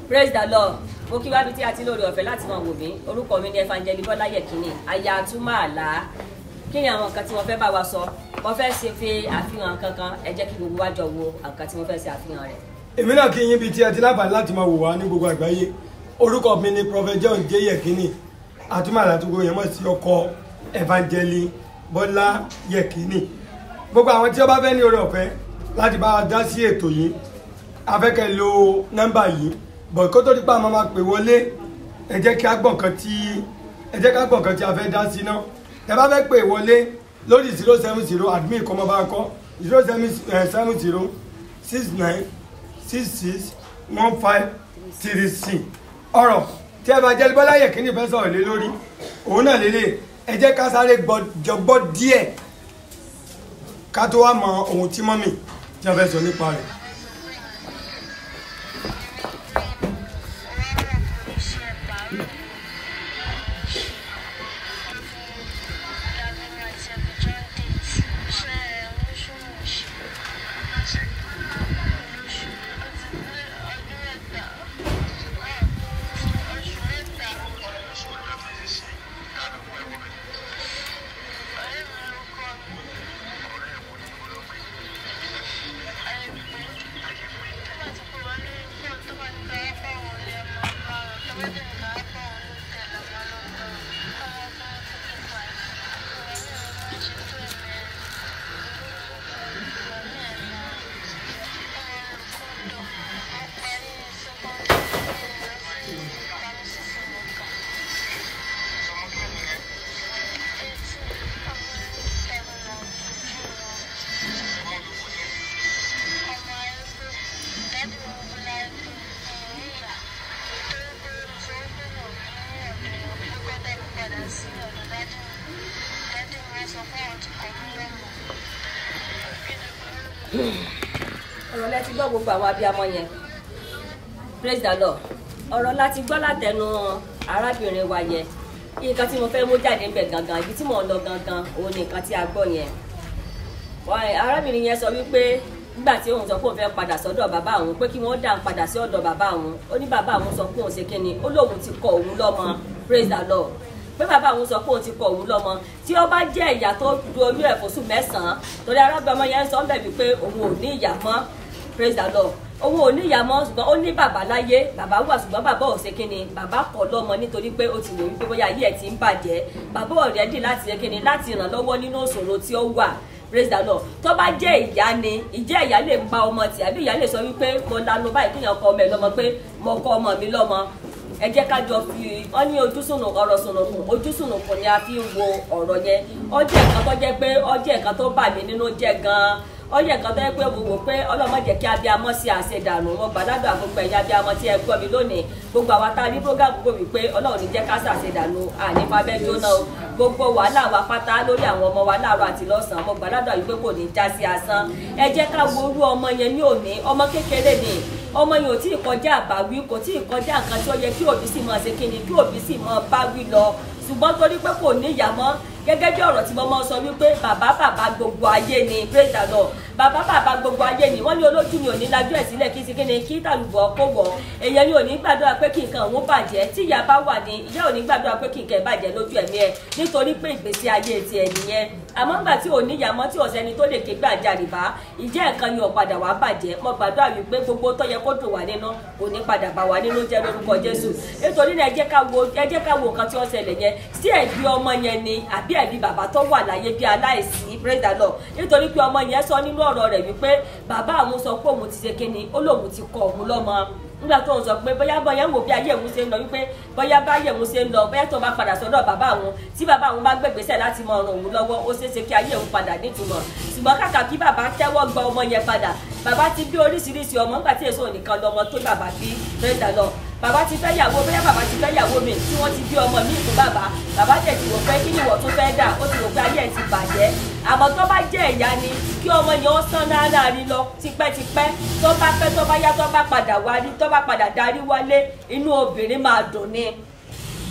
praise the lord mo kí wá bí tí a ti lórí ọ̀fẹ́ láti máa wò mí orúkọ mi ni evangelist bọ́lá yẹ̀kínní aya àtúmọ̀ àlá kí ni àwọn nǹkan tí wọ́n fẹ́ bá wa sọ wọ́n fẹ́ ṣe fi àfihàn kankan ẹ jẹ́ kí gbogbo wa jọ wo nǹkan tí wọ́n fẹ́ ṣe àfihàn rẹ̀. èmi náà kí yín bíi tí ẹ ti láǹfààní láti máa wò wá ní gbogbo àgbáyé orúkọ mi ni prophet john j yekini àtúmọ̀ àlàtúgbò yẹn mọ̀ sí ọkọ evangeli bọ́lá yekini gbogbo àwọn tí ó bá fẹ́ ní oore ọ̀fẹ́ láti bá wa dá sí ètò yìí afẹ́kẹ́ lo nọ́mbà yìí bọ̀ kó tó di pa àmọ́ máa pè wọlé ẹ jẹ́ kí a gbọ̀n kan tí ẹ jẹ́ ká gbọ̀n kan tí a fẹ́ dá sí náà ẹ bá fẹ́ pè wọlé lórí zero seven zero admin kọ́ mọ́ bá kọ́ zero seven zero six nine six six one five three six ọ̀rọ̀ tí ẹ bá jẹ́ bọ́lá yẹ̀kínní fẹ́ sọ̀rọ̀ lé lórí òun náà lélẹ̀ ẹ jẹ́ ká sáré jọgbọ́ díẹ̀ ká tó wá mọ ohun tí mọ́mì tí wọ́n fẹ́ sọ nípa rẹ̀. ọ̀rọ̀ lẹ ti gbọ́ gbogbo àwọn abiyamọ yẹn praise the lord ọ̀rọ̀ la ti gbọ́ látẹnu arábìnrin wa yẹn nǹkan tí mo fẹ́ mú jáde ń bẹ̀ gangan ibi tí mò ń lọ gangan òun ni nǹkan tí a gbọ́ yẹn arábìnrin yẹn sọ wípé nígbà tí òun sọ pé òun fẹ́ padà sọ́dọ̀ bàbá òun pé kí wọ́n dà ń padà sí ọ̀dọ̀ bàbá òun ó ní bàbá òun sọ pé òun ṣe kíni ó lóun ti kọ òun lọ́mọ praise the lord pé bàbá òun sọ pé òun ti kọ òun lọ́mọ tí ó bá jẹ́ ìyá tó du oyún ẹ̀ fóṣù mẹ́sàn-án torí arábìnrin ọmọ yẹn ń sọ ń bẹ̀ wípé òun ò ní ìyá mọ́ praise the lord òun ò ní ìyá mọ́ ṣùgbọ́n ó ní bàbá láyé bàbá wà ṣùgbọ́n bàbá ò ṣe kíni bàbá kọ̀ lọ́mọ nítorí pé ó ti wò wípé bóyá ayé ẹ̀ ti ń bàjẹ́ bàbá ọ̀rẹ́dì láti ṣe kíni láti ràn lọ́wọ́ nínú ìṣòro tí ó wà praise the lord tó bá jẹ́ ìyá ni ìjẹ́ ìyá lè pa ọmọ tì àbí ìyá lè sọ wípé mo lanu báyìí kéèyàn kọ ọmọ ẹ lọ́mọ pé mo kọ ọmọ mi lọ́mọ ẹ jẹ́ ká jọ fi ọ ní ojúsùnù ọ̀rọ̀ sùnùkùn ojúsùnùkùn ni a fi ń wo ọ̀rọ̀ yẹn ó jẹ́ nǹkan tó jẹ́ pé ó jẹ́ nǹkan tó bà mí nínú jẹ́ gan-an ó yẹ nǹkan tó yẹ pé mo wò pé ọlọ́mọ jẹ́ kí abiyamọ sí àṣedànù wọn gbàdádùn àgbègbè ẹ̀yà abiyamọ tí ẹ gbọ́ mi lónìí gbogbo àwọn tá a ní program gbogbo mi pé ọlọ́run ní jẹ́ ká ṣàṣedànù ànífàbẹ́ jóná o gbogbo wàhálà wa pátá lórí àwọn ọmọ wa láàárọ̀ àti lọ́sàn-án mo gbàdádùn àyè pé kò ní já sí asán ẹ jẹ́ ká wo orú ọmọ yẹn ní òní ọmọ kékeré ni ọmọ yẹn ò tí ì kọjá àbáwí kò tí ì kọjá nǹkan tí ó yẹ kí òbí sì máa ṣe kíni kí òbí sì máa bá wí lọ ṣùgbọ́n torí pé kò ní ìyá mọ́ gẹ́gẹ́ bí ọ̀rọ̀ tí mo máa sọ wípé bàbá bàbá gbogbo ayé ni praise the lord bàbá bàbá gbogbo ayé ni wọ́n ní olójú mi ò ní lajú ẹ̀ sílẹ̀ kí sikini kí tàlùbọ̀ kó wọ̀ èèyàn ni ò ní gbàdúrà pé kí nǹkan òun bàjẹ́ tí ìyá bá wà ní ìyá ò ní gbàdúrà pé kí nǹkan bàjẹ́ lójú ẹ̀mí ẹ̀ nítorí pé ìgbésí ayé tiẹ̀ nìyẹn àmọ́ ńgbà tí ò ní ìyá mọ́ tí ọ̀sẹ́ni tó lè ké gbàjarì bá ìjẹ́ nǹkan yóò padà wá bàjẹ́ mo gbàdúrà wípé gbogbo tó yẹ kó dùn wá nínú kò ní padà bà wá nínú jẹ́ lórúkọ jésù nítorí náà ẹ jẹ́ ká wo ẹ jẹ́ ká wo nǹkan tí ó ṣẹlẹ̀ yẹn sí ẹ̀bí ọmọ yẹn ni àbí ẹ̀bí bàbá tó wà láyé bí aláìsí praise the lord nítorí pé ọmọ yẹn sọ nínú ọ̀rọ̀ rẹ̀ wípé bàbá àwọn sọ pé òun ti ṣe kíni ó lóun ti kọ òun lọ́mọ nígbà tó ń sọ pé bóyá bóyá ń wò bí ayé òun ṣe ń lọ wípé bóyá bá ayé òun ṣe ń lọ bóyá tó bá padà sọ́dọ̀ bàbá àwọn tí bàbá àwọn bá gbègbèsẹ̀ láti mọ ọ̀ràn òun lọ́wọ́ ó ṣeé ṣe kí ayé òun padà nítumọ̀ ṣùgbọ́n kàkà kí bàbá tẹ́wọ́ gba ọmọ yẹn padà bàbá ti bí oríṣiríṣi ọmọ nígbà tí èso nìkan lọmọ tó bàbá bí rẹ́dà lọ bàbá ti fẹ́ yàwó bóyá bàbá ti fẹ́ yàwó mi tí wọ́n ti bí ọmọ mi fún bàbá bàbá tẹ̀ ti wò pé kí ni ìwọ tún fẹ́ dà ó ti wò pé ayé ẹ̀ ti bàjẹ́ àmọ́ tó bá jẹ́ ìyá ni kí ọmọ yẹn ó sán náírà rí lọ tipẹ́tipẹ́ tó bá pẹ́ tó bá yá tó bá padà wá rí tó bá padà darí wálé inú obìnrin máa dùn ni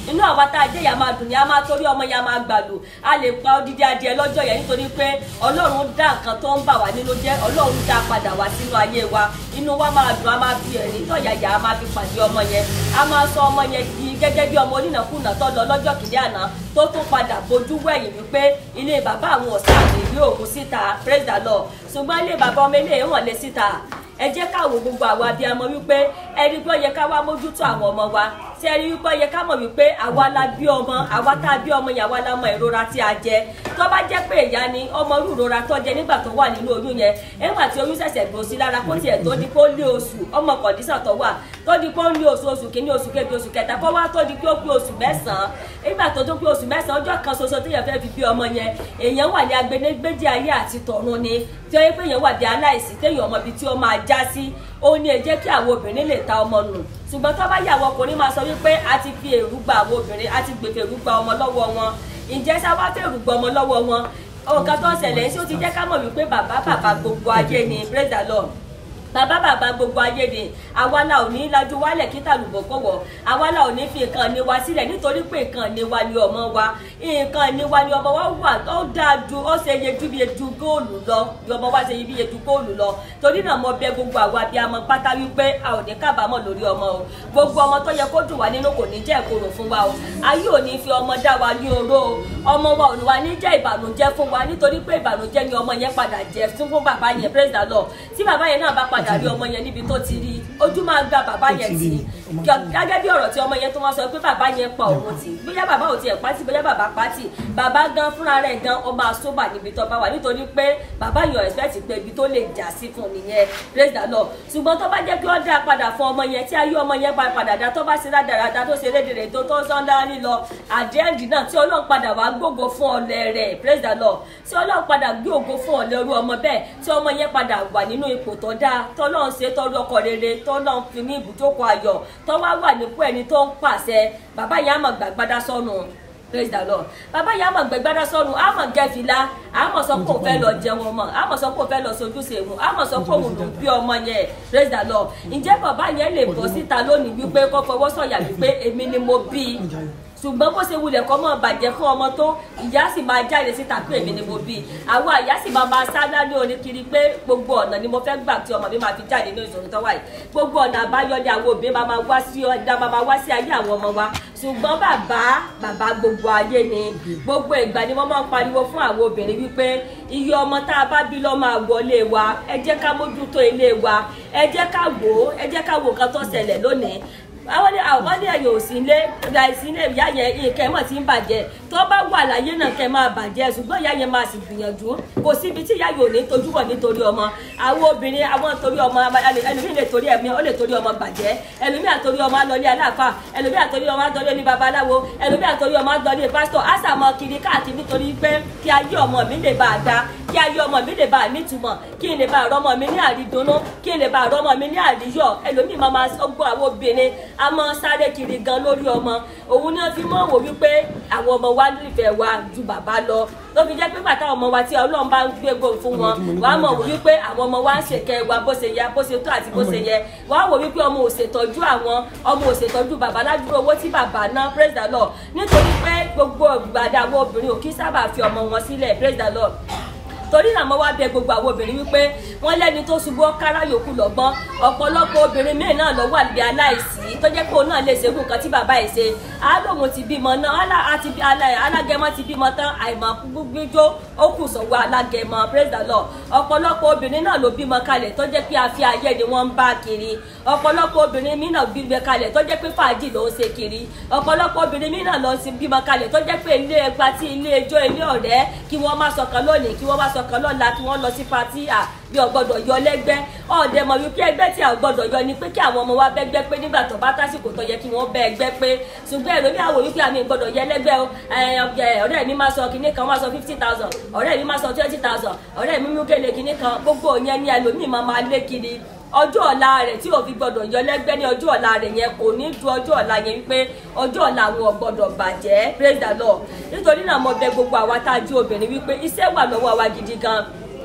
inú àwa tá a jẹ́ ìyá máa dùn ní a máa torí ọmọ yẹn a máa gbàlù a lè pa odidi adìẹ lọ́jọ́ yẹn nítorí pé ọlọ́run dá nǹkan tó ń bà wá nínú jẹ́ ọlọ́run dá padà wá sínú ayé wa inú wa máa dùn a máa fi ẹ̀rín tọ̀yàyà a máa fi pàdé ọmọ yẹn a máa sọ ọmọ yẹn di gẹ́gẹ́ bí ọmọ onínàkúnà tó lọ lọ́jọ́ kìíní àná tó tún padà bójú wẹ̀yìn wípé ilé bàbá àwọn ọ̀sán àmì ìwé òkun síta praise the lord ṣùgbọ́n ilé bàbá ọmọ ilé hàn lé síta ẹ jẹ́ ká wo gbogbo àwọn abiyamọ wípé ẹni pé ó yẹ ká wá mójútó àwọn ọmọ wa tí ẹni wípé ó yẹ ká mọ̀ wípé àwa la bí ọmọ àwa tá a bí ọmọ yẹn àwa la mọ ìrora tí a jẹ tó bá jẹ́ pé ìyá ni ọmọ irú ìrora tó jẹ nígbà tó wà nínú oyún yẹn nígbà tí oyún ṣẹ̀ṣẹ̀ gbò sí lára kó tiẹ̀ tó di pé ó lé oṣù ọmọ kọ̀dísàn tó wà tó di pé ó lé oṣù oṣù kìíní oṣù kejì oṣù kẹta kó wá tó di pé ó pé oṣù mẹ́sàn-án nígbà tó tó pé oṣù mẹ́sàn-án ọjọ́ kan ṣoṣo téèyàn fẹ́ fi bí ọmọ yẹn èèyàn wà ní agbẹnẹgbẹjì ayé àti tọ̀run ni tí ó yẹ pé èèyàn wà bí aláìsí téèyàn ọmọ ibi tí ó máa já sí ó ní ẹ jẹ́ kí àwọn obìnrin lè ta ọmọ nù ṣùgbọ́n tó bá yà àwọn ọkùnrin máa sọ wípé a ti fi èrú gba àwọn obìnrin a ti gbèfè èrú gba ọmọ lọ́wọ́ wọn ǹjẹ́ sábà fẹ́ èrú gba ọmọ lọ́wọ́ wọn nǹkan tó ń ṣẹlẹ̀ ṣé ó ti jẹ́ ká mọ̀ wípé bàbá bàbá gbogbo ayé ni praise the lord bàbá bàbá gbogbo ayé ni àwa la ò ní lajú wálẹ̀ kí tàlùbọ̀ kọ̀wọ̀ àwa la ò ní fi nǹkan ní wa sílẹ̀ nítorí pé nǹkan ní wa ni ọmọ wa nǹkan ní wa ni ọmọ wa wà ó dáa ju ó ṣe iye ju iye ju góòlù lọ ni ọmọ wa ṣe iye ju góòlù lọ torí náà mo bẹ̀ gbogbo àwa bí a mọ pátá wípé a ò ní kábàámọ̀ lórí ọmọ o gbogbo ọmọ tó yẹ kó dùn wá nínú kò ní jẹ́ ìkorò fún wa o ayé ò ní fi ọmọ dá wa ní oró o ọmọ wa ò ní wa ní jẹ́ ìbànújẹ́ fún wa nítorí pé ìbànújẹ́ ni ọmọ yẹn padà jẹ́ fún fún bàbá yẹn praise the lord tí bàbá yẹn náà bá padà rí ọmọ yẹn níbi tó ti rí ojú máa gba bàbá yẹn tì gẹ́gẹ́ bí ọ̀rọ̀ tí ọmọ yẹn tó máa sọ pé bàbá yẹn pa òun tì bóyá bàbá ò tiẹ̀ pátì bóyá bàbá pátì bàbá gan fúnra rẹ̀ gan ọmọ àsóbà níbi tó bá wà nítorí pé bàbá yẹn expect pé ibi tó lè jà sí fún nìyẹn praise the lord ṣùgbọ́n tó bá jẹ́ kí wọ́n dá padà fún ọmọ yẹn tí ayé ọmọ yẹn bá padà dá tó bá ṣe dáradára tó ṣe lédèrè tó tó sọ́ndá lílọ àdéhùndì náà tí ọlọ́run padà wá gbógo fún ọlẹ rẹ̀ praise the lord tí ọlọ́run padà gbé ògo fún ọlẹ orú ọmọ bẹ́ẹ̀ tí ọmọ yẹn padà wà nínú ipò tó dáa tọ́lọ́run ṣe tọ́lú ọkọ rere tọ́lọ́run fi ní ibùjókòó ayọ̀ tó wá wà nípò ẹni tó ń pàṣẹ bàbá yẹn á mọ̀ gbàgbádá sọ́nù praise the lord bàbá yẹn á mọ̀ gbẹgbádá sọ́nù á mọ̀ gẹ́fìlà á mọ̀ sọ pé òun fẹ́ lọ jẹun ọmọ á mọ̀ sọ pé òun fẹ́ lọ sojúṣe mu á mọ̀ sọ pé òun ló bí ọmọ yẹn praise the lord ǹjẹ́ bàbá yẹn lè bọ́ síta lónìí wípé kó fọwọ́ sọ̀yà wípé èmi ni mo bí i ṣùgbọ́n bó ṣe wulẹ̀ kọ́ mọ́ bàjẹ́ fún ọmọ tó ìyá sì máa jáde síta pé èmi ni mo bí i àwọn àyà sì máa máa sá ní oníkiri pé gbogbo ọ̀nà ni mo fẹ́ gbà tí ọmọ mi máa fi jáde ní ìṣòro tó wà yìí gbogbo ọ̀nà àbáyọ ni àwọn òbí máa máa wá sí ọ̀dà máa máa wá sí ayé àwọn ọmọ wa ṣùgbọ́n bàbá bàbá gbogbo ayé ni gbogbo ìgbà ni wọ́n máa ń pariwo fún àwọn obìnrin wípé iye ọmọ tá a bá bí lọ́ máa wọlé wa ẹ jẹ́ ká mójútó ilé wa ẹ jẹ́ ká wò ó ẹ jẹ́ ká wò nǹkan tó ṣẹlẹ̀ lónìí àwọn ní àwọn ní ẹ̀yìn òsínlé ìgbà ìsínlé ìyá yẹn nǹkan mọ̀ tí ń bàjẹ́ tó bá wà láyé náà kẹ́ máa bàjẹ́ ṣùgbọ́n ìyá yẹn máa sì gbìyànjú kò síbi tí ìyá yóò ní tojú bọ̀ nítorí ọmọ àwọn obìnrin àwọn torí ọmọ ẹlòmíì lè torí ẹ̀mí ó lè torí ọmọ bàjẹ́ ẹlòmíì àtorí ọmọ alọ́lé aláàfà ẹlòmíì àtorí ọmọ adọ́lé ní babaláwo ẹlòmíì àtorí ọmọ adọ́lé pásítọ̀ àṣàmọ́ kiri káàkiri nítorí pé kí ayé ọmọ mi lè bá a dá kí ayé ọmọ mi lè bá a nítumọ̀ kí n lè bá àrọ́mọ mi ní àrídùnnú kí n lè bá àrọ́mọ mi ní àríyọ̀ ẹlòmíì máa máa gbọ́ àwọn obìnrin a máa sáré kiri gan lórí ọmọ òun náà fi mọ́ wò wípé àwọn ọmọ wa nífẹ̀ẹ́ wa ju bàbá lọ ló fi jẹ́ pé bàtà ọmọ wa tí ọlọ́run bá ń gbégbó fún wọn wàá mọ̀ wò wípé àwọn ọmọ wa ń ṣèkẹ́ wa bó ṣe yẹ bó ṣe tó àti bó ṣe yẹ wàá wò wípé ọmọ ò ṣètọ́jú àwọn ọmọ ò ṣètọ́jú bàbá ládùúgbò owó tí bàbá ná praise the lord nítorí pé gbogbo ìgbàdà àwọn obìnrin ò kí sábà fi ọmọ wọn sílẹ̀ praise the lord torí náà mo wá bẹ̀ gbogbo àwọn obìnrin wípé wọn lẹni tó ṣubú ọkárá yòókù lọ́gbọ́n ọ̀pọ̀lọpọ̀ obìnrin míì náà lọ wà níbi aláìsí tó jẹ́ pé òun náà lè ṣerú nǹkan tí bàbá ẹ̀ ṣe alóhun ti bímọ náà alágẹmọ ti bímọ tán àìmọ̀ gbígbó ó kù sọ́wọ́ alágẹmọ praise the lord ọ̀pọ̀lọpọ̀ obìnrin náà ló bímọ kalẹ̀ tó jẹ́ pé afi ayé ni wọ́n ń bá kiri ọ̀pọ̀lọpọ̀ obìnrin míì náà bímọ kalẹ̀ tó jẹ́ pé fàájì ló ń ṣe kiri ọ̀pọ̀lọpọ̀ obìnrin míì náà lọ sí bímọ kalẹ̀ tó jẹ́ pé ilé ẹgbà tí ilé ẹjọ́ ilé ọ̀rẹ́ kí wọ́n má sọkàn lónìí kí wọ́n má sọkàn lọ́la kí wọ́n lọ sí patí à bí ọgbọ́dọ̀ yọ lẹ́gbẹ́ ọ̀dẹ mọ̀ wípé ẹgbẹ́ tí a gbọ́dọ̀ yọ ni pé kí àwọn ọmọ wa bẹ́gbẹ́ pé nígbà tó bá tásìkò tó yẹ kí wọ́n bẹ́ ẹgbẹ́ pé ṣùgbọ́n èrò ní àwòrán wípé àmì gbọ́dọ̀ yẹ lẹ́gbẹ́ o ọ̀rẹ́ mi máa sọ kinní kan máa sọ fifty thousand ọ̀rẹ́ mi máa sọ twenty thousand ọ̀rẹ́ mi mú gèlè kinní kan gbogbo yẹn ni ẹlòmíì máa máa lé kiri ọjọ́ ọ̀la rẹ̀ tí òfin gbọ́dọ̀ yọ lẹ́gbẹ́ ní ọjọ́ ọ̀la rẹ̀ yẹn kò ní ju ọjọ́ ọ̀la yẹn wípé ọjọ́ ọ̀la àwọn ọ̀gbọ́dọ̀ bàjẹ́ praise the lord nítorí náà mo bẹ̀ gbogbo àwa tá a jí obìnrin wípé iṣẹ́ wà lọ́wọ́ wa gidi gan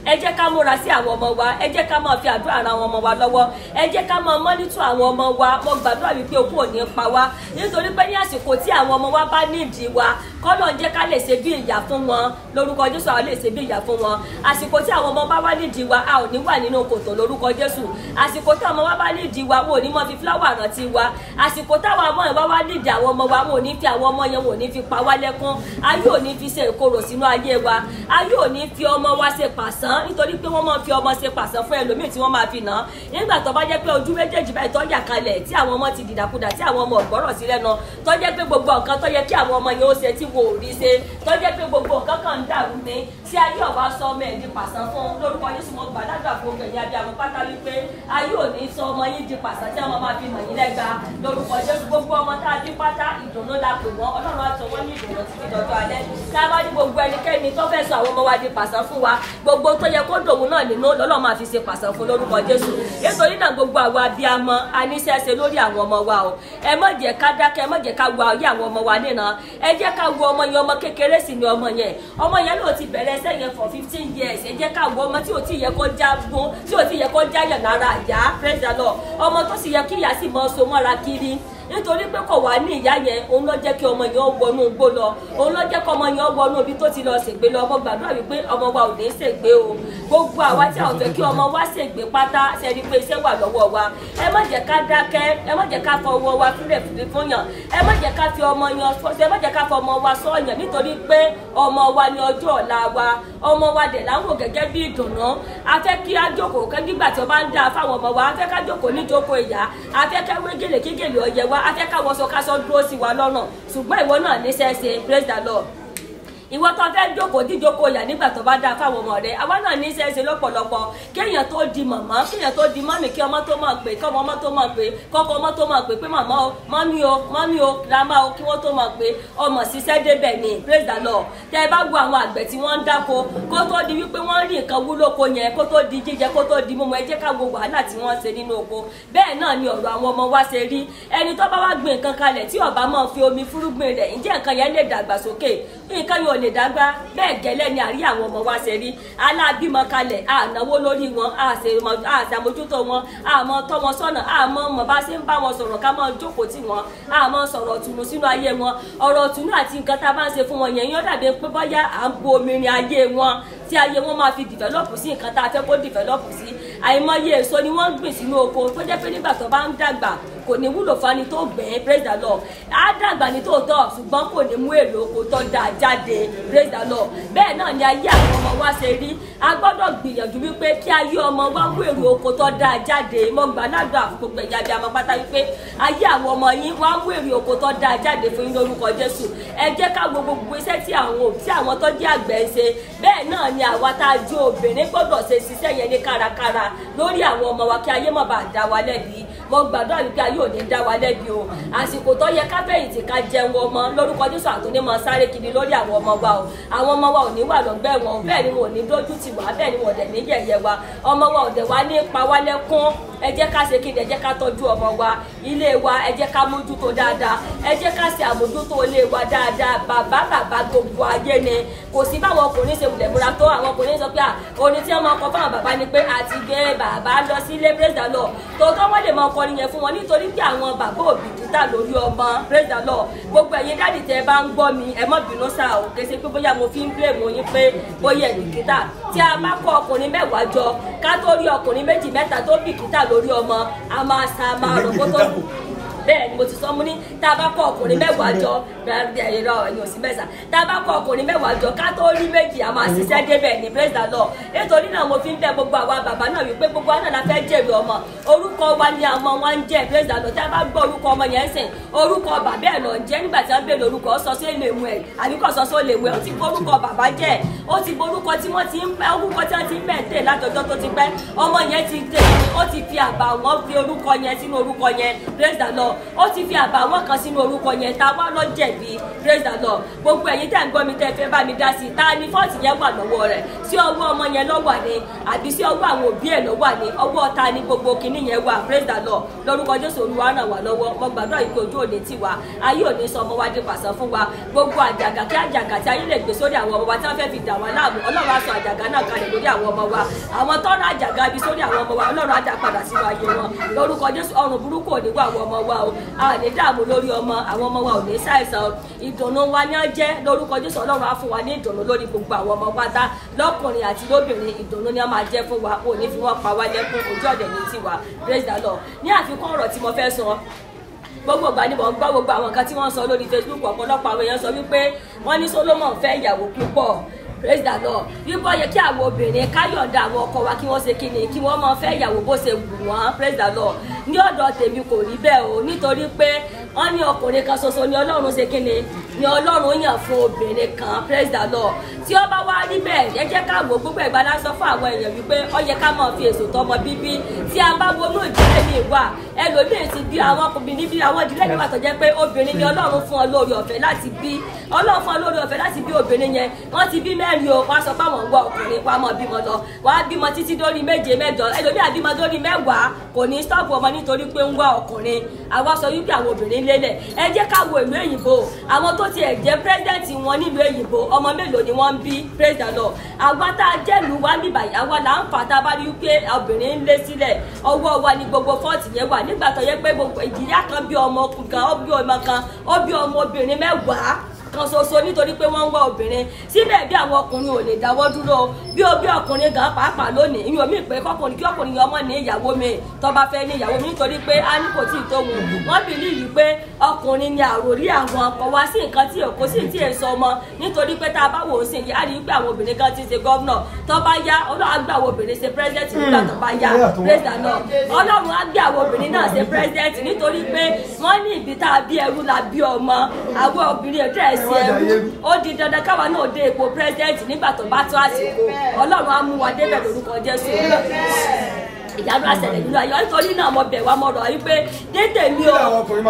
ẹ jẹ́ ká múra sí àwọn ọmọ wa ẹ jẹ́ ká máa fi àdúrà ran àwọn ọmọ wa lọ́wọ́ ẹ jẹ́ ká máa mọ́nítọ̀ àwọn ọmọ wa mo gbàdúrà wípé okú ò ní pa wá nítorí pé ní àsìkò tí àwọn ọmọ wa bá nídìí wa kọ́lọ̀ ń jẹ́ ká lè ṣe bí ìyá fún wọn lórúkọ jésù àwọn lè ṣe bí ìyá fún wọn àsìkò tí àwọn ọmọ bá wá nídìí wa a ò ní wà nínú kòtò lórúkọ jésù àsìkò tí àwọn ọmọ wa bá nídìí wa wọn ò ní mọ fi fúláwà rántí wa àsìkò táwọn ọmọ yẹn wá wá nídìí àwọn ọmọ wa wọn ò ní fi àwọn ọmọ yẹn wọn ò ní fi pa wá lẹ́kún ayé ò ní fi ṣe ìkorò sínú ayé wa ayé ò ní fi ọmọ wa ṣe pàṣán nítorí pé wọ́n máa fi ọmọ ṣe pàṣán fún ẹlòmíì tí wọ́n máa fi nà nígbà tó bá jẹ́ pé ojú méjèèjì báyìí tọ́jà kalẹ̀ tí àwọn ọmọ ti dìdàkudà tí àwọn ọmọ ọ̀gbọ́rọ̀ sí lẹ́nu tó jẹ́ pé gbogbo nǹkan tó yẹ kí àwọn ọmọ yẹn ó ṣe tí wò ó rí ṣe tó jẹ́ pé gbogbo nǹkan kan ń dàrú ní tí ayé ọba sọ ọmọ ẹ̀ di pàṣán fún lórúkọ Jésù mo gbà ládùúgbà fún gbẹ̀yìn abẹ́ àwọn pátá wípé ayé ò ní sọ ọmọ yín di pàṣán tí àwọn máa fi nà yín lẹ́gba lórúkọ Jésù gbogbo ọmọ tá a dín pátá ìdùnnú la pè wọ́n Ọlọ́run á sọ wọ́n ní ìdùnnú títí dọjọ́ alẹ́ tá a bá ní gbogbo ẹnikẹ́ni tó fẹ́ sọ àwọn ọmọ wa di pàṣán fún wa gbogbo tó yẹ kó dòun náà nínú lọ́lọ́ máa fi ṣe pàṣán fún lórúkọ Jésù nítorí náà gbogbo àwọn abiyamọ aníṣẹ́ṣe lórí àwọn ọmọ wa o ẹ má jẹ́ ká dákẹ́ ẹ má jẹ́ ká wo ayé àwọn ọmọ wa nínà ẹ jẹ́ ká wo ọmọ yẹn ọmọ kékeré sì ni ọmọ yẹn ọmọ yẹn ló ti bẹ̀rẹ̀ ẹsẹ̀ yẹn for fifteen years ẹ jẹ́ ká wo ọmọ tí ò tí yẹ kó já gún tí ò tí yẹ kó já yàn lára àyà praise the Lord ọmọ tó sì yẹ kí ìyá sì mọ so mọ́ra kiri nítorí pé kò wá ní ìyá yẹn òun ló jẹ́ kí ọmọ yẹn wọnú igbó lọ òun ló jẹ́ kí ọmọ yẹn wọnú ibi tó ti lọ ṣègbè lọ ọmọ gbàdúrà wípé ọmọ wa ò ní ṣègbè o gbogbo àwa tí a ò fẹ́ kí ọmọ wa ṣègbè pátá ṣẹ́ni pé iṣẹ́ wà lọ́wọ́ wa ẹ má jẹ́ ká dákẹ́ ẹ má jẹ́ ká fọwọ́ wa fúnlẹ̀ fúnlẹ̀ fún yàn ẹ má jẹ́ ká fi ọmọ yan ẹ má jẹ́ ká fọ ọmọ wa sọ́ọ̀yàn nítorí pé ọmọ wa ni ọjọ́ ọ̀la wa ọmọ wa dẹ̀ láwọn gẹ́gẹ́ bí ìdùnnú a fẹ́ kí á jókòó kẹ́ nígbà tí ó bá ń dáa fáwọn ọmọ wa a fẹ́ ká jókòó níjókòó ìyá a fẹ́ ká wé gèlè kí gèlè ọyẹ wa a fẹ́ ká wọṣọ ká aṣọ dúró sí wa lọ́nà ṣùgbọ́n ìwọ náà níṣẹ́ ṣe praise the lord ìwọ tó fẹ́ jókòó díjókòó yà nígbà tó bá dáa fáwọn ọmọ rẹ àwa náà ní í ṣe é ṣe lọ́pọ̀lọpọ̀ kéèyàn tó di màmá kéèyàn tó di mọ́mì kí ọmọ tó máa pè kọ́mọ ọmọ tó máa pè kọ́kọ́ ọmọ tó máa pè pé màmá o mọ́mí o mọ́mí o grandma o kí wọ́n tó máa pè ọmọ ṣiṣẹ́ débẹ̀ ni praise the lord tẹ ẹ bá gbọ́ àwọn àgbẹ̀ tí wọ́n ń dáko kó tó di wípé wọ́n rí nǹkan wúlò ko yẹn kó tó di jíjẹ kó tó di mímu ẹ jẹ́ ká wo wàhálà tí wọ́n ṣe nínú oko bẹ́ẹ̀ náà ni ọ̀rọ̀ àwọn ọmọ wa ṣe rí ẹni tó bá wá gbìn nǹkan kalẹ̀ tí ọba máa fi omi fúrúgbìn rẹ̀ ǹjẹ́ nǹkan yẹn lè dàgbà sókè nǹkan yóò lè dàgbà bẹ́ẹ̀ gẹ́lẹ́ ni àrí àwọn ọmọ wa ṣe rí alábímọ kalẹ̀ ànáwó lórí wọn àṣàmójútó wọn àmọ́ tọ́ wọn sọ́nà àmọ́ mọ̀ bá ṣe ń bá wọn sọ̀rọ̀ ká mọ́ jókòó tì wọ́n àmọ́ sọ̀rọ̀ tùnú sínú ayé wọn ọ̀rọ̀ tùnú àti nǹkan tá a bá ń ṣe fún wọn yẹn yóò dàbí pé bọ́yá à ń bo omi rin ayé wọn tí ayé wọn máa fi dìvẹ́lọ́pù sí nǹkan tá a fẹ́ kó dìvẹ́lọ́pù sí àìmọye èso ni wọ́n ń gbìn sínú oko tó jẹ́ pé nígbà tó bá ń dàgbà kò ní wúlò fani tó gbẹ̀ẹ́ praise the lord á dàgbà ní tòótọ́ ṣùgbọ́n kò ní mú èrè oko tó dáa jáde praise the lord bẹ́ẹ̀ náà ni ayé àwọn ọmọ wa ṣe rí a gbọ́dọ̀ gbìyànjú wípé kí ayé ọmọ wa mú èrè oko tó dáa jáde mo gbà ládùúgbà fún gbogbo ẹ̀yà bí a máa pátá wípé ayé àwọn ọmọ yín wá mú èrè oko tó dáa jáde fún yín lórúkọ jésù ẹ jẹ́ ká wo gbogbo iṣẹ́ tí àwọn tí àwọn tó jẹ́ àgbẹ̀ ń ṣe bẹ́ẹ̀ náà ni àwa tá a jẹ́ obìnrin gbọ́dọ̀ ṣe ṣiṣẹ́ yẹn ní kárakára lórí àwọn ọmọ wa kí ayé má bàa dá wa lẹ́bi mo gbàdúrà wípé ayé ò ní dá wa lẹ́bi o àsìkò tó yẹ ká fẹ̀yìntì ká jẹun ọmọ lórúkọ jésù àtúndé máa sáré kiri lórí àwọn ọmọ wa o àwọn ọmọ wa ò ní wà lọ́gbẹ́ wọn bẹ́ẹ̀ ni wọn ò ní dójú tì wá bẹ́ẹ̀ ni wọn ò dẹ̀ ní yẹ̀yẹ́ wa ọmọ wa ò dẹ̀ wá ní pa wá lẹ́kún ẹ jẹ́ ká ṣe kí ni ẹ jẹ́ ká tọ́jú ọmọ wa ilé wa ẹ jẹ́ ká mójútó dáadáa ẹ jẹ́ ká ṣe àmójútó ilé wa dáadáa bàbá bàbá gbogbo ayé ni kò sí báwọn ọkùnrin ṣe wùlẹ̀ múra tó àwọn ọkùnrin sọ pé à orin tí wọ́n máa kọ fáwọn bàbá ni pé àti gbé bàbá lọ sí ilé praise the lord tòótọ́ wọ́n lè máa kọrin yẹn fún wọn nítorí pé àwọn bàbá òbí kìtà lórí ọmọ praise the lord gbogbo ẹ̀yin dáàdì tẹ́ ẹ bá ń gbọ́ mi ẹ má bínú sá o kése pé bóyá mo fi ń blame yín pé bóyá ẹ̀ bìkítà tí a bá kọ ọkùnrin mẹ́wàá jọ ká tó rí ọkùnrin méjì mẹ́ta tó bìkítà lórí ọmọ a máa sa máa rò kó tó bẹ́ẹ̀ ni mo ti sọ mo ní tá a bá kọ ọkùnrin mẹ́wàá jọ ẹ̀rọ ẹ̀yìn òsì mẹ́sà tá a bá kọ ọkùnrin mẹ́wàá jọ ká tó rí méjì a máa ṣiṣẹ́ débẹ̀ ní praise the lord nítorí náà mo fi ń bẹ gbogbo àwa bàbá náà wípé gbogbo àná la fẹ́ jèrè ọmọ orúkọ wa ni àwọn wọn ń jẹ́ praise the lord tá a bá gbọ́ orúkọ ọmọ yẹn sìn orúkọ bàbá ẹ̀ lọ jẹ́ nígbà tí wọ́n bèèrè orúkọ sọ sí èlé mu ẹ̀ àbí kò sọ sí èlé mu ẹ̀ ó ti borúkọ bàbá jẹ́ ó ti borúkọ tí wọ́n ti ń pẹ́ orúkọ tí wọ́n ti ń bẹ̀ tẹ̀ látọjọ́ tó ti pẹ́ ọmọ yẹn ti tẹ̀ ó ti fi àbà wọn fi orúkọ yẹn sínú orúkọ yẹn praise the lord lord ó ti fi àbàwọ́n kan sínú orúkọ yẹn tá a wá lọ jẹ̀bi praise the lord gbogbo ẹ̀yin tẹ̀ ń gbọ́ mi tẹ́ fẹ́ bá mi dá sí i ta ni fọ́ọ̀tì yẹn wà lọ́wọ́ rẹ̀ sí ọwọ́ ọmọ yẹn lọ́wọ́ ni àbí sí ọwọ́ àwọn òbí ẹ̀ lọ́wọ́ ni ọwọ́ ta ni gbogbo kinní yẹn wà praise the lord lórúkọ jésù olúwa ràn wá lọ́wọ́ mo gbàdúrà yìí pé ojú òní tì wá ayé òní sọ ọmọ wa di pàṣẹ fún wa gbogbo àjàgà kí àjàgà tí ayé lè gbé sórí àwọn ọmọ wa tí wọ́n fẹ́ fi dà wá láàmú ọlọ́run á sọ àjàgà náà kalẹ̀ lórí àwọn ọmọ wa àwọn tọ́rọ àjàgà ibi sórí àwọn ọmọ wa ọlọ́run á dá padà sínú ayé wọn lórúkọ jésù ọrùn burúkú ò ní wá àwọn ọmọ wa o a ní dààmú lórí ọmọ àwọn ọmọ wa ò ní ṣàìsàn o ìdùnnú wa ní ọjẹ́ lórúkọ jésù ọlọ́run á fún wa ní ìdùnnú lórí gbogbo àwọn ọmọ pátá lọ́kùnrin àti lóbìnrin ìdùnnú ni wọ́n máa jẹ́ fún wa ò ní fi wọ́n pa wá lẹ́kún ojú ọ̀dẹ̀ ní tiwa praise the lord ní àfikún ọ̀rọ̀ tí mo fẹ́ sọ gbogbo ìgbà ni mo ń gbọ́ gbogbo àwọn nǹkan tí wọ́n sọ lórí facebook ọ̀pọ̀lọpọ̀ àwọn èèyàn sọ wípé wọ́n ní solomon fẹ́ ìyàwó púpọ̀ praise the lord wípé yẹ kí àwọn obìnrin káyọ̀dá àwọn ọkọ wa kí wọ́n ṣe kí ni kí wọ́n máa fẹ́ ìyàwó bó ṣe wù wọ́n praise the lord ní ọ̀dọ̀ tèmi kò rí bẹ́ẹ̀ o nítorí pé wọ́n ní ọkùnrin kan ṣoṣo ni ọlọ́run ṣe kí ni ni ọlọ́run yàn fún obìnrin kan praise the lord tí ó bá wá rí bẹ́ẹ̀ ẹ jẹ́ ká wò gbogbo ìgbà lásọ fún àwọn èèyàn wípé ó yẹ ká máa fi èso tọmọ bíbí tí a bá wọnú ìdílé mi wà ẹlòmíín ti bí àwọn ọkùnrin níbi àwọn ìdílé mi wà tó jẹ́ pé obìnrin ni ọlọ́run fún ọ lórí ọ̀fẹ́ láti bí ọlọ́run fún ọ lórí ọ̀fẹ́ láti bí obìnrin yẹn wọ́n ti bí mẹ́rin o wọ́n á sọ pé àwọn ń wá ọkùnrin wọ́n á mọ̀ bímọ lọ wọ́n á bímọ títí dórí méje mẹ́jọ ẹlòmíín àbímọ dórí mẹ́wàá kò ní stọ́ọ̀pù ọmọ nítorí pé ń wá ọkùnrin àwa sọ wípé àwọn obìnrin lélẹ̀ ẹ jẹ́ ká wo ìlú èyìnbó àwọn tó tiẹ̀ jẹ́ pírẹ́sidẹ̀ntì wọn nílùú èyìnbó ọmọ mélòó ni wọ́n ń bí praise the lord àwa tá a jẹ́ ìlú wa níbà yìí àwa là ń fà tá a bá rí wípé obìnrin ń lé sílẹ̀ ọwọ́ wa ni gbogbo fọ́ọ̀tì yẹn wà nígbà tó yẹ pé gbogbo ìjìyà kan bí ọmọ kan ó bí ọmọ kan ó bí ọmọ obìnrin mẹ́wàá kan ṣoṣo nítorí pé wọ́n ń wá obìnrin síbẹ̀ bí àwọn ọkùnrin ò lè dáwọ́ dúró bí ó bí ọkùnrin gan pàápàá lónìí ìyóò mí pé kọkùnrin kí ọkùnrin yẹn ọmọ ní ìyàwó mi tó bá fẹ́ ní ìyàwó mi nítorí pé a ní kò tí ì tó wọn wọ́n bìlíìfì pé ọkùnrin ni àròrí àwọn ọkọ wá sí nǹkan tí òkú sì tí èso ọmọ nítorí pé tá a bá wò ó sì yá rí pé àwọn obìnrin kan ti ṣe gọ́vnọ̀ tó bá yá ọlọ́run á gbé àwọn obìnrin ṣe pírẹ́sidẹ̀ntì nígbà tó bá yá praise the lord ọlọ́run á gbé àwọn obìnrin náà ṣe pírẹ́sidẹ̀ntì nítorí pé wọ́n ní ibi tá a bí ẹrú la bí ọmọ àwọn obìnrin ẹ̀dá ẹ̀sìn ẹrú ó di dandan káwa náà dé ipò pírẹsidẹ́ǹtì nígbà tó bá tó àsìkò ọlọ́run á mú wa débẹ̀ lórúkọ jésù ìyanu àṣẹlẹ̀ nínú ayọ̀ nítorí náà mo bẹ̀ wá mo rọ̀ wípé dédé mi o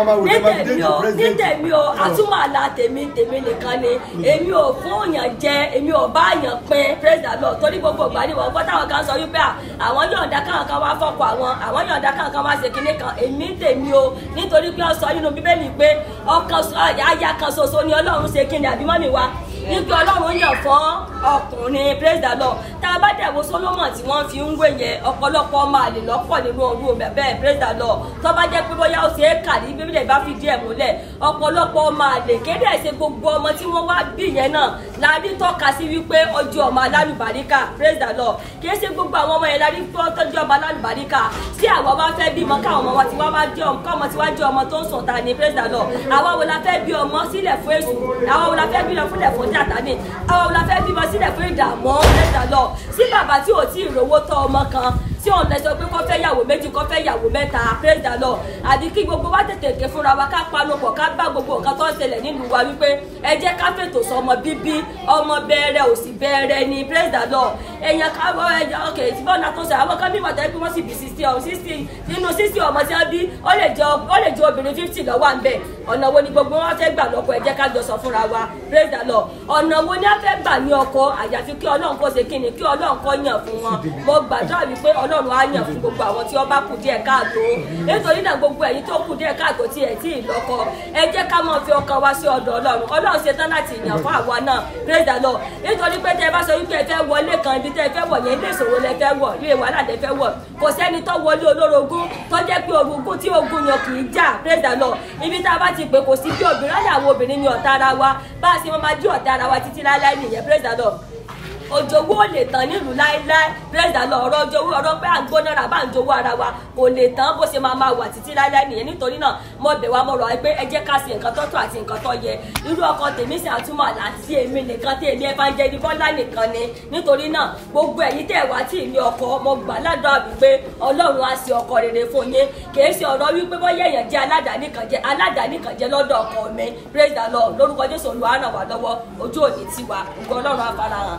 dédé mi o dédé mi o àtúmọ̀ àlà tèmi tèmi nìkan ni èmi ò fún òyàn jẹ èmi ò bá yàn pín praise the lord torí gbogbo ìgbà ni wọ́n gbọ́ táwọn kan sọ wípé àwọn yọ̀ǹda káwọn kan wá fọ́kọ̀ àwọn àwọn yọ̀ǹda káwọn kan wá ṣe kinní kan èmi tèmi o nítorí pé ó sọ nínú bíbélì pé ọkàn aya kan ṣoṣo ni ọlọ́run ṣe kinní àbí mọ́mì wa nígbà ọlọ́run yàn fún ọkùnrin praise the lord tá a bá dẹ̀ wo solomon tí wọ́n fi ń wé yẹn ọ̀pọ̀lọpọ̀ ọmọ àlè lọ́pọ̀ nínú ọdún omi bẹ́ẹ̀ praise the lord tó bá jẹ́ pé bóyá ó ṣe é kà ní bíbélì bá fi díẹ̀ múlẹ̀ ọ̀pọ̀lọpọ̀ ọmọ àlè kéde ẹ̀ṣẹ̀ gbogbo ọmọ tí wọ́n wá bí yẹn náà la rí tọ́ka sí wípé ọjọ́ ọmọ alálùbáríkà praise the lord kì í ṣe gbogbo àwọn ọmọ yẹn la rí tọ́jú ọmọ alálùbáríkà tí àwọn bá fẹ́ bímọ káwọn ọmọ wa ti wá wá jẹ́ ọmọ káwọn ti wá jẹ́ ọmọ tó ń sùn ta ni praise the lord àwa wo la fẹ́ bí ọmọ sílẹ̀ fún èṣù àwa wo la fẹ́ bí ọmọ fúnlẹ̀ fún jàtá ni àwa wo la fẹ́ bímọ sílẹ̀ fún ìdààmú praise the lord sí bàbá tí ò tí ì rówó tọ́ ọmọ kan tí òun lè sọ pé kọ́ fẹ́ yàwó méjì kọ́ fẹ́ yàwó mẹ́ta praise the lord àbí kí gbogbo wa tètè ké fúnra wa ká panupọ̀ ká bá gbogbo nǹkan tó ń ṣẹlẹ̀ nílùú wa wípé ẹ jẹ́ ká fètò sọ ọmọ bíbí ọmọ bẹ̀rẹ̀ òsì bẹ̀rẹ̀ ni praise the lord èèyàn ká wọ ẹja ok tí bọ́ọ̀nà tó ṣe àwọn kan bí wọ́n tẹ́ pé wọ́n sì bí sixty ọ̀hún sixty nínú sixty ọmọ tí wọ́n bí ó lè jẹ ó lè jẹ obìnrin fifty lọ́wọ́ à ń bẹ̀ ọ̀nà wo ni gbogbo wọn fẹ́ gbà lọ́kọ ẹ jẹ́ ká jọ sọ fúnra wa praise the lord ọ̀nà wo ni a fẹ́ gbà ní ọkọ àyàfi kí ọlọ́run kó ṣe kíni kí ọlọ́run kó yàn fún wọn mo gbàdúrà wípé ọlọ́run á yàn fún gbogbo àwọn tí wọ́n bá kù díẹ̀ káàtó nítorí náà gbogbo ẹ̀yin tó kù díẹ̀ káàtó tí ẹ̀ tí ì lọ́kọ ẹ jẹ́ ká máa fi ọkàn wá sí ọ̀dọ̀ ọlọ́run ọlọ́run ṣe tán láti yàn fún àwa náà praise the lord nítorí pé tẹ́ ẹ bá sọ wípé ẹ fẹ́ wọlé kan ibi tẹ́ ẹ fẹ́ wọ̀ yẹn ilé ìṣòro lẹ fẹ́ wọ̀ ilé wàhálà lẹ fẹ́ wọ̀ kò sẹ́ni tó wọlé olórogún tó jẹ́ pé orogún tí ogun yàn kì í jà praise the lord ibi tá a bá ti pè kò sí bí obìnrin láyà àwọn obìnrin ní ọ̀tá ara wa bá a ṣe máa jí ọ̀tá ara wa títí láéláé nìyẹn praise the lord òjòwò ò lè tán nílùú láéláé praise the lord ọ̀rọ̀ òjòwò ọ̀rọ̀ pé à ń gbóná ra bá ń jowó ara wa kò lè tán bó ṣe máa máa wà títí láéláé nìyẹn nítorí náà mo bẹ̀ wá mo rọ̀ ẹ́ pé ẹ jẹ́ ká ṣe nǹkan tó tó àti nǹkan tó yẹ irú ọkọ tèmi sì àtúmọ̀ àti èmi nìkan tí èmi evangelii bọ́lá nìkan ni nítorí náà gbogbo ẹ̀yin tẹ̀ wá tí ìlú ọkọ mo gbà ládùúgbò wípé ọlọ́run á ṣe ọkọ rere fún yín kì í ṣe ọ̀rọ̀ wípé bọ́yá èèyàn jẹ́ aládàáni kan jẹ́ aládàáni kan jẹ́ lọ́dọ̀ ọkọ mi praise the lord lórúkọ jésù olúwa ràn wá lọ́wọ́ ojú òní tiwa ògo ọlọ́run á farahàn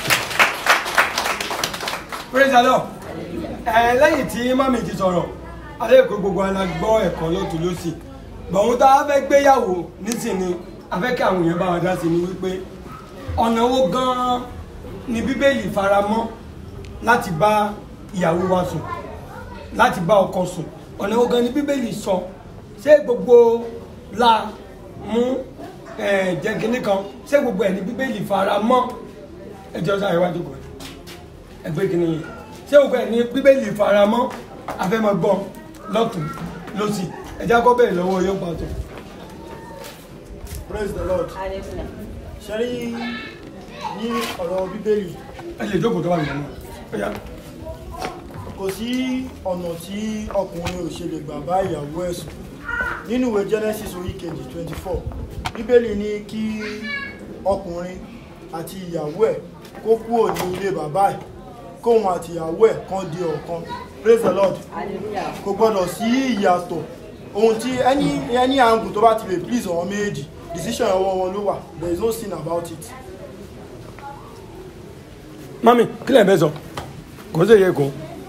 praise the lord ẹ lẹ́yìn tí mami ti sọ̀rọ̀ alẹ́ kó gbogbo ara gbọ́ ẹ̀kọ́ lọ́tún lọ́sì bọ̀hún tá a fẹ́ gbéyàwó nísìnyí a fẹ́ kí àwọn èèyàn bá wa dá sí ni wípé ọ̀nà wo gan-an ni bíbélì faramọ́ láti bá ìyàwó wa sùn láti bá ọkọ sùn ọ̀nà wo gan ni bíbélì sọ ṣé gbogbo la mú jẹ́kínní kan ṣé gbogbo ẹ̀ ni bíbélì faramọ́ ẹjọ́ sáré wájú kan ẹgbẹ́ kìíní yìí ṣé gbogbo ẹ̀ ni bíbélì faramọ́ afẹ́mọ́gbọ́n lọ́tún lọ́sì ẹjá kọ́ bẹ̀rẹ̀ lọ́wọ́ yóò pàtó. praise the lord hallelujah ṣe rí ní ọ̀rọ̀ bíbélì ẹ lè jókòó tó wà nínú ọ̀yá kò sí ọ̀nà tí ọkùnrin ò ṣe lè gbà bá ìyàwó ẹ̀ sùn nínú ìwé genesis orí kejì twenty four bíbélì ní kí ọkùnrin àti ìyàwó ẹ̀ kó kúrò ní ilé bàbá ẹ̀ kóun àti ìyàwó ẹ̀ kan di ọ̀kan praise the lord hallelujah kò gbọdọ̀ sí ìyàtọ̀ ohun tí ẹni ẹni angle tó bá ti lè please àwọn méjì decision ọwọ́ wọn ló wà there is no sin about it. mami kílẹ̀ bẹ́ẹ̀ sọ kò sí èyí kò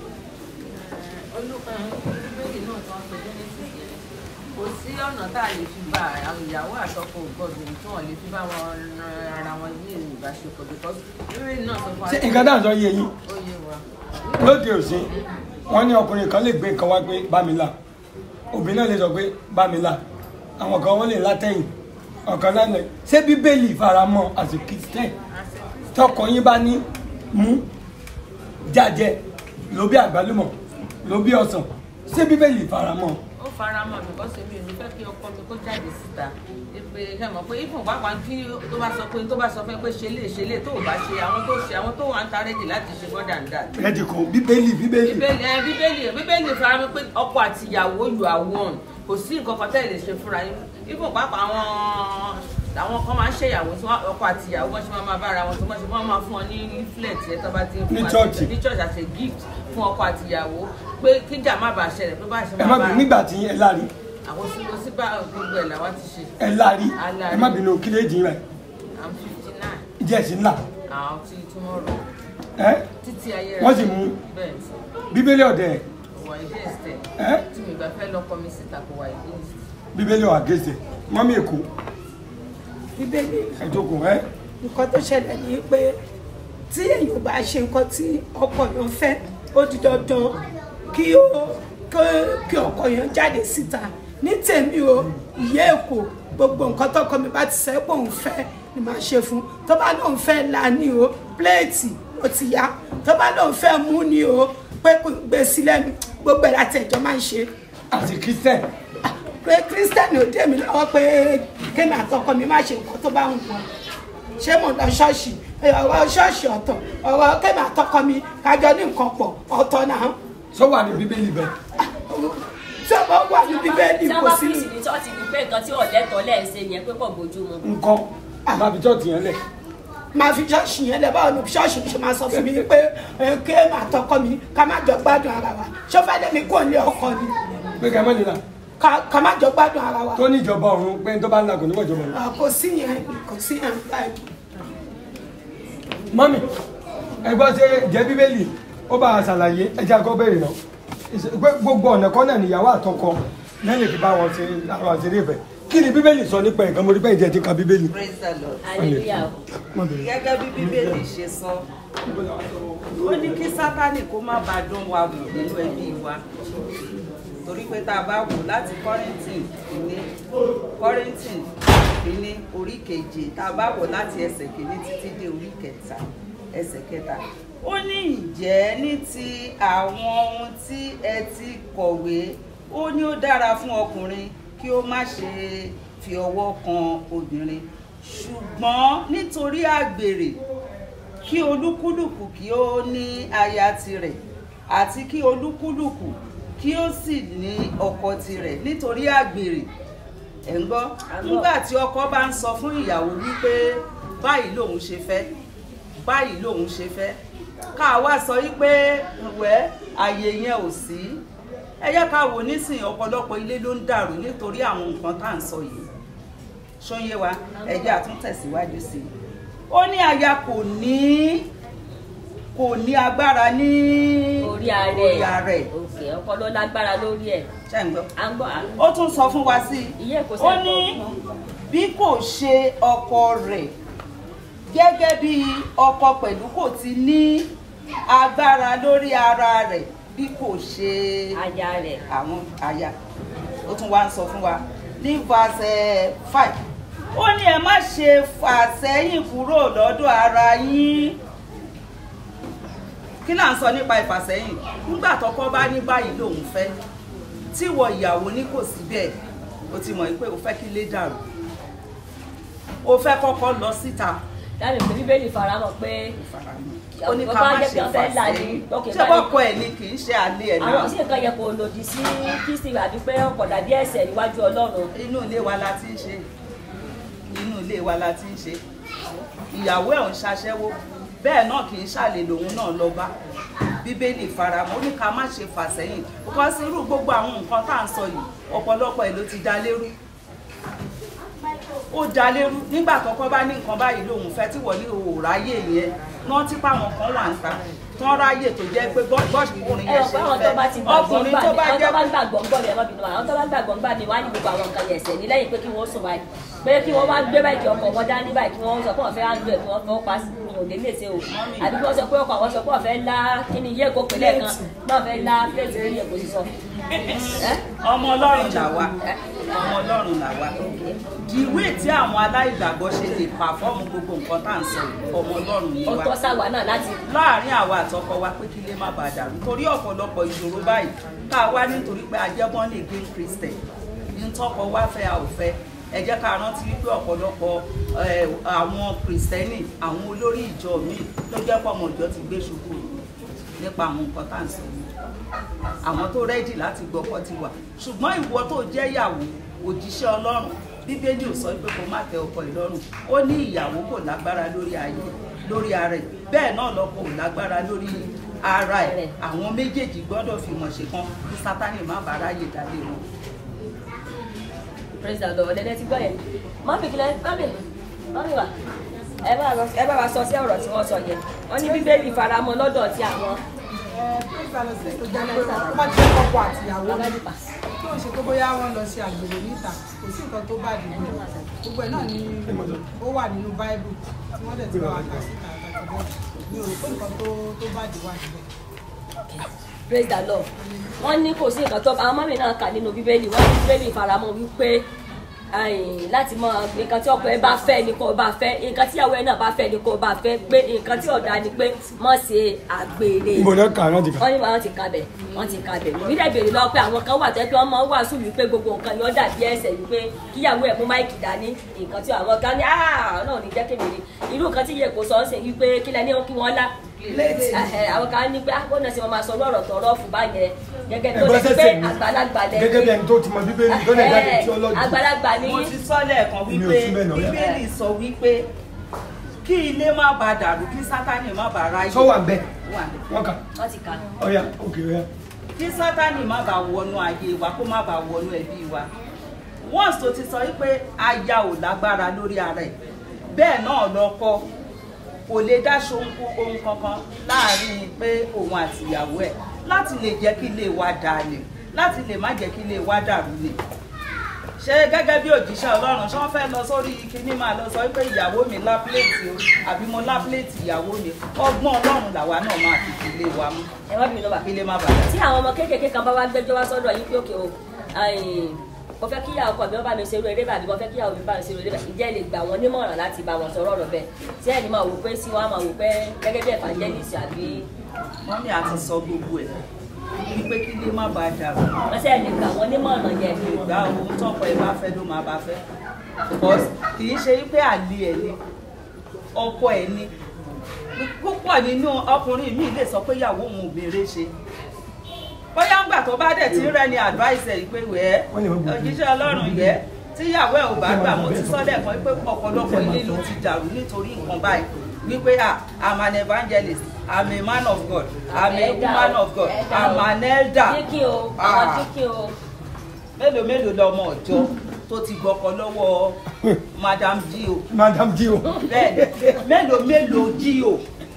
bíbélì náà tó ń pe genesis yẹn kò sí ọ̀nà tá a lè fi bá àwọn ìyàwó àtọkọ ògbọ́dọ̀ tí wọ́n lè fi bá wọn ran ara wọn ní ìbáṣepọ̀ because bíbélì náà sọ fún wa ṣé nǹkan dáhùn sọ yé yín ó yé wa lóde òsín wọn ní ọkùnrin kan lè gbé nǹkan wá pé bá mi là obìnrin náà lè sọ pé bá mi là àwọn kan wọn lè látẹ̀yìn ọ̀kan náà lè ṣé bíbélì faramọ́ as a christian tọkọ yín bá ní mú jájẹ ló bí àgbálùmọ̀ ló bí ọsàn ṣé bíbélì faramọ́ ó fara mọ́ because èmi ò ní fẹ́ kí ọkọ mi kó jáde síta pé ẹ mọ̀ pé ifun pàápàá kí tó bá sọ pé tó bá sọ fẹ́ pé ṣe lè ṣe lè tó ò bá ṣe àwọn tó ṣe àwọn tó wà ń ta rẹ́dì láti ṣe more than that rẹ́dì kan bíbélì bíbélì bíbélì ẹ bíbélì bíbélì fara mọ́ pé ọkọ àti ìyàwó you are one kò sí nǹkan kan tẹ́ ẹ lè ṣe fúnra yín ifun pàápàá àwọn àwọn kan máa ń ṣèyàwó tí wọ́n- ọkọ àti ìyàwó wọn ṣe máa máa bára wọn tó wọ́n ṣe wọ́n máa fún wọn ní leaflet yẹn tó bá ti ń fún Ní àti- church. ní church as a gift fún ọkọ àti ìyàwó pé kíjà má bàa ṣẹlẹ̀ pé bá ṣe ẹ má máa bínú bá nígbà tí ẹ lárí àwọn síbò síbà gbogbo ẹ̀ làwọn ti ṣe ẹ lárí Alárí. ẹ má bínú kílé jìn rẹ i'm fifty nine ìjẹ́ ẹ̀sìn ńlá àwọn tí tomorrow ẹ títí ayé Wọ́n sì mú. bẹ́ẹ̀ bíbélì ọ̀dẹ̀ wà against ẹ̀ ẹ tí mi gbà fẹ́ lọ́kọ mi síta kò wà against bíbélì ọ̀ àgẹ́sẹ̀ mọ́mí èkó bíbélì ẹ̀jókòó ẹ nǹkan tó ṣẹlẹ̀ ní pé tí èèyàn bá ṣe nǹkan tí ọkọ yẹn fẹ́ ó di dandan kí ó kí- kí ọkọ yẹn jáde síta ní tèmi o ìyá èkó gbogbo nǹkan tọkọ mi bá ti sẹ́ pé òun fẹ́ ni màá ṣe fún tó bá lóun fẹ́ la ní o pléètì ó ti yá tó bá lóun fẹ́ mú ni o pé kò gbé sílẹ̀ mi gbogbo ẹ̀ láti ẹ̀jọ́ máa ń ṣe àti christian pé kírísítẹ́nì ò dé mi lọ́wọ́ pé kémi àtọkọ mi má ṣe nǹkan tó bá ń wọ̀ ṣé mo lọ ṣọ́ọ̀ṣì ọ̀rọ̀ ṣọ́ọ̀ṣì ọ̀tọ̀ ọ̀rọ̀ kémi àtọkọ mi kájọ ní nǹkan pọ̀ ọ̀tọ̀ náà sọ wà ní bíbélì bẹ́ẹ̀ tí ọmọ wà ní bíbélì tí kò wọ́n bá sí fi ìsìn ní chọ́ọ̀tì ní pé nǹkan tí ọ̀lẹ́tọ̀ lẹ́ ń ṣe yẹn pé kò bójú mu. nǹkan má fi chọ́ọ̀tì yẹn lẹ̀ máa fi ṣọ́ọ̀ṣì yẹn lẹ̀ báwo ni ṣọ́ọ̀ṣì ṣe máa sọ fún mi pé ẹ, kémi àtọkọ mi ká má jọ gbádùn ara wa ṣó fẹ́ lé mi kò ní ọkọ ni pé ká má nìlà ká- ká má jọ gbádùn ara wa tó ní ìjọba ọ̀run pé tó bá ń la kò ní wọ̀ ìjọba ọ̀run. Ah, kò sí yẹn kò sí yẹn báyìí. mọ́mí ẹgbọ́n ṣe jẹ́ bíbélì ó bá a ṣàlàyé ẹjẹ́ akọ́ bẹ̀rẹ̀ náà Ìṣe- pé gbogbo ọ̀nà kan náà níyàwó àtọkọ lẹ́yìn fi bá wọn ṣe àwọn àṣírí ìfẹ́ kí ni bíbélì sọ nípa ẹ̀kan mo rí bẹ́ẹ̀ jẹ́ ti ka bíbélì. praise the lord hallelujah o. Má bẹ̀rẹ̀. gẹ́gẹ́ bí bíbélì ṣe sọ ó ní kí sátánì kó má bàa dán wa wò nínú ẹbí wa torí pé tá a bá wò láti kọ́rìntì kìíní kọ́rìntì kìíní orí keje tá a bá wò láti ẹsẹ̀ kìíní títí dé orí kẹta ẹsẹ̀ kẹta ó ní ǹjẹ́ ní ti àwọn ohun tí ẹ ti kọ̀wé ó ní ó dára fún ọkùnrin kí ó má ṣe fi ọwọ́ kan obìnrin ṣùgbọ́n nítorí àgbèrè kí olúkúlùkù kí ó ní aya tirẹ̀ àti kí olúkúlùkù kí ó sì ní ọkọ tirẹ̀ nítorí àgbèrè ẹ̀ ń gbọ́ nígbà tí ọkọ bá ń sọ fún ìyàwó wípé báyìí lòun ṣe fẹ́ báyìí lòun ṣe fẹ́ ká wá sọ wípé wẹ́ àyè yẹn ò sí ẹ jẹ́ ká wò nísìnyí ọ̀pọ̀lọpọ̀ ilé ló ń dàrú nítorí àwọn nǹkan tá à ń sọ yìí ṣóyé wa ẹ jẹ́ àtúntẹ̀síwájú sí i ó ní aya kò ní kò ní agbára ní orí ààrẹ orí ààrẹ òkè ọpọlọ lágbára lórí ẹ̀ ṣe ń gbọ́. à ń gbọ́ à ń ó tún sọ fún wa sí i ìyẹn kò ó ní bí kò ṣe ọkọ rẹ̀ gẹ́gẹ́ bí ọkọ pẹ̀lú kò ti ní agbára lórí ara rẹ̀ bí kò ṣe aya rẹ̀ àwọn aya ó tún wá ń sọ fún wa ní verse five ó ní ẹ má ṣe fà sẹ́yìn kúrò lọ́dọ̀ ara yín kí là ń sọ nípa ìfàsẹ́yìn nígbà tọkọ bá ní báyìí lòun fẹ́ tíwọ ìyàwó ní kò sí bẹ́ẹ̀ o ti mọ̀ pé o fẹ́ kí ilé dàrú o fẹ́ kọ́kọ́ lọ síta dábìí pé bíbélì faramọ́ pé ó ní ká Bàbá má jẹ́ ṣe kí wọ́n fẹ́ là ní. fàsẹ́yìn Ok, ṣé báyìí. bọ́kọ ẹ̀ ni kì í ṣe àlè ẹ̀ náà àwọn sí nǹkan yẹ kó lòdì sí kristi àbí pé ọkọ̀ dàbí ẹ̀ṣẹ̀ níwájú ọlọ́run inú ilé wa la ti ń ṣe inú ilé wa la ti ń ṣe ìyàwó ẹ̀ ń ṣaṣẹ́wó bẹ́ẹ̀ náà kì í ṣàlè lòun náà lọ bá bíbélì faramọ́ ó ní ká má ṣe fà sẹ́yìn because irú gbogbo àwọn nǹkan tá à ń sọ yìí ọ̀pọ̀lọpọ̀ ẹ̀ ló ti dá lérú ó dá lérú nígbà kọ́kọ́ bá ní nǹkan báyìí lòun fẹ́ tí wọ́n ní òòráyè yẹn náà tí páwọn kan wà ń ta tán ráyè tó jẹ́ pé bọ́ọ̀ṣì ọkùnrin ẹ yẹn ọ̀ ṣe pé àwọn ń tó bá ti fẹ́ gbàgbọ́ ọkùnrin gbà tó ní bá àwọn jẹ́ tó bá gbàgbọ́ gbọ́ ní ẹ má bínú àwọn tó bá gbàgbọ́ gbà ní wá ní gbogbo àwọn nǹkan yẹn ẹ̀ṣẹ̀ ní lẹ́yìn pé kí wọ́n sùn báyìí pé kí wọ́n wá gbé báyìí kí ọkọ̀ wọn dání báyìí kí wọ́n sọ pé wọ́n fẹ́ áńdú ẹ̀ kí wọ́n fọwọ́ pa sí ní òde lè ṣe o àbí kí wọ́n sọ pé ọkọ̀ àwọn sọ pé wọ́n fẹ́ lá kí ni iye èkó pẹ̀lẹ́ kan náà fẹ́ lá pléètì ní èkó sísọ. ọmọ ọlọ́run là wá ọmọ ọlọ́run là wá ìwé tí àwọn aláìgbàgbọ́ ṣe lè pàfọ́ọ̀mù gbogbo nǹkan tá à ń sọ yìí, ọmọ ọlọ́run ni ó wá tọ́ sáwà náà láti láàárín àwa àtọkọ wa pé kí ilé má bàa dàrú torí ọ̀pọ̀lọpọ̀ ìṣòro báyìí tá a wá nítorí pé ajẹ́bọ́n lè gé christian ní tọkọ wá fẹ́ a ò fẹ́ ẹ jẹ́ ká rántí wípé ọ̀pọ̀lọpọ̀ eh, àwọn kristẹni àwọn olórí ìjọ míì ló jẹ́ pọ̀ ọmọ ìjọ ti gbé ṣubú nípa àwọn nǹkan tá à ń sọ yìí àwọn tó rẹ́dì láti gbọ́kọ́ ti wà ṣùgbọ́n ìwọ tó jẹ́ ìyàwó òjíṣẹ́ ọlọ́run bíbélì ò sọ pé kó má tẹ ọkọ ìlọ́rùn ó ní ìyàwó kò lágbára lórí ayé lórí ara ẹ̀ bẹ́ẹ̀ náà lọ́kọ ò lágbára lórí ara ẹ̀ àwọn méjèèjì gbọ́dọ̀ fi mọ̀ ṣe kan kí sátánì má bàa ráyè dálé wọn. praise the lord ẹ̀dẹ̀ ti gbọ́ yẹn mọ́mí kílẹ̀ mọ́mí mọ́mí wa ẹ bá wa- ẹ bá wa sọ sí ọ̀rọ̀ tí wọ́n sọ yẹn wọ́n ní bíbélì faramọ́ lọ́dọ̀ tí àwọn wọ́n ti ọkọ àtìyàwó kí o ṣe pé bóyá wọ́n lọ ṣe àgbèrè níta kò sí nǹkan tó bá dìbò gbogbo ẹ̀ náà ni ó wà nínú báíbù tí wọ́n dẹ̀ ti bá wa kà síta àtàkùn bẹ́ẹ̀ mi ò rò pé nǹkan tó tó bá dì wà níbẹ̀. praise the lord wọ́n ní kò sí nǹkan tó àwọn mọ́mí náà kà nínú bíbélì wọ́n ní bíbélì faramọ́ wípé ẹ̀yìn, láti mọ nǹkan tí ọkọ ẹ bá fẹ́ ni kò bá fẹ́ nǹkan tí ìyàwó ẹ náà bá fẹ́ ni kò bá fẹ́ pé nǹkan tí ọ̀dà ni pé mọ̀ ṣe àgbèrè ibo náà kà náà ti kà wọ́n ní wọ́n ti kabẹ̀ wọ́n ti kabẹ̀ ìbí dẹ̀ bèrè lọ pé àwọn kan wà tẹ́ pé wọ́n máa ń wàásù wípé gbogbo nǹkan yóò dàbí ẹsẹ̀ wípé kíyàwó ẹ̀ mú máìkì dání nǹkan tí àwọn kan ní áà náà ní jẹ́ kékeré irú nǹkan tí yẹ kó sọ ọ́ sẹ́ wípé kílẹ̀ ní kí wọ́n lá Ẹhẹ, àwọn kan ní pé àgbọ̀nà sí wọn máa sọ ọ̀rọ̀ tọ̀rọ̀ fún báyẹn gẹ́gẹ́ tó lè ẹgbẹ́ pé sẹ́sẹ̀ mi àgbàlagbà gẹ́gẹ́ bí ẹni tó ti mọ bíbélì tó lè jáde tí ọlọ́dún àgbàlagbà ní mo ti sọ lẹ́ẹ̀kan Èmi ò wípé sí bẹ́ẹ̀ náà. bíbélì sọ wípé kí ilé má bàa dàrú kí sátánì má bàa ráyè. sọ wà ń bẹ Wà ń bẹ̀. wọn kà wọ́n ti kà ọyà òkè ọyà kí sátánì má bàa wọnú ayé wa kó má bàa wọnú ẹbí wa once tó ti sọ wípé aya ò lágbára lórí ara ẹ̀ bẹ́ẹ̀ náà lọ́kọ kò lè dáṣọ ohun kankan láàrin pé òun àti ìyàwó ẹ̀ láti lè jẹ́ kí ilé wa dàlẹ̀ láti lè má jẹ́ kí ilé wa dàrú lè ṣé gẹ́gẹ́ bí òjíṣẹ́ ọlọ́run ṣé wọ́n fẹ́ lọ sórí kíní máa lọ sọ wípé ìyàwó mi lá pléètì o àbí mo lá pléètì ìyàwó mi ọgbọ́n ọlọ́run làwa náà máa fi fi ilé wa mú ẹ má bínú bá kí ilé má bàa tí àwọn ọmọ kéékèèké kan bá wá gbẹ́jọ́ wá sọ́dọ̀ yín pé òkè o ẹ̀yìn, mo fẹ́ kí ìyàwó mi bá mi ṣerú eré bàbí mo fẹ́ kí ìyàwó mi bá mi ṣerú eré bàbí ǹjẹ́ ẹ lè gbà wọ́n nímọ̀ràn láti bá wọn sọ̀rọ̀ ọ̀rọ̀ bẹ́ẹ̀ tí ẹni máa wò pé sí wọn á máa wò pé gẹ́gẹ́ bí evangelist àbí mọ́mí àti sọ gbogbo ẹ̀ wípé kí ilé má bàa dàrú wọ́n sẹ́ lè gbà wọ́n nímọ̀ràn yẹn ìgbà ohun tọ́pọ̀ ẹ bá fẹ́ ló máa bá fẹ́ because kì í ṣe wípé àlè ẹ̀ ni ọkọ ẹ̀ ni púpọ̀ nínú ọkùnrin mi lè sọ pé ìyàwó òun ò béèrè ṣe bóyá ńgbà tó bá dẹ̀ tí ń rẹ ni advice ẹ̀ pé wẹ́ẹ́ Wọ́n lè má gbọ́. òjíṣẹ́ ọlọ́run yẹ tíyàwó ẹ̀ ò bá gbà mo ti sọ lẹ́ẹ̀kan pé ọ̀pọ̀lọpọ̀ ilé ló ti dàrú nítorí nǹkan báyìí wípé ah i'm an evangelist i'm a man of god i'm a woman of god i'm an elder kíkí o àwọn Ah kíkí o mélòó mélòó lọmọ ọjọ́ tó ti gbọkọ lọ́wọ́ madam dio madam dio bẹ́ẹ̀ni mélòó mélòó dio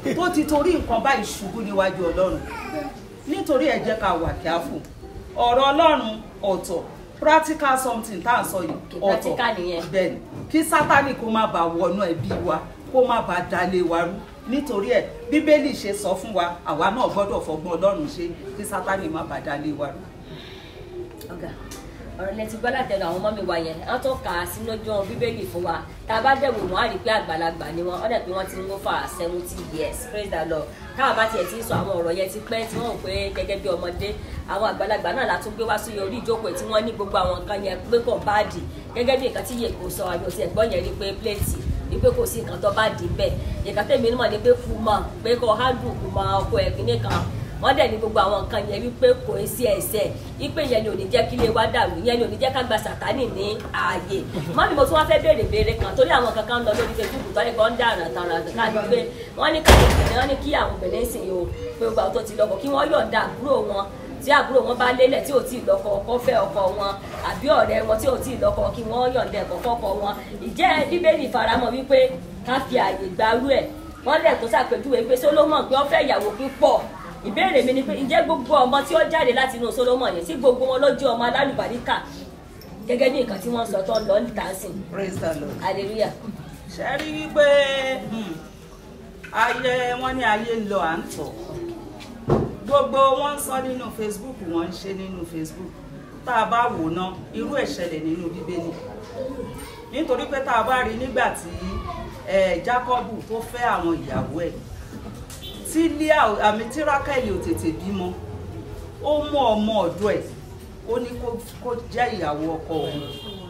tó ti torí nǹkan báyìí ṣubú níwájú ọlọ́run nítorí ẹ jẹ́ ká wà kíáfù ọ̀rọ̀ ọlọ́run ọ̀tọ̀ practical something tá à ń sọ yìí Okay, ọ̀tọ̀ practical nìyẹn. bẹ́ẹ̀ni kí sátani kó má bàa wọnú ẹbí wa kó má bàa dalé wa rú nítorí ẹ bíbélì ṣe sọ fún wa àwa náà gbọ́dọ̀ fọgbọ́n ọlọ́run ṣe kí sátani má bàa dalé wa rú. ọ̀gá ọ̀rọ̀ lẹ́tí gbọ́ látẹnu àwọn ọmọ mi wá yẹn wọ́n tó kà á sínú ojú bíbélì fún wa tá a bá dẹ̀wò wọ́n á rí i pé àgbàlagbà ni wọ́n ọ̀dẹ̀ pé wọ́n ti ń lò fà seventy years praise the lord káwọn bá tiẹ̀ ti ń sọ àwọn ọ̀rọ̀ yẹn ti pẹ́ tí wọ́n rò pé gẹ́gẹ́ bí ọmọdé àwọn àgbàlagbà náà la tún gbé wá sí orí ìjókòó tí wọ́n ní gbogbo àwọn nǹkan yẹn pé kò báàdì gẹ́gẹ́ bí nǹkan tí yèkó sọ àbí òsì ẹ̀gbọ́n yẹn rí pé pléètì ní pé kò sí nǹkan tó bá dì bẹ́ẹ̀ nǹkan tẹ̀mí mọ̀ ní pé kú mọ̀ pé kò hádùn kú mọ̀ ọkọ̀ ẹ̀gbìn kan wọ́n dẹ̀ ní gbogbo àwọn nǹkan yẹn wípé kò í sí ẹsẹ̀ wípé yẹn ni ò ní jẹ́ kí ilé wa dàrú yẹn ni ò ní jẹ́ ká gba sàtánì ní ààyè mọ́mí mo tún wá fẹ́ béèrè béèrè kan torí àwọn kankan ń lọ lórí facebook tó ní kò ń dàrán tàrán káàdì pé wọ́n ní káàdì obìnrin wọ́n ní kí àwọn obìnrin sìn yìí o pé gbogbo àwọn tó ti lọ́kọ kí wọ́n yọ̀ǹda àbúrò wọn tí àbúrò wọn bá lélẹ̀ tí ò tí ì lọ́kọ ọkọ fẹ́ ọkọ wọn àbí ọ̀rẹ́ wọn tí ò tí ì lọ́kọ kí wọ́n yọ̀ǹda ẹ̀kọ́ fọ́kọ wọn ìjẹ́ bíbélì faramọ́ wípé ká fi àyè gbarú ẹ̀ wọ́n lẹ̀ tó ṣàpèjúwe pé solomon pé ó fẹ́ ìyàwó púpọ̀ ìbéèrè mi ni pé ǹjẹ́ gbogbo ọmọ tí ó jáde láti inú solomon yẹn sí gbogbo wọn ló jẹ́ ọmọ alálùbáríkà gẹ́gẹ́ bí nǹkan tí wọ́n sọ tó ń lọ níta sí praise the lord. hallelujah ṣe rí wípé hmm, ayé wọn ní ayé ń lọ à ń tọ̀ gbogbo wọn ń sọ nínú facebook wọn ń ṣe nínú facebook tá a bá wò ná irú ẹ̀ ṣẹlẹ̀ nínú bíbélì nítorí pé tá a bá rí nígbà tí eh, jákọ́bù tó fẹ́ àwọn ìyàwó ẹ̀ tí Líà ò- àmì tí rákẹ́lì ò tètè bímọ ó mú ọmọ ọ̀dọ̀ ẹ̀ ó ní kó- kó jẹ́ ìyàwó ọkọ òun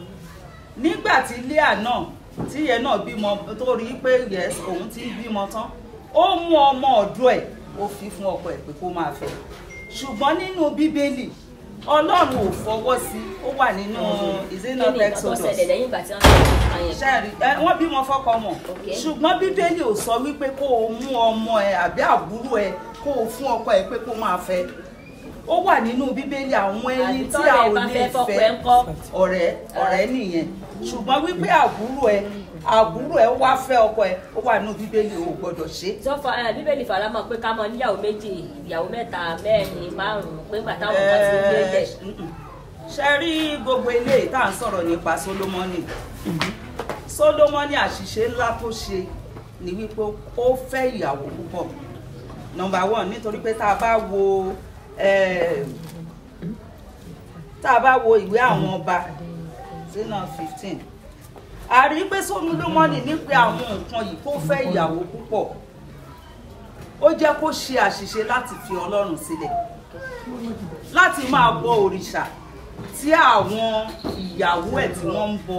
nígbà tí Líà náà tí yẹn náà bímọ tó rí pé yes òun ti ń bímọ tán ó mú ọmọ ọ̀dọ̀ ẹ̀ ó fi fún ọkọ ẹ̀ pé kó máa fẹ́ ṣùgbọ́n nínú bíbélì ọlọ́run ò fọwọ́ sí ó wà nínú kí ìzínà ni nǹkan tó texodus ṣẹlẹ̀ lẹ́yìn ìgbà tí wọ́n sọ nǹkan yẹn ṣẹ́ẹ̀rì ẹ wọ́n bímọ fọ́kọ mọ̀ Okay. ṣùgbọ́n bíbélì ò sọ wípé kó o mú ọmọ ẹ àbí àbúrò ẹ kó o fún ọkọ ẹ pé kó máa fẹ́ ó wà nínú bíbélì àwọn ẹni Àbí tí tọ́rẹ́ a ẹ ò bá lè fẹ́ fọ́kọ ẹ fẹ́ ńkọ́? ọ̀rẹ́ ọ̀rẹ́ nìyẹn ṣùgbọ́n wípé àbúrò ẹ àbúrò ẹ wá fẹ́ ọkọ ẹ ó wà nínú bíbélì ò gbọ́dọ̀ ṣe é tó fa ẹ, bíbélì faramọ́ pé ká mọ níyàwó méjì ìyàwó mẹ́ta mẹ́rin márùn-ún pé gbà táwọn kan ti gbé lẹ̀ ṣe rí gbogbo eléyìí tá à ń sọ̀rọ̀ nípa Sólómọ́nì Sólómọ́nì àṣìṣe ńlá tó ṣe ni wípé ó fẹ́ ìyàwó púpọ̀ nọmba one nítorí pé tá a bá wo eh, tá a bá wo ìwé àwọn ọba sínú fifteen a rí pé Sólómọ́nì nípa àwọn nǹkan yìí kó fẹ́ ìyàwó púpọ̀ ó jẹ́ kó ṣe àṣìṣe láti fi Ọlọ́run sílẹ̀ láti máa bọ òrìṣà tí àwọn ìyàwó ẹ̀ tí wọ́n ń bọ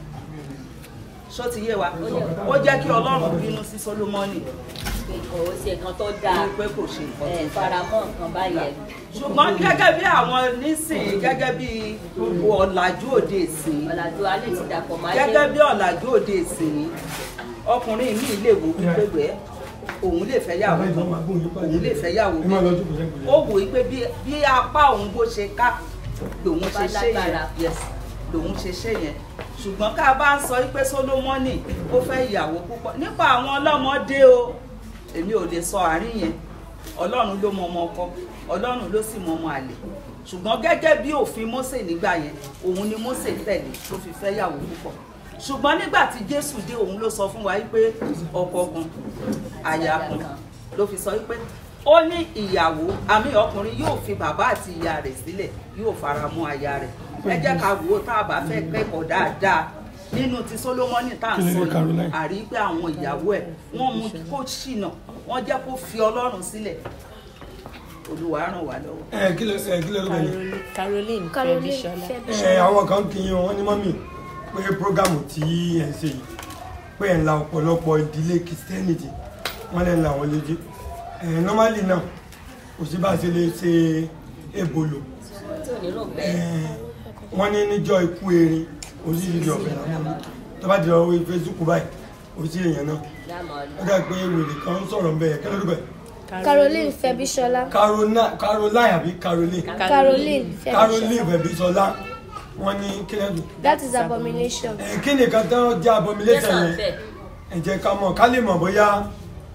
ṣó ti yé wa ó jẹ́ kí Ọlọ́run bínú sí Sólómọ́nì pé kò ṣe nǹkan tó dáa ní pé kò ṣe nǹkan ẹ tó dáa faramọ́ nǹkan báyẹn ṣùgbọ́n gẹ́gẹ́ bí àwọn nísìnyí gẹ́gẹ́ bí ọ̀làjú òde ìsìn ọ̀làjú alẹ́ ti dàpọ̀ máa gẹ́gẹ́ bí ọ̀làjú òde ìsìn ọkùnrin mi lè wo wípé wẹ́ òun lè fẹ́ yàwó òun lè fẹ́ yàwó ẹ máa lọ méjì jókòó sẹ́gbẹ̀ẹ́. ó wò ó pé bí bí apá òun bó ṣe ká lòun Bá ṣe ṣe yẹn lágbára. yes lòun ṣe ṣe yẹn ṣùgbọ́n ká bá ń sọ pé Sólómọ́nì ó fẹ́ ìyàwó púpọ̀ nípa àwọn ọlọ́mọdé o èmi ò lè sọ àárín yẹn Ọlọ́run ló mọ ọmọ ọkọ Ọlọ́run ló sì mọ ọmọ àlè ṣùgbọ́n gẹ́gẹ́ bí òfin Mósè nígbà yẹn òun ni Mósè tẹ̀lé tó fi fẹ́ ìyàwó púpọ̀ ṣùgbọ́n nígbà tí Jésù dé òun ló sọ fún wa wípé ọkọ kan àyà kan ló fi sọ wípé ó ní ìyàwó àmì ọkùnrin yóò fi bàbá àti ìyá rẹ̀ sílẹ̀ yóò fara mọ́ aya rẹ̀ ẹ jẹ́ ká wò ó tá a bá fẹ́ kẹ́kọ̀ọ́ dáadáa nínú ti Sólómọ́nì tá à ń Kí ni sọ ní Caroline? yìí àrí pé àwọn ìyàwó ẹ̀ wọ́n mú kó ṣìnà wọ́n jẹ́ kó fi Ọlọ́run sílẹ̀ Olúwa ràn wá lọ́wọ́. ẹ kí ló ẹ kí ló ló bẹ̀rẹ̀. Caroline Caroline Fẹ́bíṣọlá. ẹ àwọn kan kì í yan wọn ní mọ́mì pé prógámù tí ẹ ń ṣe yìí pé ẹ̀ ń la ọ̀pọ̀lọpọ̀ ìdílé kìrìsìtẹ́nìtì wọ́n lè ń la wọn lójú ẹ̀ nọ́málì náà kò sí bá a ṣe lè ṣe ebolo tí ò ní rò ẹ̀ bẹ́ẹ̀ wọ́n ní níjọ́ ikú erin oríṣiríṣi ọ̀bẹ làwọn ní tó bá di ọwọ́ Facebook báyìí oríṣi èèyàn náà láàmú ó dà pé wèrè kan ń sọ̀rọ̀ ń bẹ̀ kí ló dé bẹ̀ Caroline Fẹ́bíṣọlá Carona- Caroline àbí Caroline Caroline Caroline Fẹ́bíṣọlá Fẹ́bíṣọlá wọ́n ní kílẹ̀ dùn that is abomination ẹ kí ni kan tán jẹ́ abomination Yes, yẹn sir. ẹ jẹ́ ká mọ̀ ká lè mọ̀ bóyá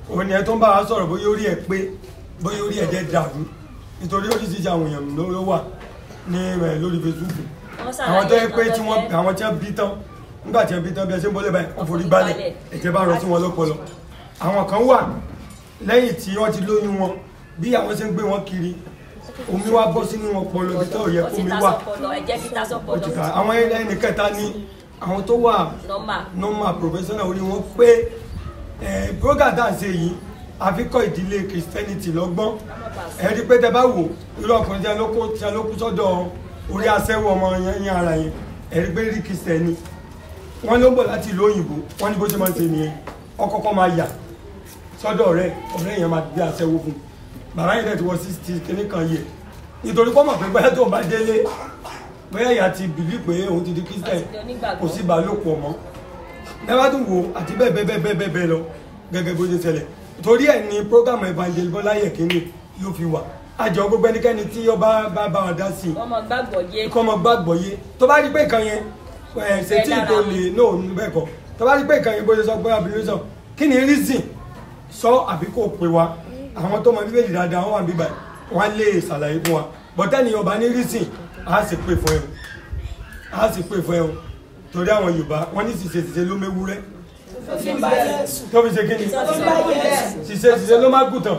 òun ni ẹ tó ń bá wa sọ̀rọ̀ bóyá orí ẹ pé bóyá orí ẹ jẹ́ dàrú nítorí oríṣiríṣi àwọn èèyàn ló ló wà ní ẹ lórí Facebook Wọ́n ṣàlàyé àwọn tó yẹ pé nǹkan tí tó wọ́n jẹ́. àwọn tí wọ́n bí tán nígbà tí wọ́n bí tán bí ẹ ṣe ń bọ́lẹ̀ báyìí wọ́n forí balẹ̀ ẹ̀jẹ̀ bá rọ sí wọn lọ́pọlọ àwọn kan wà lẹ́yìn tí wọ́n ti lóyún wọn bí àwọn ṣe ń gbé wọn kiri omi wá bọ́ sínú ọpọlọ ibi tó yẹ ó ti kómi ta wà sọpọlọ ẹ̀jẹ̀ ti ta sọpọlọ òtítà àwọn ẹni kẹta ní àwọn tó wà normal normal professional orí wọn pé ẹ program tá à ń ṣe yìí àfikọ́ ìdílé christianity lọ́gbọ́n ẹ rí pé tẹ bá wò irú ọkùnrin tí a ló kó tí a ló kú sọ́dọ̀ orí aṣẹ́wó ọmọ yẹn yẹn ara yẹn ẹ rí pé rí christiani wọ́n ló ń bọ̀ láti ìlú òyìnbó wọ́n ní bó ṣe máa ń ṣe nìyẹn ọkọ̀ọ̀kan máa yà sọ́dọ̀ ọ̀rẹ́ ọ̀rẹ́ yẹn máa gbé aṣẹ́wó fún un bàbá yẹn dẹ̀ ti wọ sixty kìíní kan yẹ nítorí pọ́nmọ̀ pé bóyá tó ń bá délé bóyá ìyá ti bìlí pé òun ti di christian kò sí ìbálòpọ̀ mọ́ ẹ bá tún wò àti bẹ́ẹ̀ bẹ́ẹ̀ bẹ́ẹ̀ bẹ́ẹ̀ bẹ́ẹ̀ lọ gẹ́gẹ́ bó ṣe ṣẹlẹ̀ torí ẹ̀ ní program evangel bọ́lá yẹ̀kínní ló fi wà àjọ gbogbo ẹnikẹ́ni tí ó bá bá bá wa dá sí i wọ́n mọ gbàgbọ́ yé kọ́ ọmọ gbàgbọ́ yé tó bá rí pé nǹkan yẹn ẹ̀ ṣe tí tó lè no bẹ́ẹ̀ kọ́ tó bá rí pé nǹkan yẹn bó ṣe sọ pé abìnrin sọ kí ni reason sọ àbí kò pè wá àwọn tó mọ bíbélì dáadáa wọn wà bíbá wọn lè ṣàlàyé fún wa bọ́tẹ́ni ọba ní reason á sì pè fún ẹ o á sì pè fún ẹ o torí àwọn yorùbá wọn ní ṣìṣe ṣìṣe ló méwúrẹ́ tó fi ṣe kí ni ṣìṣe ṣìṣe ló má gùtàn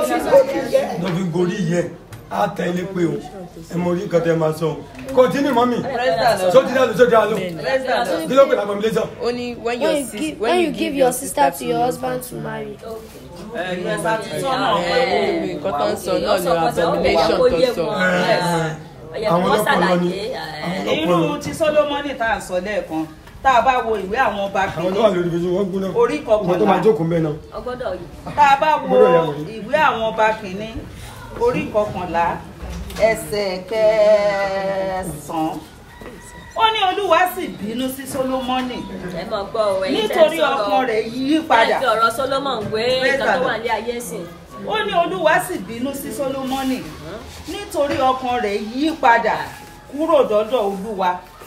ló fi gorí yẹ á tẹ ilé pé o ẹ mọ orí nǹkan tẹ máa sọ o continue mọ́mì sóti dá lọ sóti dá lọ kí ló pè lábọ̀ mi lẹ́sọ̀. Only when When your you sis- give, when you give your sister to your husband to marry. Yes, àti sọ́nà Eh, nǹkan tó ń sọ náà ni abomination tó ń sọ. àwọn ọlọ́pọlọ ni irú ti solomoni tá à ń sọ lẹ́ẹ̀kan tá a bá wo ìwé àwọn ọba àwọn tó wà lórí ibi wọn gbóná Orí kọkànlá. ọmọ tó máa jókòó mbẹ náà. ọgbọ́dọ̀ yìí tá a bá wo Gbọ́dọ̀ yà wọ̀nyí. ìwé àwọn ọba kìíní orí kọkànlá ẹsẹ̀ kẹsàn-án ó ní olúwa sì bínú sí solomoni ẹ mọ̀ gbọ́ ọ ẹ̀yin tẹ́ ń nítorí sọ̀rọ̀. ọkàn rẹ̀ yí padà ẹ fi ọ̀rọ̀ Solomon gbé Praise nǹkan tó the wà Lord. ní ayé sìn ó ní olúwa sì bínú sí solomoni nítorí ọkàn rẹ̀ yí padà kúrò dọ́dọ̀ olúwa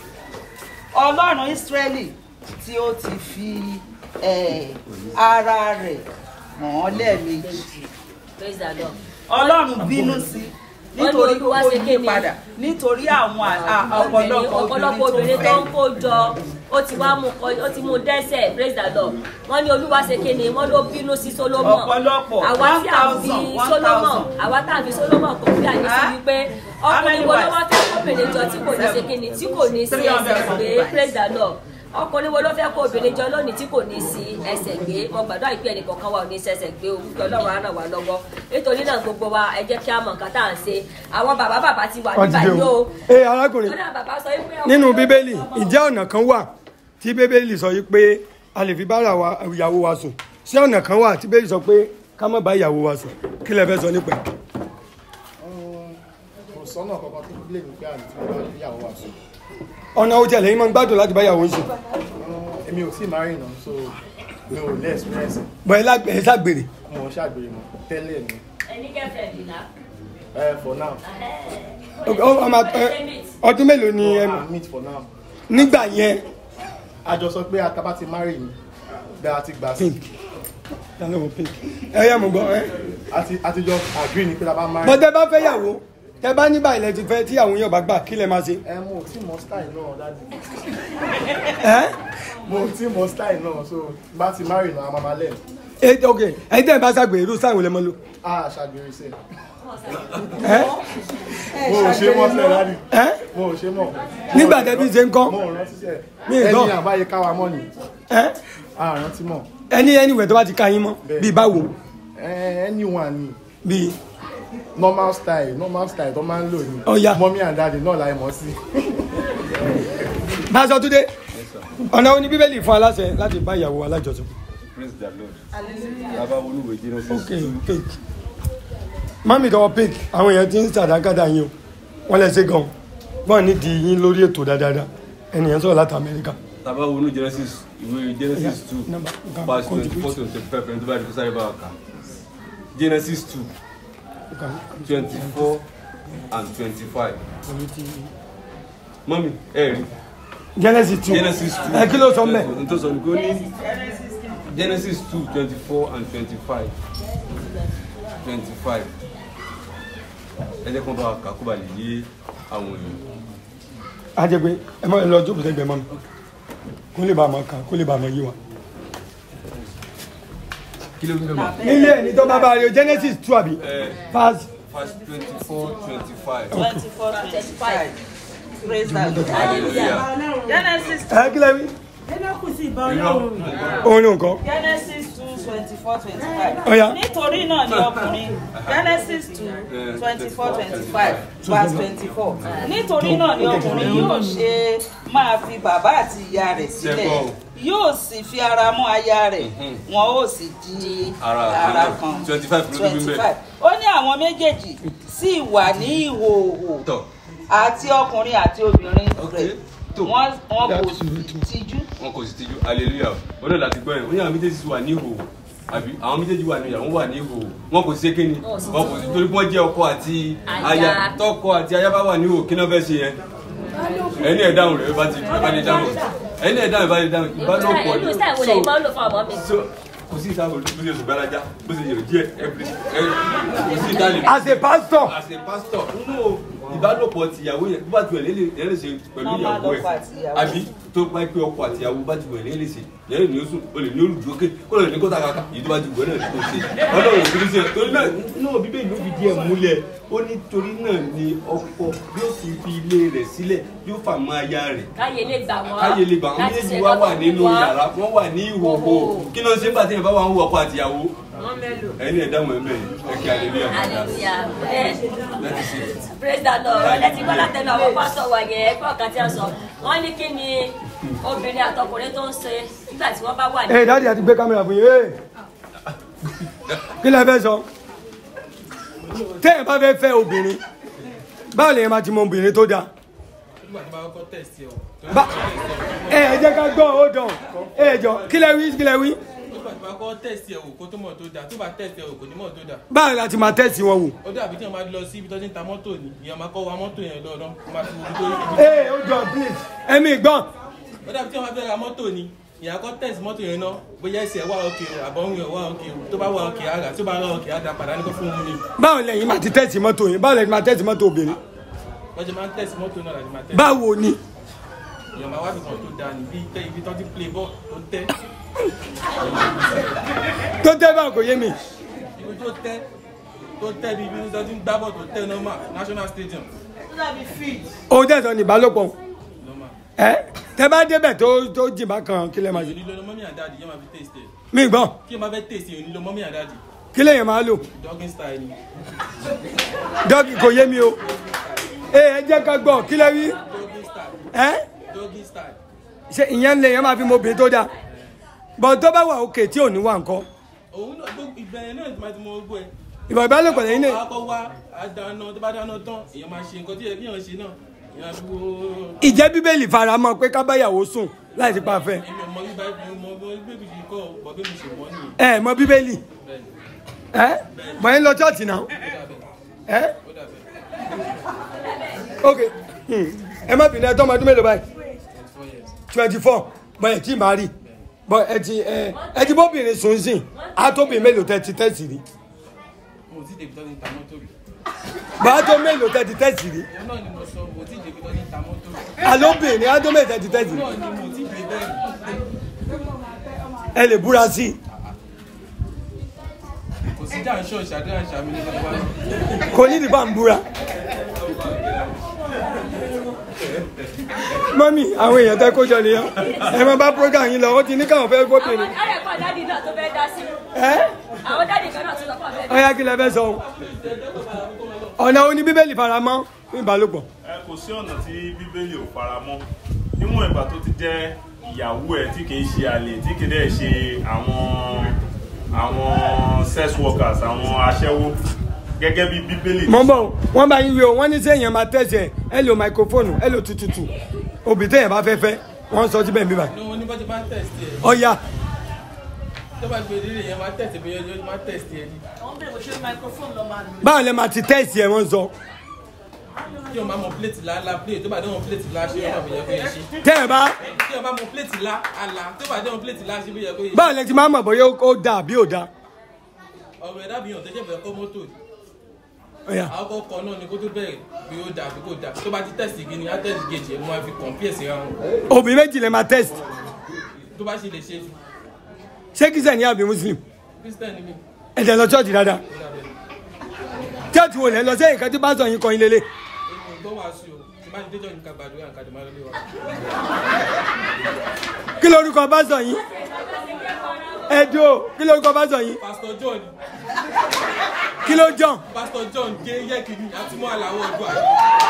ọlọ́run ísírẹ́lì tí ó ti fi eh, ara rẹ̀ hàn án lẹ́ẹ̀mejì praise the lord. ọlọ́run bínú sí Wọ́n ní nítorí Olúwa kó ṣe yí kéde. padà nítorí àwọn à- à- Obìnrin- ọ̀pọ̀lọpọ̀ ọ̀pọ̀lọpọ̀ obìnrin tó ń kó jọ ó ti wá mú kọ ó ti mú dẹ́sẹ̀ praise the lord wọ́n ní olúwa ṣe kéde wọ́n ló bínú sí solomon Ọ̀pọ̀lọpọ̀, àwa tí a fi 1,000, 1,000. solomon àwa tá a fi solomon kò fi àyè sí Ah? wípé How many ọkùnrin wo ló wives? wá fẹ́ kóbìnrin jọ tí kò ní ṣe kéde tí kò ní sí ẹsẹ̀ gbé praise the lord ọkùnrin wo ló fẹ́ kó obìnrin jọ lónìí tí kò ní sí ẹsẹ̀ gbé mo gbàdúrà ìpín ẹnì kọ̀ọ̀kan wa ò ní sẹsẹ̀ gbé orúkọ ọlọ́run á ràn wá lọ́wọ́ nítorí náà gbogbo wa ẹ jẹ́ kí a mọ̀ nǹkan tá à ń ṣe àwọn bàbá bàbá ti wà wọ́n ti nígbà dé yìí o. o ee arákùnrin Kódà bàbá sọ wípé ọkùnrin nínú ló bíbélì ń bọ̀. ǹjẹ́ ọ̀nà kan wà tí bíbélì sọ yìí pé a lè fi bára wa ìyàwó wa sùn ṣé ọ̀nà kan wà tí bíbélì sọ pé ká má bá ìyàwó wa sùn kí lẹ fẹ́ sọ nípa ẹ̀. kò sọ́nà kankan tó lè ní pé àlè tí mo bá ní ìyàwó wa sùn. ọ̀nà ojú ẹ̀lẹ́yìn máa ń gbádùn láti bá ìyàwó ń sùn èmi ò tí ì marry náà so mi ò lè experience bọ̀ ẹ lágbè- ẹ ságbèrè mo ò ṣàgbèrè mọ́ tẹ́lẹ̀ ni ẹni kẹfẹ dìnnà. ẹ for now Ó- ó máa- ẹ- ọdún mélòó ni ẹ no I meet for now nígbà yẹn a jọ sọ pé ataba ti marry ni bẹ́ẹ̀ a ti gbà sí pink ta ló wọ pink ẹ yẹ mo gbọ́ ẹ. àti àti jọ agree ni pé ta bá marry bọ́tẹ́ bá fẹ́ yàwó tẹ bá ní báyìí lẹ ti fẹ́ tí àwọn yóò bá gbà kí lẹ máa ṣe. ẹ mo ò tí mọ style náà dájú ẹ mo ò tí mọ style náà so bá ti marry náà a máa máa lẹ̀ ẹ ok ẹ tẹ́ ẹ bá ságbèrè irú sáwọn lẹ mọ́ lò. a ṣàgbèrè sí ẹ mo ò ṣe mọ́ sẹ́ẹ̀ dájú ẹ mo ò ṣe mọ́ nígbà tẹ bí ṣe ń kọ́ mo ò rántí sẹ́ẹ̀ Mi ì gbọ́. ẹni àbáyé káwa mọ́ ni ẹ a rántí mọ́ ẹni ẹniwẹ̀ tó bá ti ka yín mọ́ bíi báwo ẹ anyone ni bíi normal style normal style tó máa ń lò ní Ó yá. mọ́mí and daddy náà láì mọ̀ sí. Pásọ Túndé ọ̀nà oní bíbélì fún aláṣẹ láti bá ìyàwó alájọsùn. praise the lord bàbá olúwe genesis ok pink mami tọwọ pink àwọn èèyàn ti ń sàdákàdá yín o wọn lè ṣe gan wọn nídìí yín lórí ètò dáadáa ẹnìyàn sọ̀rọ̀ láti amẹ́ríkà bàbá wọnú genesis ìwé genesis two number, number, verse twenty contribute. four to twenty five ẹni tó bá di kó sáré bá wa kà genesis two twenty four and twenty five mọ́mí ẹ rí genesis two genesis two ẹ kí ló sọ mbẹ n tó sọ ní kó ní genesis two twenty four and twenty five twenty five ẹ jẹ́ kí wọ́n bá wa kà kó ba lè yé àwọn èèyàn. a jẹ pé ẹ máa lọ jókòó sẹ́gbẹ̀ẹ́ mọ́ mi kó lè bá a mọ̀ kàn kó lè bá a mọ̀ yé wa. kí ló ń bẹ̀ mọ́. nílé ẹni tó bá bá a rí o genesis two àbí verse verse twenty four twenty five. twenty four twenty five praise the lord Hallelujah. genesis ẹ kí lẹ wí. ẹlẹ́kùn sí ìbá ọlọ́run òun ní nǹkan. genesis two twenty four twenty five Ọya. nítorí náà ni ọkùnrin genesis two twenty four twenty five verse twenty four nítorí náà ni ọkùnrin yóò ṣe máa fi bàbá àti ìyá rẹ̀ sílẹ̀ Ṣẹ́gbọ́n. yóò sì fi ara mọ́ aya rẹ̀ wọn ó sì di Ara ara kan. kan 25 ló dúró twenty bẹ́ẹ̀. five ó ní àwọn méjèèjì sì wà ní ìhòòhò tọ́ àti ọkùnrin àti obìnrin rẹ̀ wọ́n wọ́n kò tijú wọn kò sì tijú hallelujah ó náà láti gbọ́ yẹn ó ní àwọn méjèèjì sì wà ní ìhòòhò àbí àwọn méjèèjì wà ní ìyàwó wà ní ìhòòhò wọn kò sí kéni wọn kò sí torí pé wọ́n jẹ́ ọkọ àti aya Aya. tọkọ àti aya bá wà ní ìhòòhò kí náà fẹ́ ṣe yẹn ẹni ẹ̀ dáhùn rẹ̀ bá ti bá ti dáhùn ẹni ẹ̀ dáhùn bá ti dáhùn ìbálòpọ̀ irú sáà wo lẹ́yìn máa ń lò fún ọmọ mi. so kò sí ìta bó ṣe sùn gbáradá bó ṣe yẹ díẹ̀ every kò sí ìta lè. as a pastor. as a pastor nínú ìbálòpọ̀ tìyàwó yẹn bó bá ti wẹ̀ lé lè ṣe pẹ̀lú Normal ìyàwó lọ́kọ àti ẹ̀ ìyàwó. àbí tó bá pé ọkọ àti ìyàwó bá ti wẹ̀ lé lè ṣe yẹn ní oṣù o lè ní olùdókè kó lè ní kó takaka èyí tó bá ti wẹ̀ náà ní kó ṣe ọlọ́run ò fi ṣe torí náà nínú bíbélì ló fi díẹ̀ múlẹ̀ ó ní torí náà ni ọkọ yóò fi fi ilé rẹ̀ sílẹ̀ yóò fà mọ́ aya rẹ̀ káyé lè gbà wọ́n. káyé lè gbà wọn láti méjèèjì ṣe wá wà lọ́kọ̀ nínú fún wọn. yàrá wọn wà ní ìhòòhò kí ló ń ṣe nígbà tí yẹn bá wà ń wọ ọkọ àti ìyàwó wọ́n mẹ́lò. ẹni ẹ̀dá mọ̀ ẹ̀mẹ́ ẹ̀ kí hallelujah hallelujah bẹ́ẹ̀ láti ṣe praise the lord ọ̀rẹ́ tí gbọ́dọ̀ tẹnu àwọn pásítọ̀ wà yẹn ẹgbẹ́ ọ̀kan tí a sọ wọ́n ní kí ni obìnrin àtọkùnrin tó ń ṣe nígbà tí wọ́n bá wà ní. ẹ dáàdi àti gbé kámẹ́rà fún yín ee kí lẹ fẹ́ sọ téèyàn bá fẹ́ fẹ́ obìnrin báwo lèyàn máa ti mọ obìnrin tó dáa nígbà tí wọ́n bá kọ́ tẹ̀sí ẹ̀ o. Bá- ẹ ẹ jẹ́ ká gbọ́ ó dàn ẹ jọ kí lẹ wí kí lẹ wí nígbà tí wọ́n kọ́ tẹ̀sí ẹ̀ o kó tó mọ̀ tó dáa tó bá tẹ̀sí ẹ̀ o kò ní mọ̀ tó dáa. báwo la ti máa tẹ̀sí wọn wò. ó dàbí tí wọ́n bá lọ sí ibi tó ti ń ta mọ́tò ni ìyẹn máa kọ́ wa mọ́tò yẹn lọ́dọ̀ máa fi wo ibi tó ibi ee ó jọ please ẹ̀mí gbọ́n ó dàbí tí wọ́n bá fẹ́ ra mọ́tò ni ìyẹn kọ́ tẹ̀sí mọ́tò yẹn náà bóyá ẹsẹ̀ wà òkè o àbọ̀rún yẹn wà òkè o tó bá wà òkè àrà tó bá rà òkè àdá padà ní kó fún un ni báwo lẹ́yìn máa ti tẹ̀sí mọ́tò yín báwo lẹ́yìn máa tẹ̀sí mọ́tò obìnrin wọ́n ṣe máa ń tẹ̀sí mọ́tò náà láti máa tẹ̀sí. báwo ni èèyàn máa wá fi kan tó dáa níbi tẹ ibi tó ti play ball tó tẹ́ tó tẹ́ báwo kò yé mi ibi tó tẹ́ tó tẹ́ bí ibi tó ti ń gbá bọ̀ tó tẹ́ normal national stadium. ó dàbí field. òun tẹ̀sán ní ìbálòpọ̀ ẹ tẹ bá débẹ̀ tó tó jìbá kan kí lẹ máa ṣe onílò lọ mọ́mí àdáàdì yẹn máa fi taste ẹ̀ mi gbọ́n kí ẹ máa fẹ́ taste ẹ̀ onílò mọ́mí àdáàdì kí lèyàn máa lò dogging style ni dọ́kì kò yé mi o ee ẹ jẹ́ ká gbọ́ kí lẹ wí dogging style ẹ dogging style ṣe ìyẹn lèyàn máa fi mọ obìnrin tó dáa bọ̀ tó bá wà òkè tí ò ní wà nǹkan òun náà gbogbo ìbẹ̀rẹ̀ náà ti máa ti mọ gbogbo ẹ̀. ìbọ̀ ìbálòpọ̀ lẹ́yìn náà akọ wa àdáná tó bá dáná tán èèyàn máa ṣe nǹkan tí yẹ kí èèyàn ṣe náà èèyàn fi wo ìjẹ́ bíbélì faramọ́ pé ká báyàwó sùn láì sí pa fẹ́ èmi ọmọ bíbá ìmọ̀ ọmọ bíbí yìí kọ́ bọ̀ bí mo ṣe mọ́ nìyẹn ẹ mọ bíbélì ẹ mọ ẹ lọ chọ́ọ̀tì náà ẹ ok hmm. ẹ má bìnrin ẹ tọ́ ọmọ ọdún mélòó báyìí twenty four bọ ẹ tí ì máa rí bọ ẹ ti ẹ ẹ ti bóbìnrin sùn sìn á tóbi mélòó tẹ ti tẹ̀sí rí mo ti débi tó ní ta mọ́tò rí bọ á tó mélòó tẹ ti tẹ̀sí rí òun náà ni mo sọ mo ti débi tó ní ta mọ́tò rí alóbìnrin á tó mélòó tẹ ti tẹ̀sí rí òun náà ni mo ti dé bẹ́ẹ̀ ẹ lè búra sí i kò sí jà ń ṣọ́ ìṣàdúrà ìṣàmì nínú wa kò ní ìdìbò à ń búra. mọ́mí àwọn èèyàn tẹ́ kó jọ nìyẹn ẹ máa bá program yín lọ ó ti ní káwọn fẹ́ gbóbìnrin. ọ̀rẹ́ kan dádì náà tó fẹ́ dá sí. ẹ àwọn dádì kan náà tó lọ́kọ̀ fẹ́ dá ọyá kí lẹ fẹ́ sọ o. ọ̀nà oní bíbélì faramọ́ fún ìbálòpọ̀. ẹ kò sí ọ̀nà tí bíbélì ò faramọ́ níwọ̀n ìgbà tó ti jẹ́ ìyàwó ẹ̀ tí kìí ṣe àlè tí kìí dẹ̀ ṣe àwọn àwọn sex workers àwọn aṣẹ́wó gẹ́gẹ́ bí bíbélì mọ̀ ń bọ̀ wọ́n bá yín wí o wọ́n ní sẹ́yìn máa tẹ̀sẹ̀ ẹ lo microphone ẹ lo tututu òbí tẹ̀yìn bá fẹ́ fẹ́ wọ́n sọ síbẹ̀ níbà. ní wọn ní bá ti máa ń tẹ̀sí ẹ̀ ọ̀ya tó bá gbé délé yẹn máa tẹ̀sí bí yẹn máa tẹ̀sí ẹ̀ ni. wọ́n bẹ̀rẹ̀ bó ṣe microphone lọ máa lò. báwo lẹ máa ti tẹ̀sí ẹ wọ́n sọ tí wọn bá mọ plate la la plate tó bá dé wọn plate la ṣe wọn bá yẹ kó yẹ ṣe. tẹ́ ẹ bá tí wọn bá mọ plate la ala tó bá dé wọn plate la ṣe bí yẹ kó yẹ ṣe. báwo lẹ ti máa mọ̀ bóyá ó dáa àbí ò dáa. ọ̀rọ̀ ẹ̀dá bíyàn tó ṣẹ̀fẹ̀ kọ́ mọ́tò yìí. Ọ̀yà. àwọn kọ̀ọ̀kan náà ni kó tó bẹ̀rẹ̀ bí ó dáa bí kò dáa tó bá ti tẹ̀sì igi ni á tẹ̀sì gèjì ẹ̀ mo máa fi compare sí ra wọn. òbí méjì lè máa test tó bá ṣe lè ṣe ṣé kí sẹ́ni àbí muslim christian ni mi. ẹ̀jẹ̀ lọ church dáadáa church wo lẹ lọ sẹ́yìn kan tí bá sọ yín kọyin lélẹ̀ èmi tó wàá sí o tí bá ti déjọ́ nǹkan gbàdúrà nǹkan àdìmọ́ lórí wa. kí lorúkọ bá sọ yín ẹ̀dùn kí lorúkọ bá sọ yín pastor john kí ló jọ pastor john gé yẹ́kìnní àti mọ́ àlàó ọdún àyè.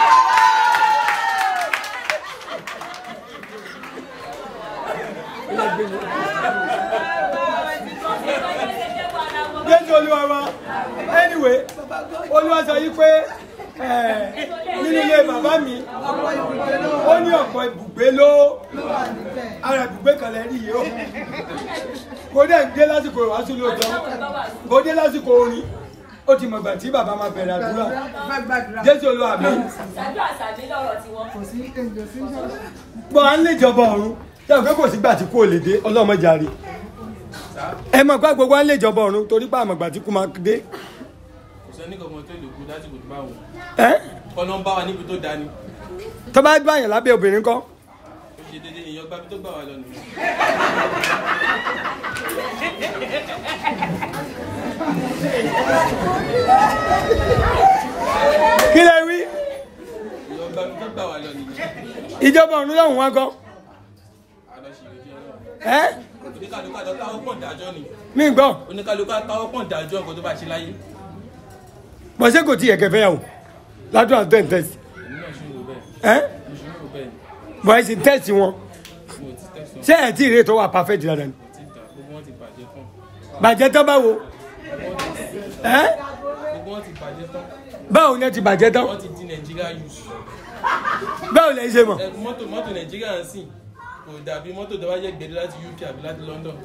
jésù olúwa wa anyway olúwa sọ yí pé eh, nínú ilé bàbá mi ó ní ọ̀pọ̀ ibùgbé ló ara ibùgbé kan lẹ́ rí yìí ó kò dẹ̀ dé lásìkò ìwàásù lóòótọ́ kò dé lásìkò orin ó ti mọ̀gbà tí bàbá máa bẹ̀rẹ̀ àdúrà jésù olúwa mi ṣáájú àṣàbí lọ́rọ̀ tiwọn. kò sí bọ́ à ń lè jọba ọ̀run yàtọ̀ pé kò sígbà tí kò lè dé ọlọ́mọdé àrí ẹ mọ̀ pé gbogbo à ń lè jọba ọ̀run torí pé àmọ̀gbà tí kò máa dé kò sẹ́ni kankan tó lè kú láti kò tó bá wọn. ẹ́ ọ̀nà ń bá wa níbi tó dání. tó bá gbà yàn lábẹ́ obìnrin kọ́ ó ṣe déédéé èèyàn gbábi tó gbà wá lọ nìyẹn. kí lẹ wí èèyàn gbábi tó gbà wá lọ nìyẹn. ìjọba ọ̀run lọ́hùn wá kọ́ àlọ́ ṣì lè jẹ́ ẹ́ oníkàlùkà lọ táwọn pọ̀ dájọ́ ni. mi gbọ́ oníkàlùkà táwọn pọ̀ dájọ́ nǹkan tó bá ṣe láyé. bọ́ ṣé kò tí yẹ kẹfẹ́ yà wò ládùn àti tẹ̀sí èmi náà ṣì ń rò bẹ́ẹ̀. ẹ́ mo ṣì ń rò bẹ́ẹ̀ ni. bọ́ ẹ sì tẹ̀sí wọn mo ti tẹ̀sán. ṣé ẹ̀ tí ì rè tó wà perfect dáadáa ni ti dà gbogbo wọn ti bàjẹ́ tán. bàjẹ́ tán báwo ẹ́ gbogbo wọn ti bàjẹ́ tán. báwo ni ẹ ti bàjẹ́ tán wọ́n ti di nàìjíríà youth. báwo lẹ ṣe mọ̀ ẹ mọ́tò mọ́tò nàìjíríà ń sìn kò dàbí mọ́tò tó bá yẹ gbèdé láti uk àbí láti london.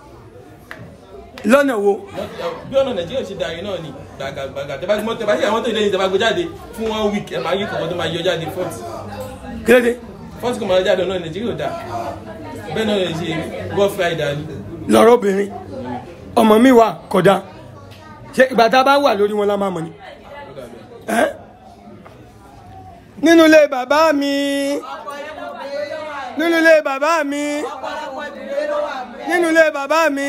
lọ́nà wo Mọ́tò- bí ọ̀nà nàìjíríà ṣe dàrí náà ni gbàgàgbàgà tẹ bá ti mọ́tò tẹ bá ṣe àwọn mọ́tò ìlẹ́yìn tẹ bá gbé jáde fún one week ẹ máa yí kọ̀ọ̀kan tó máa yọ jáde fọ́ọ̀tì. kí ló dé fọ́ọ̀tì kò máa yọ jáde náà nàìjíríà ò dà bẹ́ẹ̀ náà lè ṣe rough rider ni. lọ́rọ̀ obìnrin ọmọ mi wà kódà ṣe ìgbà tá a bá wà lórí wọn la máa mọ̀ ni ẹ́ nínú ilé bàbá mi nínú ilé bàbá mi nínú ilé bàbá mi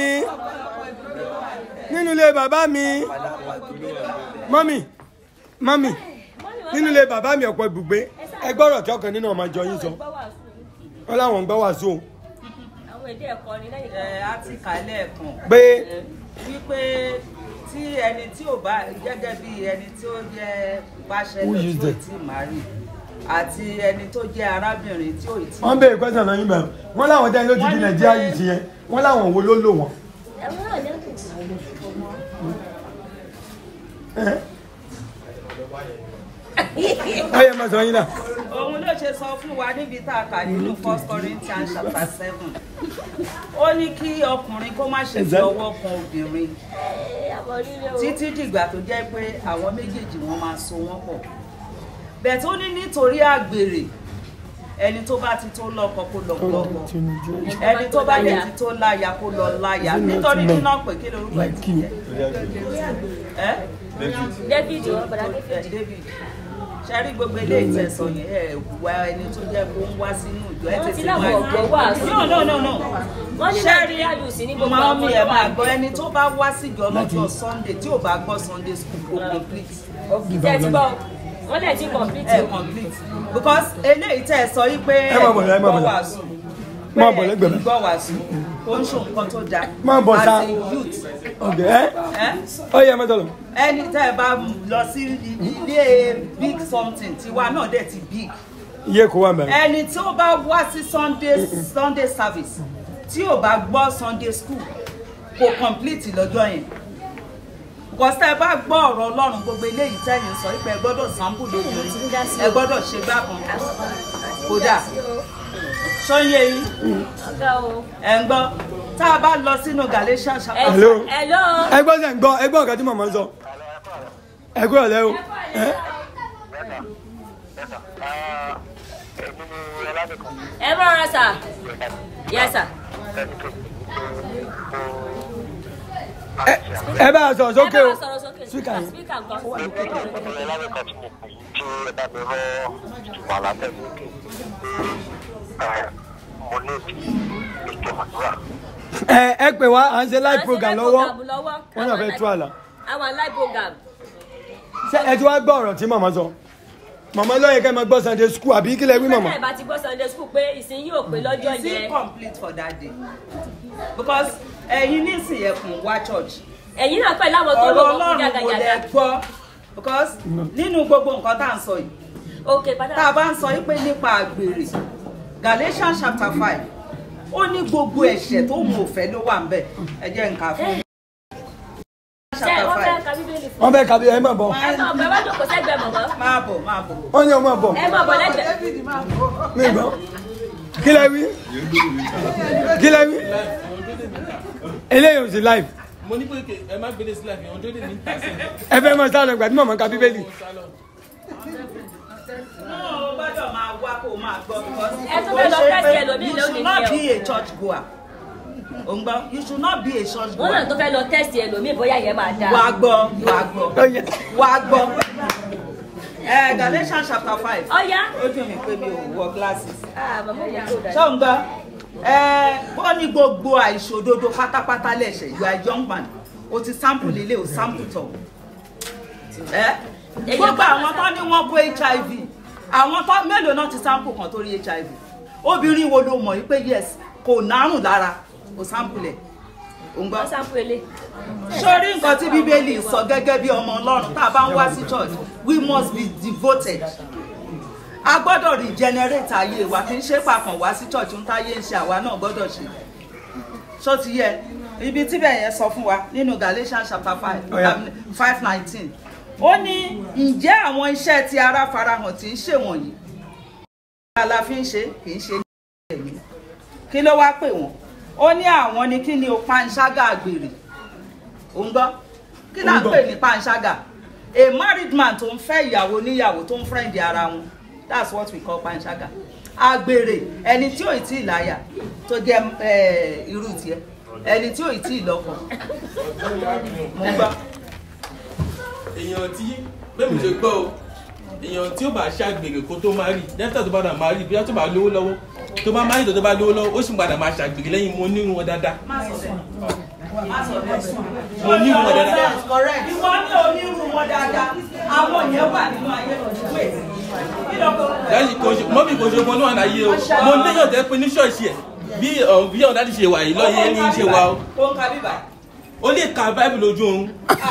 nínú ilé bàbá mi mọ́mì mọ́mì nínú ilé bàbá mi ọ̀pọ̀ ibùgbé ẹgbọ́rọ̀ tí ọkàn nínú ọmọ ìjọ yín sọ wọn láwọn ń gbọ́ wàásù o àwọn èdè ẹ̀kọ́ ni lẹ́yìn ẹ á ti kà á lẹ́ẹ̀kan pé wípé tí ẹni tí ò bá gẹ́gẹ́ bí ẹni tí ó jẹ́ bachelor Who used tí ò it? tí ì marry àti ẹni tó jẹ́ arábìnrin tí ò tí wọ́n béèrè question náà yín bẹ̀rẹ̀ wọ́n láwọn tẹ́ ló ti di nàìjíríà yìí ti yẹn wọ́n láwọn wo ló lò wọ́n. ọyẹ máa sọ yín náà. òun ló ṣe sọ fún wa níbi tá a kà nínú first corinthians chapter seven ó ní kí ọkùnrin kó má ṣe fi ọwọ́ kan obìnrin títí dìgbà tó jẹ́ pé àwọn méjèèjì wọn máa so wọ́n pọ̀ bẹ́ẹ̀ tó ní nítorí àgbèrè ẹni tó bá ti tó lọ́kọ kó lọ lọ́kọ ẹni tó bá dẹ̀ ti tó láya kó lọ láya nítorí nínú ọ̀pẹ kí lorúkọ ẹ̀ ti jẹ́ ẹ́ david wọn bọ̀dá ẹ̀ david david ṣe rí gbogbo ilé ìtẹ̀sọ̀ yẹn ẹ̀ wá ẹni tó jẹ́ kó ń wá sínú ìjọ ẹ̀ Wọ́n ti tètè láwọn máa ọ̀gbọ́n wàásù. no no no no Wọ́n ní ṣe rí Nàìjíríà yóò sí ní gbogbo máa àwọn mi tó ẹ̀ wà máa ní- gbọ́ ẹni tó bá wá síjọ lọ́jọ́ sunday tí ò bá gbọ́ sunday school kò complete tẹ́ ti gbọ́ wọ́n lẹ̀ ti complete ẹ̀ complete because eléyìí tẹ́ ẹ sọ yí pé Ẹ má bọ̀ lẹ́, ẹ má bọ̀ gbọ́ lẹ́. wàásù Má bọ̀ lẹ́gbẹ̀ẹ́ mi. gbọ́ wàásù kò ń ṣe nǹkan tó dáa Má bọ̀ sá. as a youth ọ̀gẹ̀ ẹ́ ẹ́ ọyẹ máa sọ̀rọ̀. ẹni tẹ́ ẹ bá lọ sí ilé big something tiwa náà dẹ̀ ti big iye kò wà mẹ́rin. ẹni tí ó bá wá sí sunday sunday service tí ò bá gbọ́ sunday school kò complete lọ́jọ́ yẹn because tẹ́ ẹ bá gbọ́ ọ̀rọ̀ ọlọ́run gbogbo eléyìí tẹ́yìn sọ pé ẹ gbọ́dọ̀ sample lójú ẹ gbọ́dọ̀ ṣe gbàgbọ́n kódà ṣọ́yẹ yín ọ̀gá o. ẹ̀ ń gbọ́ tá a bá lọ sínú galatians chapter Hello. hello. ẹgbọ́n sẹ̀ ń gbọ́ ẹgbọ́n ọ̀gá tí màmá ń sọ. ẹgbẹ́ ọ̀lẹ́ o. ẹ́ ẹ bá rọra sà yẹ sà. ẹ bá a sọ̀rọ̀ sókè ẹ o bá sọ̀rọ̀ sókè Speaker yẹn. speaker nǹkan. ẹ ẹ pè wá à ń ṣe live À ń ṣe program live lọ́wọ́ program lọ́wọ́. wọ́n náà fẹ́ tú àlà àwọn live program. ṣé ẹ ti wá gbọ́ ọ̀rọ̀ tí màmá sọ màmá lọ́yẹ̀ kẹ́ ẹ máa gbọ́ sunday school àbí kí lẹ wí màmá. bẹ́ẹ̀ bá ti gbọ́ sunday school pé ìsìn yóò pé lọ́jọ́ It's yẹn. incomplete for that day because ẹ̀yin nísìnyí ẹ̀kún wá church. ẹ̀yin náà pẹ̀lú àwọn tó ọ̀rọ̀ lọ́wọ́ fún ọlọ́run kò jàgàjàgà. lẹ̀ gbọ́ because nínú gbogbo nǹkan tá à ń sọ yìí ok padà. tá a bá ń sọ yìí pé nípa àgbèrè Galatians chapter five ó ní gbogbo ẹ̀ṣẹ̀ tó mú òfẹ́ ló wà ń bẹ̀ ẹ jẹ́ nǹkan fún mi. ṣé wọ́n fẹ́ ka bíbélì fún wọ́n fẹ́ kàbí ẹ má bọ̀ ẹ náà bẹ́ẹ̀ wá jókòó sẹ́gbẹ̀ẹ́ mọ̀mọ́. máa bọ̀ máa bọ̀. wọ́n ní ọmọ bọ̀ ẹ máa bọ̀ lẹ́gbẹ̀ẹ́. mí gbọ́ kí lẹ wí kí lẹ wí eléyìí ò sí live mo ní pé kè- ẹ má gbélé sílẹ̀ fi hàn tó lè ní tàṣí. ẹ fẹ́ máa sálọ ìgbà tí màmá ka bíbélì náà ó gbọ́dọ̀ máa wá kó o máa gbọ́ because Ẹ tún fẹ́ lọ ó ṣe test pé ẹlòmíì you lónìí should not ni be o. a church goer ò ń gbọ́ you should not be a church wọ́n náà goer tó fẹ́ lọ tẹ́sì ẹlòmíì bóyá yẹn máa dáa. wà á gbọ́ wà á gbọ́ wà á gbọ́ ẹ Galatians chapter five ọ̀ya. ó dùn mí pé mi ò wọ glasses ah màmá mi kò dáa. ṣé ò ń gbọ́ ẹ wọ́n ní gbogbo àìṣòdodo pátápátá lẹ̀ṣẹ̀ you are young man o ti sample lílé o sample tọ̀ ẹ gbogbo àwọn tó ní wọ́n kó hiv àwọn tó mélòó náà ti sample kan tó rí hiv obìnrin wo ló mọ̀ yìí pé yes kò nárùn lára o sample ẹ̀ ò ń gbọ́ wọ́n sáfù ele. sórí nǹkan tí bíbélì sọ gẹ́gẹ́ bí ọmọ ọlọ́run tá a bá ń wá sí church we must be devoted a gbọ́dọ̀ regenerate ayé wa kì í ṣe pàkàn wá sí church ń táyé ń ṣe àwa náà gbọ́dọ̀ ṣe ṣó ti yẹ ibi tíbẹ̀ yẹn sọ fún wa nínú Galatians chapter five Ọ̀yá. five nineteen ó ní ǹjẹ́ àwọn iṣẹ́ tí ara farahàn tí ń ṣèwọ̀nyí la fi ń ṣe kì í ṣe ní ẹ̀mí kí ló wá pè wọ́n ó ní àwọn ni kí ni o panṣágà àgbèrè ò ń gbọ́ kí là ń pè ní panṣágà a married man tó ń fẹ́ ìyàwó níyàwó tó ń friend ara wọn that's what we call panṣágà àgbèrè ẹni tí ò ì tí ì láyà tó jẹ́ eh, irú tiẹ̀ ẹni tí ò ì tí ì lọ́kọ mo ń gbọ́. èèyàn tí bẹ́ẹ̀ mi ṣe gbọ́ o èèyàn tí ó bá ṣàgbèrè kó tó máa rí dẹ́fítà tó bá dà máa rí bí wọ́n tó bá lówó lọ́wọ́ tó bá máa rí tó bá lówó lọ́wọ́ ó sì padà máa ṣàgbèrè lẹ́yìn mo ní wọn dáadáa mo ní wọn dáadáa. ìwọ ní onírú wọn dáadáa àwọn yẹn wà nínú ayé wait kí ló kọ. láti kò ṣe mọ́bí kò ṣe ọmọ náà láyé o mo léyàn tẹ́ pé ní ṣọ́ọ̀ṣì ẹ̀ bí ọ̀ bí ọ̀dà ti ṣe wà yìí lọ́yẹ̀ ní í ṣe wa o ó ń ka bíbà. ó lè ka báìbù lójú oorun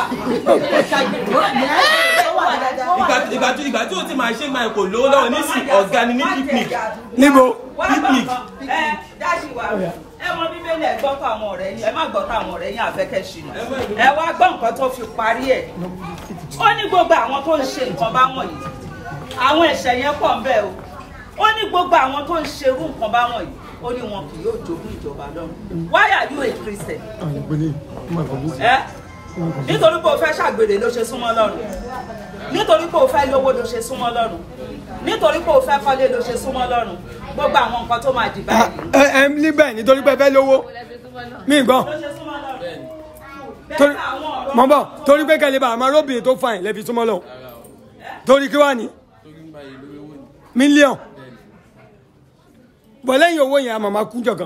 ìgbà ìgbà tí ìgbà tí o ti máa ṣe máa kò lówó lọ́wọ́ nísìn ọ̀gá ni ní picnic níbo picnic ẹ dáṣì wa ẹ mọ bíbélì ẹ gbọ́ tó àwọn ọ̀rẹ́ yín ẹ má gbọ́ tó àwọn ọ̀rẹ́ yín àfẹ́kẹ́ ṣìnà ẹ wá gbọ́ nǹkan tó fi parí ẹ̀ ó ní gbogbo àwọn tó ń ṣe nǹkan bá wọ̀nyí àwọn ẹ̀ṣẹ̀ yẹn pọ̀ ń bẹ o ó ní gbogbo àwọn tó ń ṣerú nǹkan bá wọ̀nyí ó ní wọn kì yóò jogún ìjọba lọ́run why are you a Christian ẹ nítorí pé o fẹ́ ṣàgbèrè ló ṣe súnmọ́ lọ́run nítorí pé o fẹ́ lówó ló ṣe súnmọ́ lọ́run nítorí pé o fẹ́ kọ́lé ló ṣe súnmọ́ lọ́run gbogbo àwọn nǹkan tó máa dì báyìí ẹ ẹ ní bẹ́ẹ̀ nítorí pé ẹ fẹ́ lówó mí gbọ́ ló ṣe súnmọ́ lọ́run torí mọ̀ bọ̀ torí pé kẹ́lẹ́ bá àmọ́ arábìnrin tó fàìn lẹ́bi súnmọ́ lọ torí kí wà ní mílíọ̀n bọ̀ lẹ́yìn owó yẹn a màmá kú jọ̀kan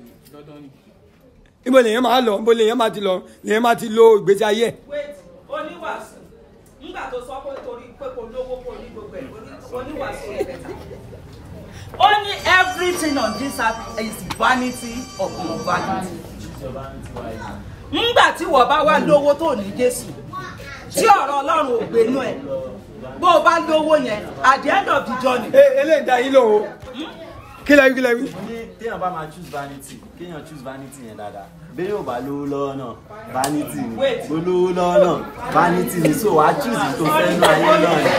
ibo lèyàn máa lọ ibo lèyàn máa ti lọ lèyàn máa ti lo ìgbésí ayé ẹ̀ wait oníwàásù nígbà tó sọ pé torí pé kò lówó kò ní gbogbo ẹ̀ oníwàásù rẹ̀ bẹ̀ta ó ní everything on this earth is vanity upon vanity nígbà tí wọ́n bá wá lówó tó ní Jésù tí ọ̀rọ̀ Ọlọ́run ò gbénú ẹ̀ bó o bá lówó yẹn at the end of the journey. eléyìí dá yín lóhùn kí lẹ́yìn kí lẹ́yìn. mo ní téèyàn bá máa choose vanity kéèyàn choose vanity yẹn dáadáa bẹ́ẹ̀ ò bá lówó lọ́wọ́ náà vanity ni bó lówó lọ́wọ́ náà vanity ni so wàá choose tó fẹ́ nú ayé náà ni.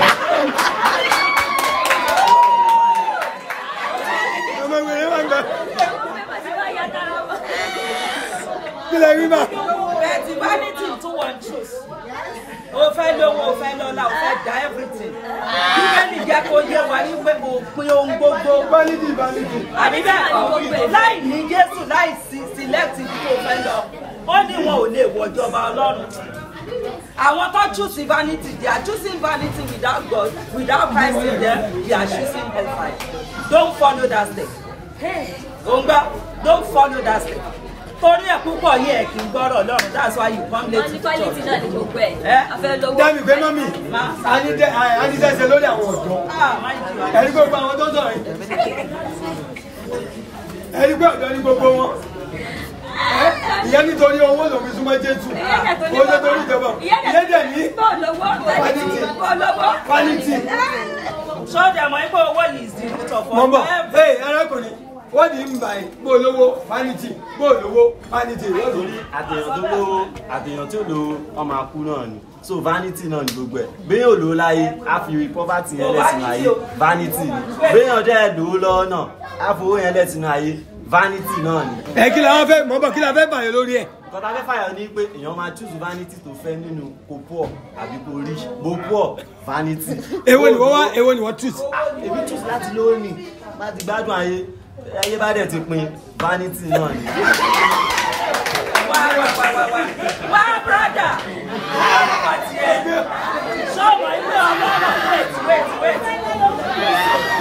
ọmọ ìwé máa ń gbà kí lẹ́yìn bá. bẹ́ẹ̀ tí vanity tún wọ́n choose o fẹ́ lówó o fẹ́ lọ́lá o fẹ́ da everything bíbélì jẹ́ kó yé wa wípé òpin ohun gbogbo vanity vanity. àbí bẹ́ẹ̀ láì ní jésù láì sí select ibi tó fẹ́ lọ ó ní wọn ò lè wọ̀jọba ọlọ́run àwọn tó choose vanity they are choosing vanity without God without Christ in them they are choosing hellfire don't follow that step òǹgbà don't follow that step torí ẹ̀ púpọ̀ yìí ẹ̀ kì í gbọ́rọ̀ ọlọ́run that's why you come late wọ́n ní to quality náà ní church. gbogbo ẹ̀ Eh? a fẹ́ lówó. dábì pé mọ́mì anídẹ́sẹ̀ lórí àwọn ọ̀dọ́ Ah, mind you. ẹ̀rí gbogbo àwọn tó sọ̀rọ̀ yìí ẹ̀rí gbé ọ̀dọ́ ní gbogbo wọn ìyẹn nítorí owó lòun fi súnmọ́ jésù ó lé torí ìjọba ìyẹn dẹ̀ ní vanity vanity sọ́jà mọ̀ ipò owó yìí is the root of mọ̀ all bọ̀ ee arákùnrin wọ́n ní ń báyìí bó lówó vanity bó lówó vanity wọ́n ní. torí àtẹ̀yàn tó lówó àtẹ̀yàn tí ò lówó ọmọ akú náà ni so vanity náà ni gbogbo ẹ̀ béèyàn ò lówó láyé á fi poverty yẹn lẹ́sìn ayé vanity ni béèyàn dẹ́ lówó lọ́wọ́ náà á fowó yẹn lẹ́sìn ayé vanity náà ni. ẹ kí la wọ́n fẹ́ mọ̀ bọ̀ kí la fẹ́ bàyẹ̀ lórí ẹ̀. kọ́tà fẹ́ fàyọ̀ ní pé èèyàn máa choose vanity tó fẹ́ nínú kò poor àbí kò rich bó poor vanity. èwo ni wọ́n wá èwo ni wọ́n tù sí. èmi choose láti lówó ni bá ti gbádùn ayé ayé bá dẹ̀ ti pin vanity náà ni. wá wá wá wá wá wá brother wá tiẹ̀ sọ́mọ ilé ọlọ́run wait wait wait.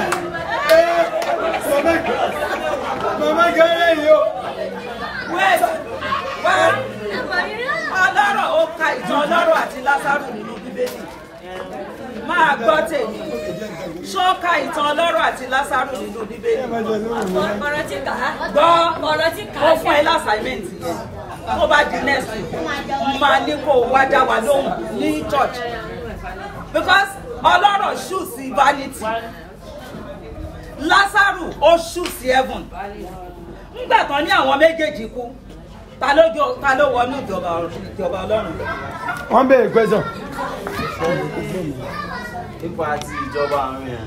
mama gẹ́rẹ́ yìí o. wait wá ọlọ́rọ̀ ó ka ìtàn ọlọ́rọ̀ àti lásàrò nínú bíbélì máa gbọ́ tèmi ṣó ka ìtàn ọlọ́rọ̀ àti lásàrò nínú bíbélì ọ̀rọ̀ tí kà á. gbọ́ ọ̀rọ̀ tí kà ó á. fún ẹ lásàmẹ́ǹtì yẹn tó bá di next week máa ní kó o wá dá wa lóhùn ní church because ọlọ́rọ̀ ṣù sí vanity lásàrò ó ṣù sí heaven ńgbà tán ní àwọn méjèèjì kú ta ló jọ ta ló wọnú ìjọba ìjọba ọlọ́run lọ. wọ́n bẹ̀rẹ̀ question. ipò àti ìjọba àrùn yẹn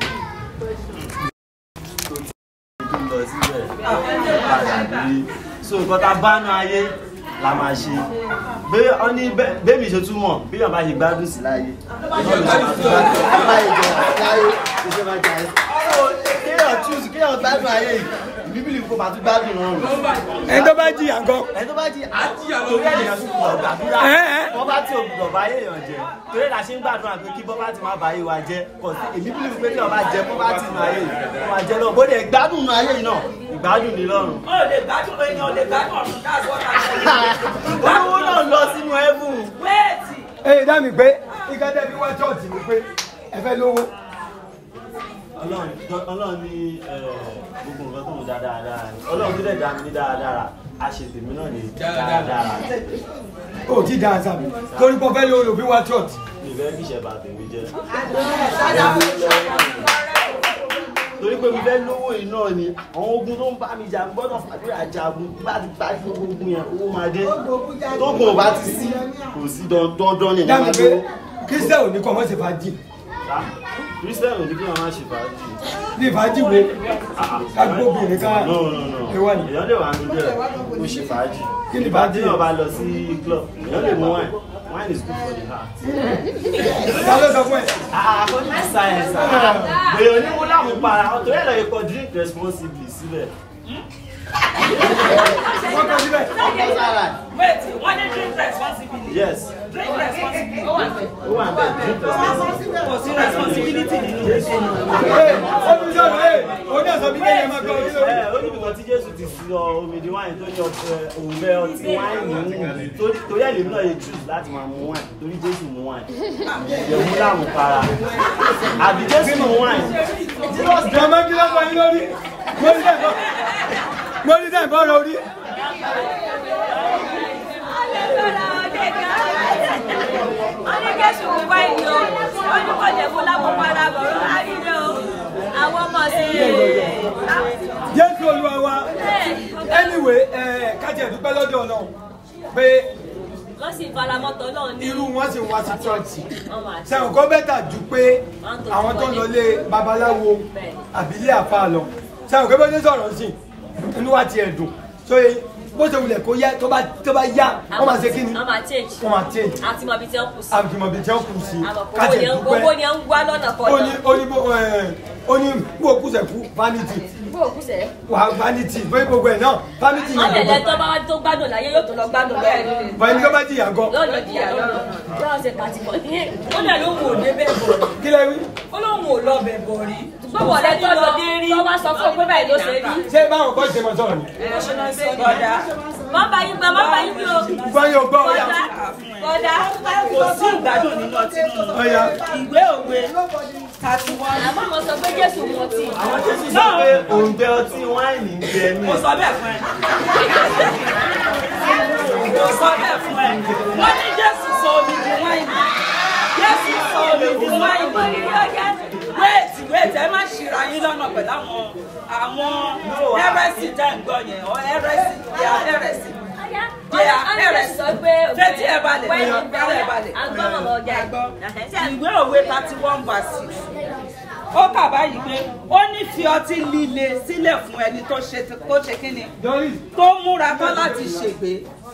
tó ti ń lọ síbẹ̀ padà bí so nǹkan tá a bá nu ayé la máa ṣe bẹ́ẹ̀ ọ ní bẹ́ẹ̀ mi ṣe túmọ̀ bí yàn bá ṣe gbádùn sí láyé náà ló ṣe máa fi gbádùn láyé jọ láyé ló ṣe máa jà ẹ́ kéèyàn choose kéèyàn gbádùn ayé yìí bíbélì kò máa tún gbádùn rọrùn. ẹni tó bá jìyà nǹkan. ẹni tó bá jí àjíyà lórí èèyàn tún pọ̀ gbàdúrà wọ́n bá tí ògùdọ̀ bá yéèyàn jẹ torí la ṣe ń gbàdúrà pé kí bọ́bá ti máa bá yé wa jẹ́ kò sí èmi bíbélì pé tí ọba jẹ bọ́bá ti nu ayé yìí wọ́n máa jẹ lọ bó dẹ̀ gbádùn nu ayé yìí náà ìgbádùn ní lọ́rùn. ó lè gbádùn èèyàn lè gbádùn ọ̀run that's what I olówó náà lọ sínú ẹ̀bùn. wéètì ee dá mi pé ìkẹ́tẹ́ bí wá chọ́ọ̀tì mi pé ẹ fẹ́ lówó. ọlọ́run ọlọ́run ní gbogbo nǹkan tó ń da dáadáa ni ọlọ́run tó dẹ̀ dá mi ní dáadáa a ṣe tèmi náà ní dáadáa. o ti da àṣà mi torí pé ọfẹ́ lówó ló fi wá chọ́ọ̀tì. mi fẹ́ kí ìṣẹ̀bà tèmi jẹ́. torí pé mi fẹ́ lówó yìí náà ni àwọn ogun tó ń bá mi jà gbọ́dọ̀ fàdúrà jagun bá ti parí gbogbo ogun yẹn owó máa dé tógun ò bá ti sí kò sí dandan ní dá mi ìyẹn máa pé lówó. kírísítẹ́ ò ní kọ́ mọ́ ṣe fàájì. kírísítẹ́nì ní kí wọ́n máa ṣe fàájì. ní fàájì wo ká gbóbìnrin ká no no no ewa ni. èèyàn lè wà nínú ẹ̀ kó ṣe fàájì. Kí ni ìgbà fàájì tí yẹn? èèyàn bá lọ sí club èèyàn lè mú wine wine is good for the heart. ta ló sọ fún ẹ. according to science èèyàn ní wọ́n láwọn para ọ̀tọ̀ yẹn lọ yẹ kọ drink responsibly síbẹ̀. wọ́n kọ́ síbẹ̀. wéètì wọ́n ní drink responsibility. yes drink responsibility. ó wà bẹ́ẹ̀ drink responsibly. kò sí responsibility nínú ìṣẹ́ ee ó tún sọ̀rọ̀ ee ó ní ọ̀sán bí kẹ́yìn ẹ máa gbọ́ orí lórí. ẹ ó ní nǹkan tí jésù ti sọ omi di wáìnì tó ní ọ̀fẹ́ òǹbẹ ọtí wáìnì mú torí torí ẹ̀ lèmi náà yẹ choose láti máa mú wáìnì torí jésù mú wáìnì ìyẹ̀wò láàmú para àbí jésù mú wáìnì jesus jọmọ kí ló kọ yín lórí mo ní dẹ́gbọ́ mo ní dẹ́gbọ́ rẹ orí. wọ́n ní kẹ́sù kú báyìí o wọ́n ní kọ́lẹ̀ fún lápapàdà bọ̀rọ̀ àríyá o àwọn ọmọ sí jésù olúwa wa anyway ẹ kájẹ dúpẹ́ lọ́dọ̀ náà pé wọ́n sì faramọ́tò náà ní irú wọn sì wá sí chọ́ọ̀chì ọmọ àti sẹ́wọ̀n kọ́ bẹ́tà ju pé àwọn tó ń lọ lé babaláwo àbílẹ̀ àfa lọ sẹ́wọ̀n kọ́ bẹ́tà sọ̀rọ̀ sí inú wa ti ẹ̀ dùn so bó ṣe wulẹ̀ kó yẹ tó bá tó bá yá wọ́n máa ṣe kí ni wọ́n máa change wọ́n máa change àti mọ̀ bí tí wọ́n kù sí àbùkùmọ̀ bíi tí wọ́n kù sí àmọ̀ kò kájẹ̀ owó dúpẹ́ ni ń wá lọ́nà ó ní kọ̀ọ̀kan ó ní bó ẹ̀ ó ní bó kùsẹ̀ kú vanity bó o kù sẹ́ wà vanity bóyá gbogbo ẹ̀ náà vanity wọ́n yẹn lẹ̀lẹ́ gbogbo tó bá wá tó gbádùn láyé yóò tó lọ gbádùn lọ́rùn bóyá ní tó bá jìyà gan yóò lọ jìyà lọ́rùn yóò ṣe kàtìkọ̀ ní ó lẹ̀ ló wò ó débẹ̀ bọ̀ rí kí lẹ wí. ó lóun ò lọ bẹ̀ bọ̀ rí gbọ́wọ́ lẹ tó lọ tó wá sọ fún un pé báyìí ló ṣe rí ṣé báwọn kọ́ ṣe mọ̀ sọ̀rọ̀ ni. bọ̀dá má bá yín gbà má bá yín bí o báyìí ò gbọ́ ọ̀yà. bọ̀dá kò sí ìgbádùn nínú ọtí mímu ọ̀yà. ìwé òwe thirty one. àmọ́ mo sọ pé jésù mu ọtí àwọn jésù sọ pé òǹgbẹ ọtí wáìnì ń gbẹ ní. mo sọ bẹ́ẹ̀ fún ẹ. mo sọ bẹ́ẹ̀ fún ẹ. wọ́n ní jésù sọ omi di wáìnì. jésù sọ omi di wáìnì. wéètì wéètì ẹ má ṣìra yín lọ́nà pẹ̀lú àwọn àwọn ẹrẹ́sì tẹ́ ń gbọ́ yẹn ọ ẹrẹ́sì they are ẹrẹ́sì. they are ẹrẹ́sì. fetí ẹ balẹ̀ fetí ẹ balẹ̀. ìwé òwe thirty one verse six ó kà báyìí pé ó ní fi ọtí líle sílẹ̀ fún ẹni tó ṣe tó ṣe kí ni tó múra tán láti ṣègbè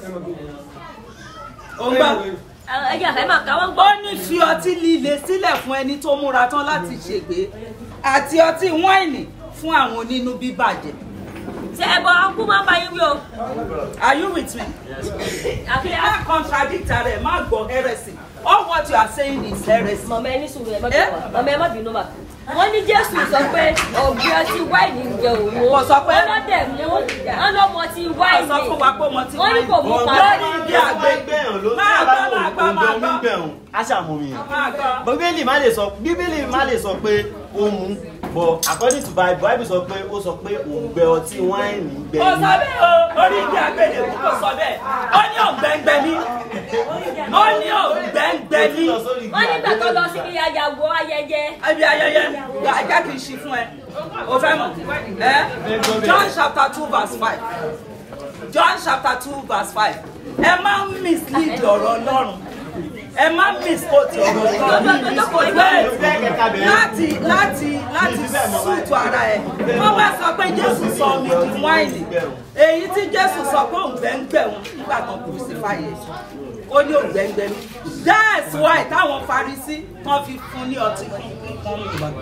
ó ń gbọ́ ẹ̀yà ẹ̀ máa kà wọ́n gbọ́. ó ní fi ọtí líle sílẹ̀ fún ẹni tó múra tán láti ṣègbè àti ọtí wáìnì fún àwọn onínú bíbàjẹ́. ṣé ẹ bọ ọkú máa ń bá yín wí o. are you with me? àfihàn má contradict ara ẹ̀ má gbọ́ heresy all what you are saying is heresy. mọ̀mọ́ ẹni sùn ẹ̀ mọ́tò wà mọ̀mọ́ ẹ má bínú mà. wọ́n ní jésù sọ pé ọ̀gbìn ọtí wáìnì ń jẹ òun. Kò sọ pé- wọ́n lọ́dẹ̀ mú wọ́n lọ́mọ ti wáìnì. sọ fún wa pé mo ti wọ́n ní kò mú Òǹgbẹ padà. lórí ìdí àgbẹ̀gbẹ̀yàn ló tí Máa a bá gbọ́, wò máa gbọ́, òǹgbẹ máa omi gbọ́. ń gbẹ̀hùn á ṣàmùmí yàn. máa gbọ́. bíbélì má lè sọ bíbélì má lè sọ pé ó mú bọ according to bible bible sọ pé ó sọ pé òǹgbẹ ọtí wáìnì ń gbẹ kò ní. sọ bẹ́ẹ̀ o orí ìdí àgbélébù kò sọ bẹ́ẹ̀ ó ní ògbẹ́ngbẹ́ ní ó ní ògbẹ́ngbẹ́ ní. wọ́n nígbà tó lọ síbi àyàwó ayẹyẹ. ibi ayẹyẹ ajá kì í ṣí fún ẹ o fẹ́ mọ̀ ẹ john chapter two verse five john chapter two verse five ẹ má mislead ọ̀rọ̀ ọlọ́run ẹ má misquote ọ̀rọ̀ ọlọ́run láti láti láti sùtù ara ẹ wọ́n bá sọ pé jésù sọ omi di wáìnì èyí tí jésù sọ pé òǹgbẹ́ngbẹ́ wọn nígbà kan crucify ẹ̀ ó ní òǹgbẹ́ngbẹ́ mi that's why táwọn farisí wọ́n fi fún ní ọtí kan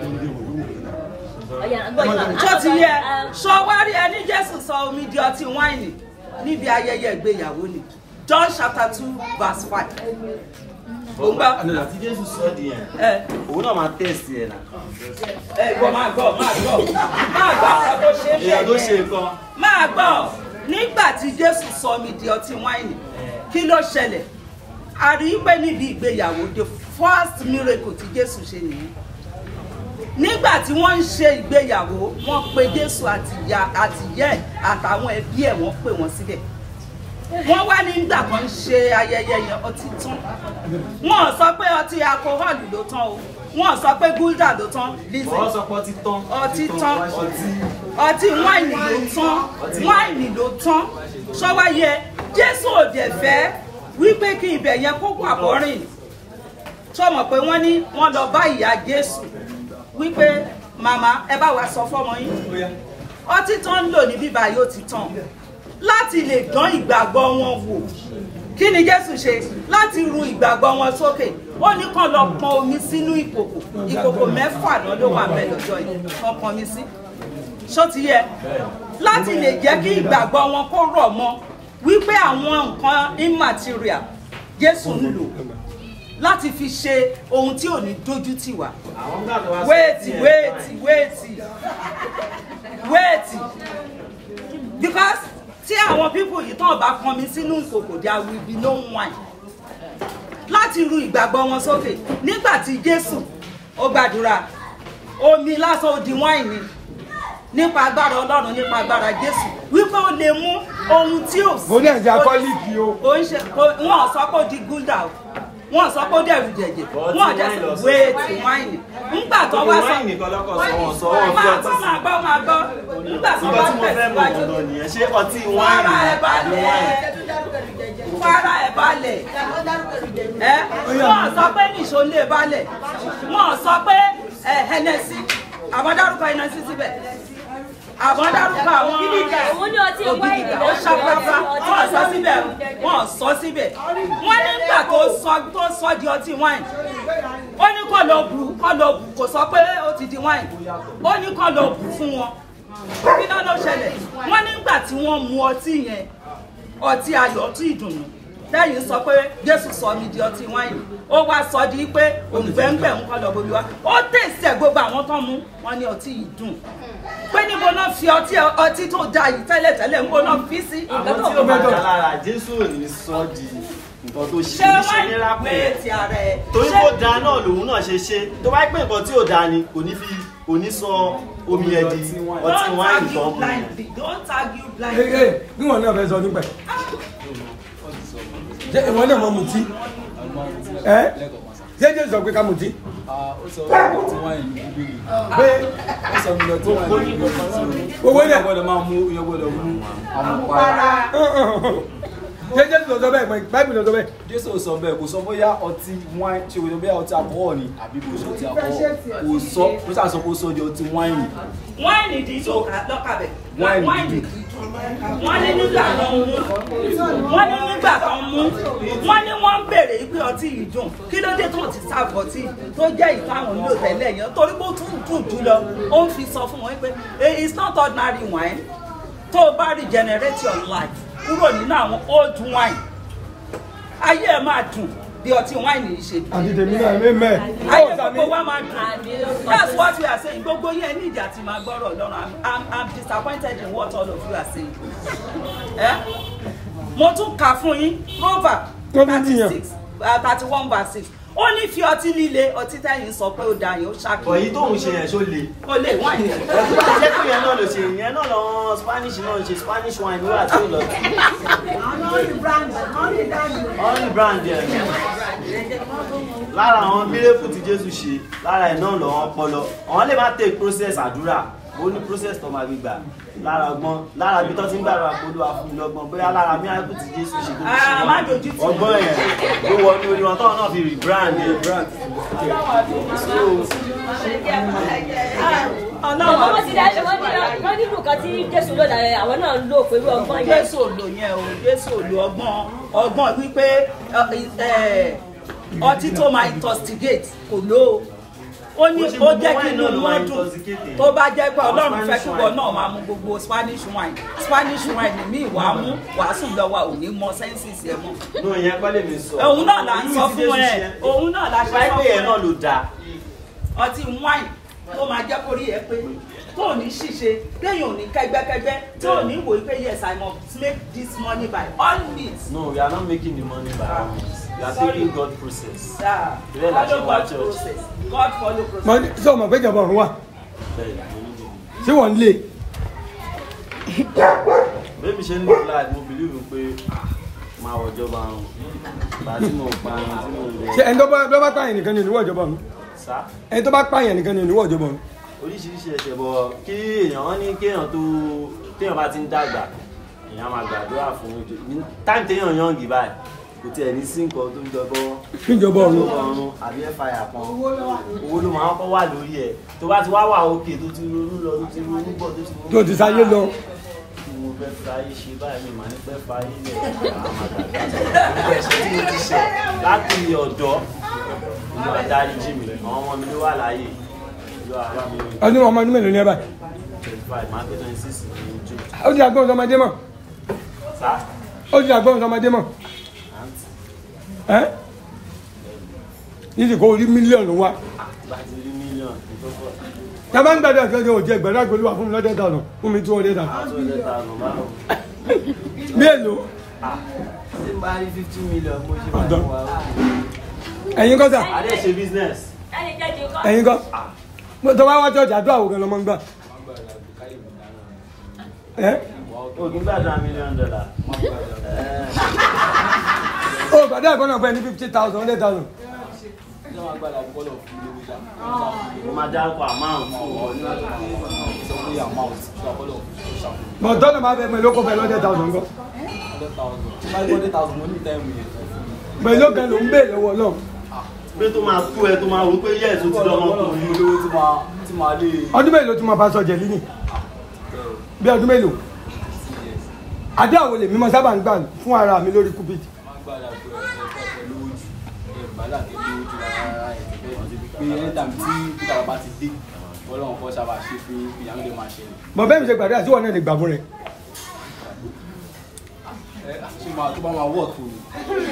tó ti yẹ sọwárí ẹni jésù sọ omi di ọtí wáìnì níbi ayẹyẹ ìgbéyàwó ni john chapter two verse five òun gbọ́ àti jésù sọ di yẹn òun náà máa tẹ̀sí ẹ̀ náà. ẹ gbọ́ máa gbọ́ máa gbọ́ máa gbọ́ ọ̀rọ̀ tó ṣe é èèyàn tó ṣe nǹkan. máa gbọ́ nígbà tí jésù sọ omi di ọtí wáìnì kí ló ṣẹlẹ̀ a rí i pé níbi ìgbéyàwó the first miracle tí jésù ṣe nìyí nígbà tí wọ́n ń ṣe ìgbéyàwó wọ́n pe jésù àti ìyá àti ìyá ẹ̀ àtàwọn ẹbí ẹ̀ wọ́n pè wọ́n síbẹ̀ wọ́n wá nígbà kan ń ṣe ayẹyẹ yẹn ọtí tán wọ́n ò sọ pé ọtí alcohol ló tán o wọ́n ò sọ pé gúldà ló tán listen wọ́n sọ pé ọtí tán. ọtí tán ọtí wáìnì ló tán wáìnì ló tán sọ́wáyé jésù òde fẹ́ wípé kí ibẹ̀ yẹn kó wà bọ́rìn sọmọ pé wọ́n ní wọ́n lọ bá ìyá jésù wípé màmá ẹ bá wa sọ fọ́mọ yín ọtí tán ń lò ní bíbá yóò ti tán láti lè dán ìgbàgbọ́ wọn wò kí ni jésù ṣe láti ru ìgbàgbọ́ wọn sókè ó ní kàn lọ pọn omi sínú ìkòkò ìkòkò mẹ́fà náà ló wà bẹ́ẹ̀ lọ́jọ́ yìí kàn pọn mi sí ṣó ti yẹ láti lè jẹ́ kí ìgbàgbọ́ wọn kó rọ̀ mọ́ wípé àwọn nǹkan immaterial jésù ń lò láti fi ṣe ohun tí ò ní dójú tì wá wéètì wéètì wéètì wéètì because tí àwọn pípò yìí tán bá pọn mi sínú ìkòkò there will be no wine láti ru ìgbàgbọ́ wọn sókè nígbà tí jésù ó gbàdúrà omi lásán ó di wáìnì nípa agbára ọlọ́run nípa agbára jésù wípé ó lè mú ohun tí ò sí. mo ní ẹ̀jẹ̀ akọ́líìkì o. ó ń ṣe wọn ò sọ pé ó di gúldà o wọn ò sọ pé ó dẹ̀rù jẹ̀jẹ̀ wọn ò dẹ̀ sọ wéètì wáìnì ńgbà tó wá sọ wáìnì kan lọ́kọ̀ sọ wọn sọ wọn fi máa ọtí gbọ́ máa gbọ́ máa gbọ́ nígbà tó nǹkan wá tí mo fẹ́ mọ̀ tẹ̀síwájú ọ̀dọ̀ nìyẹn ṣé ọtí fara wáìnì ẹ̀ àbí balẹ̀ wáìnì. fara ẹ̀ balẹ̀ ẹ wọn sọ pé nìṣó lè balẹ̀ wọn sọ pé ẹ hẹnẹsí àwọn dárúkọ hẹnẹsí síbẹ̀ àbọ̀ dárúkọ àwọn Òun ní ọtí wáìnì ó ṣàpápá wọ́n sọ síbẹ̀ wọ́n sọ síbẹ̀ wọ́n nígbà tó sọ tó sọ di ọtí wáìnì ó ní kó lọ bù kó lọ bù kò sọ pé ó ti di wáìnì ó ní kó lọ bù fún wọn kí náà ló ṣẹlẹ̀ wọ́n nígbà tí wọ́n mu ọtí yẹn ọtí ayọ̀ ọtí ìdùnnú lẹ́yìn sọ pé jésù sọ mi di ọtí wáìnì ó wá sọ di pé òǹgbẹ́ngbẹ́ ń kọ́ lọ bomi wá ó tẹ̀sẹ̀ gbogbo àwọn tó mú wọn ní ọtí yìí dùn pé níbo náà fi ọtí ọtí tó da yìí tẹ́lẹ̀tẹ́lẹ̀ níbo náà fi sí. àwọn tí ó bá dá lára jésù ò ní sọ di nǹkan tó ṣe ṣé ní ṣe wáìnì ní rápẹ́ pé ti ara ẹ̀ torí kó da náà lòun náà ṣe ṣe tó bá pé nǹkan tí ò da ni kò ní fi kò ní sọ omi ẹ̀ di ọtí wáìnì tó ń bù don't argue ee blindly. bí wọn náà fẹ́ sọ nípa ẹ̀ ṣé ìwọ náà mọ mutí ẹ ṣé jésù sọ pé ká mutí ó sọ ọtí wáìnì ní bíbélì pé ó sọ mi lọ tí wáìnì ní bíbélì owó yẹn náà gbọ́dọ̀ máa mú yẹn gbọ́dọ̀ mú àmupara ṣé jésù sọ bẹ́ẹ̀ pé báìbù sọ bẹ́ẹ̀ jésù ò sọ bẹ́ẹ̀ kò sọ bóyá ọtí wáìnì ṣe kò bóyá ọtí alcohol ni àbí kò sọ ọtí alcohol kò sọ kò sà sọ kó sọ di ọtí wáìnì wáìnì dídùn lọ́kàbẹ̀ Wáìnì wáìnì wọ́n ní nígbà tó ń mú wọ́n ní nígbà tó ń mú wọ́n ní wọ́n ń béèrè pé ọtí yìí dùn kí ló dé tó ti sáàbọ̀ ọtí tó jẹ́ ìtàwọn nílò tẹ́lẹ̀ yẹn torí pé ó tún dùn jù lọ ó ń fi sọ fún wọn pé "Eh, it's not ordinary wine tó o bá regenerate your life kúrò nínú àwọn old wine ayé ẹ máa dùn bí ọtí wine yìí ṣe dùn àti tèmi náà mẹ́mẹ́ ayé gbogbo wa máa dùn that's what we are saying gbogbo yẹn ní ìjà tí máa gbọ́rọ̀ lọ́rùn i'm i'm i'm disappointed in what all of you are saying eh? mo tún kà fún yín proverb thirty six thirty one verse six ó ní fi ọtí líle ọtí tẹ́yìn sọ pé ó da yẹn ó ṣàkóso. ọ̀yí tóun ṣe yẹn ṣó le. ó lè wá ìyẹn. ẹ̀kú bá jẹ́ pé yẹn náà ló ṣe yẹn náà lọ spanish náà ṣe spanish wine wíwà tí ó lọ. only brand yẹn lára àwọn mírèkù tí jésù ṣe lára ẹ̀ náà lọ́wọ́ ọpọlọ àwọn lè má take process àdúrà ó ní process tó máa gbígbà lára ọgbọ́n lára ibi tó ti ń gbàdúrà polú àfúnilọ́gbọ́n bóyá lára mírèkù tí jésù ṣe tó Ah, má dojú tì mí. ọgbọ́n yẹn ló wọ ní orí wọn tọ́wọ́n náà fi rebrand yẹn brand Ọlọ́run wọ́n ti dá wọ́n ní wọ́n ní nǹkan tí Jésù lò dára àwọn náà ń lò pẹ̀lú ọgbọ́n yẹn. jésù ò lò yẹn o jésù ò lò ọgbọ́n ọgbọ́n wípé ẹ, ẹ, ọtí tó máa intoxicate kò lò ó ó ní ó jẹ́ kí inú wọn dùn tó bá jẹ́ pé ọlọ́run fẹ́ kíkọ náà máa mu gbogbo spanish wine spanish wine ní ìwà mú wàásù lọ́wọ́ ò ní mọ senses ẹ̀ mọ́. nù yẹn kọ́ lè mi sọ. òun náà là ń sọ fún ẹ òun náà là ń sọ Báyìí pé yẹn náà ló dáa. ọtí wine tó máa jẹ́ kórí ẹ pé tó ò ní ṣìṣe téèyàn ò ní kẹgbẹ́kẹgbẹ́ tó ò ní wòó pé yes i must make this money by all means. No, we are not making the money by our means. We are Sorry. taking God process. Yeah. Ìrẹ́ la ṣe Follow wá God church. process. God follow process. Mo ní sọ ma pé ìjọba ọ̀run wà Bẹ́ẹ̀ni, mo ní bìbí. ṣé wọ́n ń lé Bébí ṣe ń ní flight, mo believe pé máa wọ ìjọba àrùn. Ìgbà tí mo pa ẹran tí mo lè. ṣé ẹni tó bá tó bá pààyàn nìkan ni oníwọ̀ ìjọba ọ̀run Sá. ẹni tó bá pààyàn nìkan ni oníwọ̀ ìjọba ọ̀run Oríṣiríṣi ẹ̀ṣẹ̀ bọ̀ kí èèyàn wọ́n ní kéèyàn tó téèyàn bá ti ń dàgbà èèyàn máa gbàdúrà fún ojú. Táìmù téèyàn yàn gì báyìí kò tiẹ̀ ní sí nǹkan tó ń jọbọ Níjọba ọ̀run. ọ̀run àbí ẹ̀fàyà kan owó ló máa ń kọ́ wà lórí ẹ̀ tó bá ti wá wà òkè tó ti ronú lọ tó ti ronú bọ̀ tó ti ronú tó ti sáyé lọ mo fẹ́ fa ayé ṣe báyìí mi màá ní pẹ́ fa ayé lẹ̀ àwọn àgbàgbà nípa ẹ̀ṣẹ̀ tí mo ti ṣẹ̀ láti ọ̀dọ́ ìlú adarí jí mi àwọn ọmọ mi ló wà láàyè ìlú àbá mi ọdún ọmọ ọdún mélòó ní ẹ báyìí twenty five máa pé twenty six ní jù ó ti àgbọ̀n sọmọdé mọ̀ sá ó ti àgbọ̀n sọmọdé mọ̀ ẹ́ yìí kò rí mílíọ̀nù wa bá ti rí mílíọ̀nù tó pọ̀ tá a bá ń gbàdúrà kí ọjọ́ òjì ẹgbẹ̀rún àgbẹ̀lú wà fún mi lọ́dẹ̀ tànù fún mi two hundred and àti ọ̀dẹ́ ta ọ̀nà bá lọ. bí èlò ṣé n bá rí fifty million mo ṣe máa ń wá ẹ̀yin kọ́ sà adé ṣe business ẹni kejì kọ́. ẹ̀yin kọ́ Mo tó bá wá church àdúrà wò gan lọ́mọ ń gbà ẹ́ o kì í gbàdúrà mílíọ̀nù dọ́là ó gbàdúrà kan náà pẹ́ ní fifty thousand hundred thousand mo máa dárúkọ amount fún ọ mọ̀ tọ́lọ̀ máa fẹ́ pẹ̀lú okòó pẹ̀lú hundred thousand kọ́ pẹ̀lú kan ló ń bè lọ́wọ́ náà pé tó máa kú ẹ tó máa wò pé yẹ́ẹ̀ tó ti lọ́mọkùnrin olówó tí máa tí máa lè ọdún mélòó tí mo bá sọ jẹ̀lí ni bí ọdún mélòó àdé àwọn lèmi mọ sábà ń gbà fún ara mi lórí cupid pé anytime tí peter bá ti dé ọlọ́run kọ́ sábà ṣe fún ìyàwó lè máa ṣẹlẹ̀. mọ bẹ́ẹ̀ mi ṣe gbàdúrà sí wọn náà lè gbà fún rẹ ẹ ṣe máa tó bá máa wọ̀ tó ni.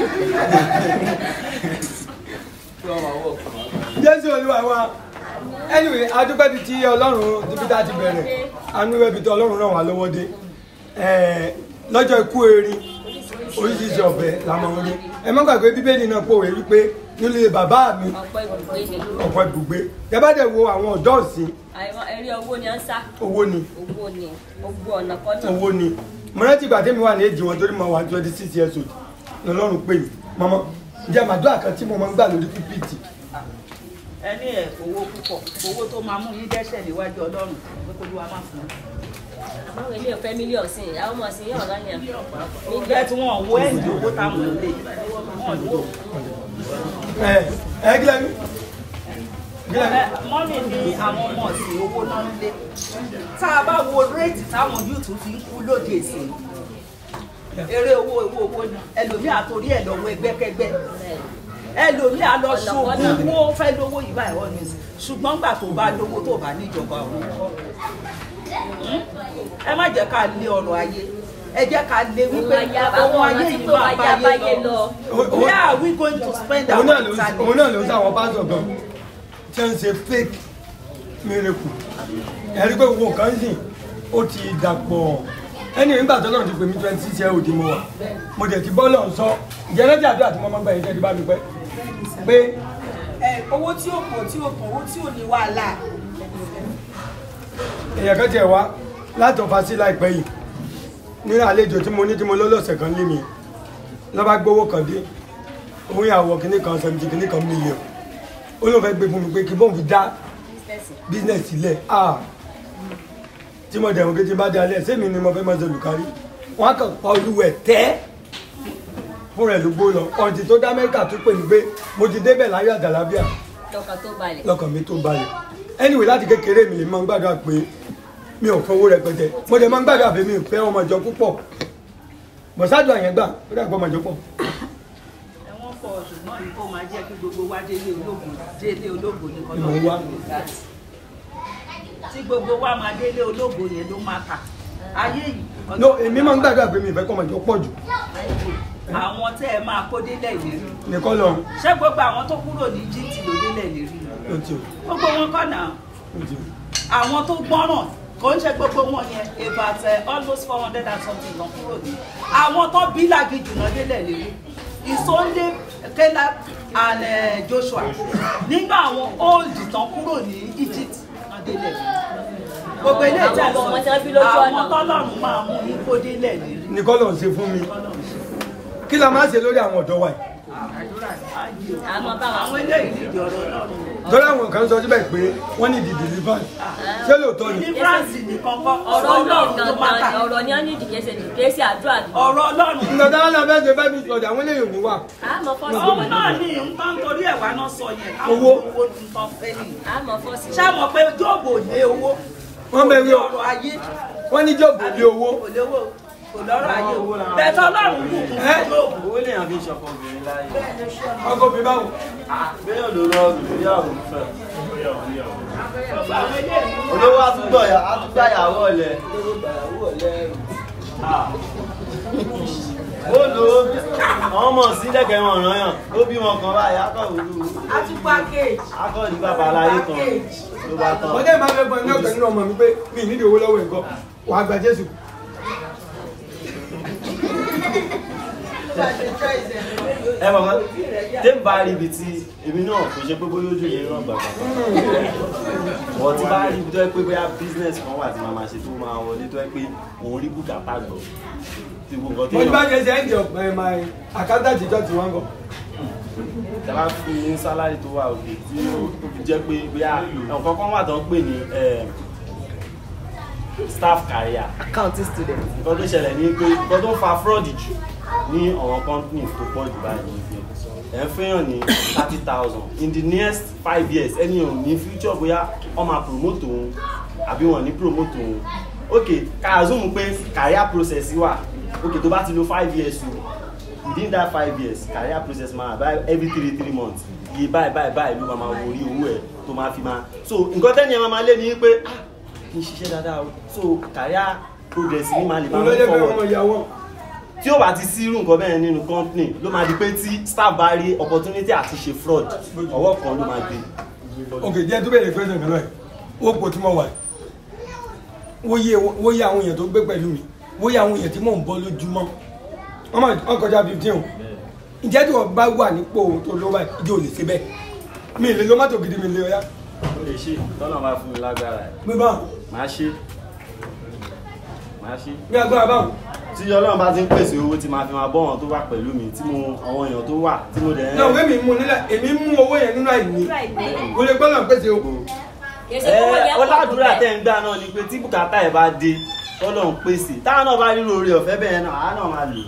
tó bá máa wọ̀ tó ni. jésù olúwa wa anyway adúpẹ́ bíi ti ọlọ́run níbi tá a ti bẹ̀rẹ̀ anú ẹbí tí ọlọ́run ràn wá lọ́wọ́ dé Ẹ̀ẹ́, lọ́jọ́ ikú erin oríṣiríṣi ọ̀bẹ la máa ń rí ẹ má gbàgbé bíbélì náà pòwe wípé nílé bàbá mi ọ̀pọ̀ ibùgbé ni ọ̀pọ̀ ibùgbé ẹ bá dẹ̀ wo àwọn ọ̀dọ́ ọ̀sìn àìmọ̀ ẹ̀rí owó ni à ń sá owó ni owó ni gbogbo ọ̀nà kọ́nà owó ni mo rántí ìgbà tẹ́mi wà ní èjì wọn torí mo wà twenty six years old lọ́lọ́run pè mí mọ́mọ́ ǹjẹ́ màdúrà kan tí mo máa ń gbà lórí pípìtì ẹni ẹ owó púpọ̀ owó tó máa mú yín dẹ́ṣẹ̀ níwájú ọlọ́run pé kó ló wa máa fún un. àwọn ilé ọ̀fẹ́ mílíọ̀n sí i àwọn ọmọ sí i ọ̀rọ̀ yẹn bẹ́ẹ̀ tí wọ́n wo ẹ̀yìn owó táwọn ò lè wọ́n lò ó. ẹ ẹ kílẹ̀ mi Ẹ, mọ́mì ní àwọn ọmọ ọ̀sìn owó náà ń lé tá a bá wo réètì táwọn yúùtù fi ń kú lóde ìsìn eré owó owó owó ni ẹlòmíì àtòrí ẹ̀ lọ́wọ́ ẹgbẹ́kẹ́gbẹ́ ẹlòmíì á lọ ṣoògùn owó fẹ́ lówó yìí báyìí wọ́n ní ṣùgbọ́n gbà tó bá lówó tó bá níjọba òun kọ́ ẹ má jẹ́ ká lé ọrọ̀ ayé ẹ jẹ́ ká lé wípé Ohun ayé- àwọn ohun ọ̀nà ayé tí yìí tó máa máa yá báyé báyé lọ lọ. where are we going to spend òun our náà ló time? òun náà ló ń sáwọn pásítọ̀ gan tí wọ́n ń ṣe fake miracle ẹ̀rí pé gbogbo nǹkan sìn ó ti dàpọ̀ ẹni nígbà tó náà ti pè mí twenty six year old mo wà mo dẹ̀ ti bọ́ọ̀lù ọ̀sọ́ ìjẹ́rẹ́jì àdúrà tí mo máa ń gbà yín tẹ́tí bá mi pẹ́ pé ẹ owó tí ó pọ̀ tí ó pọ̀ owó tí ò ní wàhálà èèyàn kan tiẹ̀ wá láti ọ̀fà sí láìpẹ́ yìí nínú àlejò tí mo ní tí mo lọ́lọ́sẹ̀ kan lé mi lọ́ba gbowó kan dé òun ìyàwó kìíní kan seventy kìíní kan mílíọ̀n ó lóun fẹ́ gbé fún mi pé kí bóun fi dá business sílẹ̀ ah tí mo dẹ̀rùn kí tí n bá dalẹ̀ sẹ́mi ni mo fẹ́ máa ṣe olùkárí wọ́n á kàn pa olúwẹ̀ tẹ́ fún rẹ̀ ló gbó lọ ọ̀ǹtì tó dá amẹ́ríkà tó pè mí pé mo ti débẹ̀ láyọ̀ àdàlábíà lọ́kàn tó balẹ̀. lọ́kàn mi tó balẹ̀ anyway láti kékeré mi lè máa ń gbàdúrà pé mi ò fowó rẹpẹtẹ mo dẹ̀ máa ń gbàdúrà pé mi ò fẹ́ ọmọ ìjọ púpọ̀ bọ̀sádùn àyẹn gbà ó dàgbọ́ ọmọ ìjọ pọ̀ ẹ̀wọ̀n pọ̀ ṣùgbọ́n yìí kó máa jẹ́ kí gbogbo wa délé ológun délé ológun ní Ni mò ń wá. tí gbogbo wa máa délé ológun yẹn ló máa kà ayé yìí no èmi máa ń gbàdúrà pé mi ò fẹ́ kọ́ ọmọ ìjọ pọ̀ jù àwọn tẹ́ ẹ máa kó délẹ̀ ìlérí nìkan lọ ṣé gbogbo àwọn tó kúrò ní gt ló délẹ̀ ìlérí ó ti gbogbo wọn kọ́ náà ó ti àwọn tó gbọ́ràn kò ń ṣe gbogbo wọn yẹn about uh, almost four hundred and something lọ kúrò ní àwọn tó bí làgìjù náà délẹ̀ lérí ìsọ̀ndé kẹ́lá and uh, joshua nígbà àwọn old tán kúrò ní egypt náà délẹ̀ lérí gbogbo ilé Àwọn ìjà ọmọ tí wọ́n bí lójú ọ̀nà. àwọn tọ́lọ́run máa mú ní kó délẹ̀ lérí nìkan lọ ṣe fún mi kí la máa ṣe lórí àwọn ọ̀dọ́ wa yìí àmọ́ báwọn àwọn eléyìí nídìí ọ̀rọ̀ ọlọ́run torí àwọn kan sọ síbẹ̀ pé wọ́n ní di deliverance ṣé lóòótọ́ ni deliverance nìkan kọ́ ọ̀rọ̀ ọlọ́run tó máa kà gangan ọ̀rọ̀ ni wọ́n ní ìdíkẹ́sẹ̀ ìdíkẹ́sẹ̀ àdúrà ni. ọ̀rọ̀ ọlọ́run nǹkan tí wọ́n lọ fẹ́ ṣe bẹ́ẹ̀ bí ọ̀dà àwọn eléyìí ò ní wà àmọ́ fọ́ọ̀sì òun náà ní nǹkan torí ẹ̀wà náà sọ yẹn káwọn Owó. owó nǹkan fẹ́ nìyí àmọ́ fọ́ọ̀sì. ṣáàmọ̀ pé jọ́ọ̀bù ò lé owó wọ́n bẹ rí kò o lé ọrọ̀ ayé wọ́n ní jọ́ọ̀bù lé owó kò lówó kò lọ́rọ̀ ayé owó bẹ̀tẹ̀ ọlọ́run kù kù Ẹ́. jọ́ọ̀bù owó lèèyàn fi ń ṣọkọ obìnrin láyé ọkọ̀ mi báwo bẹ́ẹ̀ ló lọ ìgbéyàwó fẹ́ gbogbo àwọn eléyìí olówó àtúgbọ̀ àtúgbà ìyàwó ọ̀lẹ́ ó lò ó àwọn ọmọ sílẹ̀kẹ̀ wọn ràn yàn ó bí wọn kan báyìí akọ̀ òru àtúgbà cage akọ̀ ní bàbá aláyé kan ló bá tán. wọ́n dẹ́ máa fẹ́ gbọ́n ní ọ̀gbẹ́ nínú ọmọ mi pé mi ì nídìí owó lọ́wọ́ nǹkan wàá gba Jésù ẹ mọ̀ mọ́ tẹ́ ń bá rí ibi tí èmi náà kò ṣe pé bóyá ojú yẹn náà gbàgbà ọ̀ tí bá rí ibi tó yẹ pé bóyá business kan wà tí màá máa ṣe tó máa wọlé tó yẹ pé òun rí bùkátà gbọ́ tí gbogbo nǹkan mo ti bá tó jẹ ṣe end of my my accountant ìjọ tí wọ́n gọ tẹ́lá fún mi ní sálárì tó wà òkè tí ó fi jẹ́ pé bóyá nǹkan kan wà tó ń pè ní eh, staff career accounting student. nǹkan tó ṣẹlẹ̀ ní pé nǹkan tó ń fa fraud jù ní àwọn companies tó pọ̀ jù báyìí ní pé ẹ̀ ń fẹ́yàn ní thirty thousand in the next five years ẹni ò ní future bóyá wọ́n máa promote òun àbí wọ́n ní promote òun ok ká zoom pé career process wà ok tó bá ti lo five years o within that five years career process máa bá every three three months iye báyìí báyìí báyìí ló máa máa wo orí owó ẹ̀ tó máa fi máa so nǹkan tẹ́ni ẹ̀ máa máa lé ní pé ah kì í ṣiṣẹ́ dáadáa o so career progress ní máa lè máa move forward tí ó bá ti sí irú nǹkan bẹ́ẹ̀ nínú company ló máa di pé tí staff bá rí opportunity àti ṣe fraud ọwọ́ kan ló máa gbé. ok jẹ́ tó bẹ̀rẹ̀ question kan náà ó pò tí mo wà wóyè wóyè àwọn èèyàn tó gbé pẹ̀lú mi wóyè àwọn èèyàn tí mò ń bọ́ lójúmọ́ wọ́n máa wọ́n kọjá fifteen o ǹjẹ́ tí wọ́n bá wà nípò tó ló báyìí ìjọ ò lè ṣe bẹ́ẹ̀ mi ì lè lo mọ́tò gidi mi lè ọyá. ó lè ṣe tọ́nà máa fún mi lágbára ẹ̀. gbé bá máa ṣe máa ṣe. bí agbára báwo. tí ọlọ́run bá ti ń pèsè owó tí máa fi máa bọ́ wọn tó wà pẹ̀lú mi tí mo àwọn èèyàn tó wà tí mo dẹ̀ ń. náà wẹ́n mi mú nílẹ̀ èmi mú owó yẹn nínú àìní mo lè gbọ́dọ̀ pèsè o. ẹ ọládùúrà tẹ̀ ń gbà náà ni pé tí bùkátà ẹ̀ bá dé ọlọ́run pèsè táwọn náà bá nílò oore ọ̀fẹ́ bẹ́ẹ̀ náà àá náà máa lò.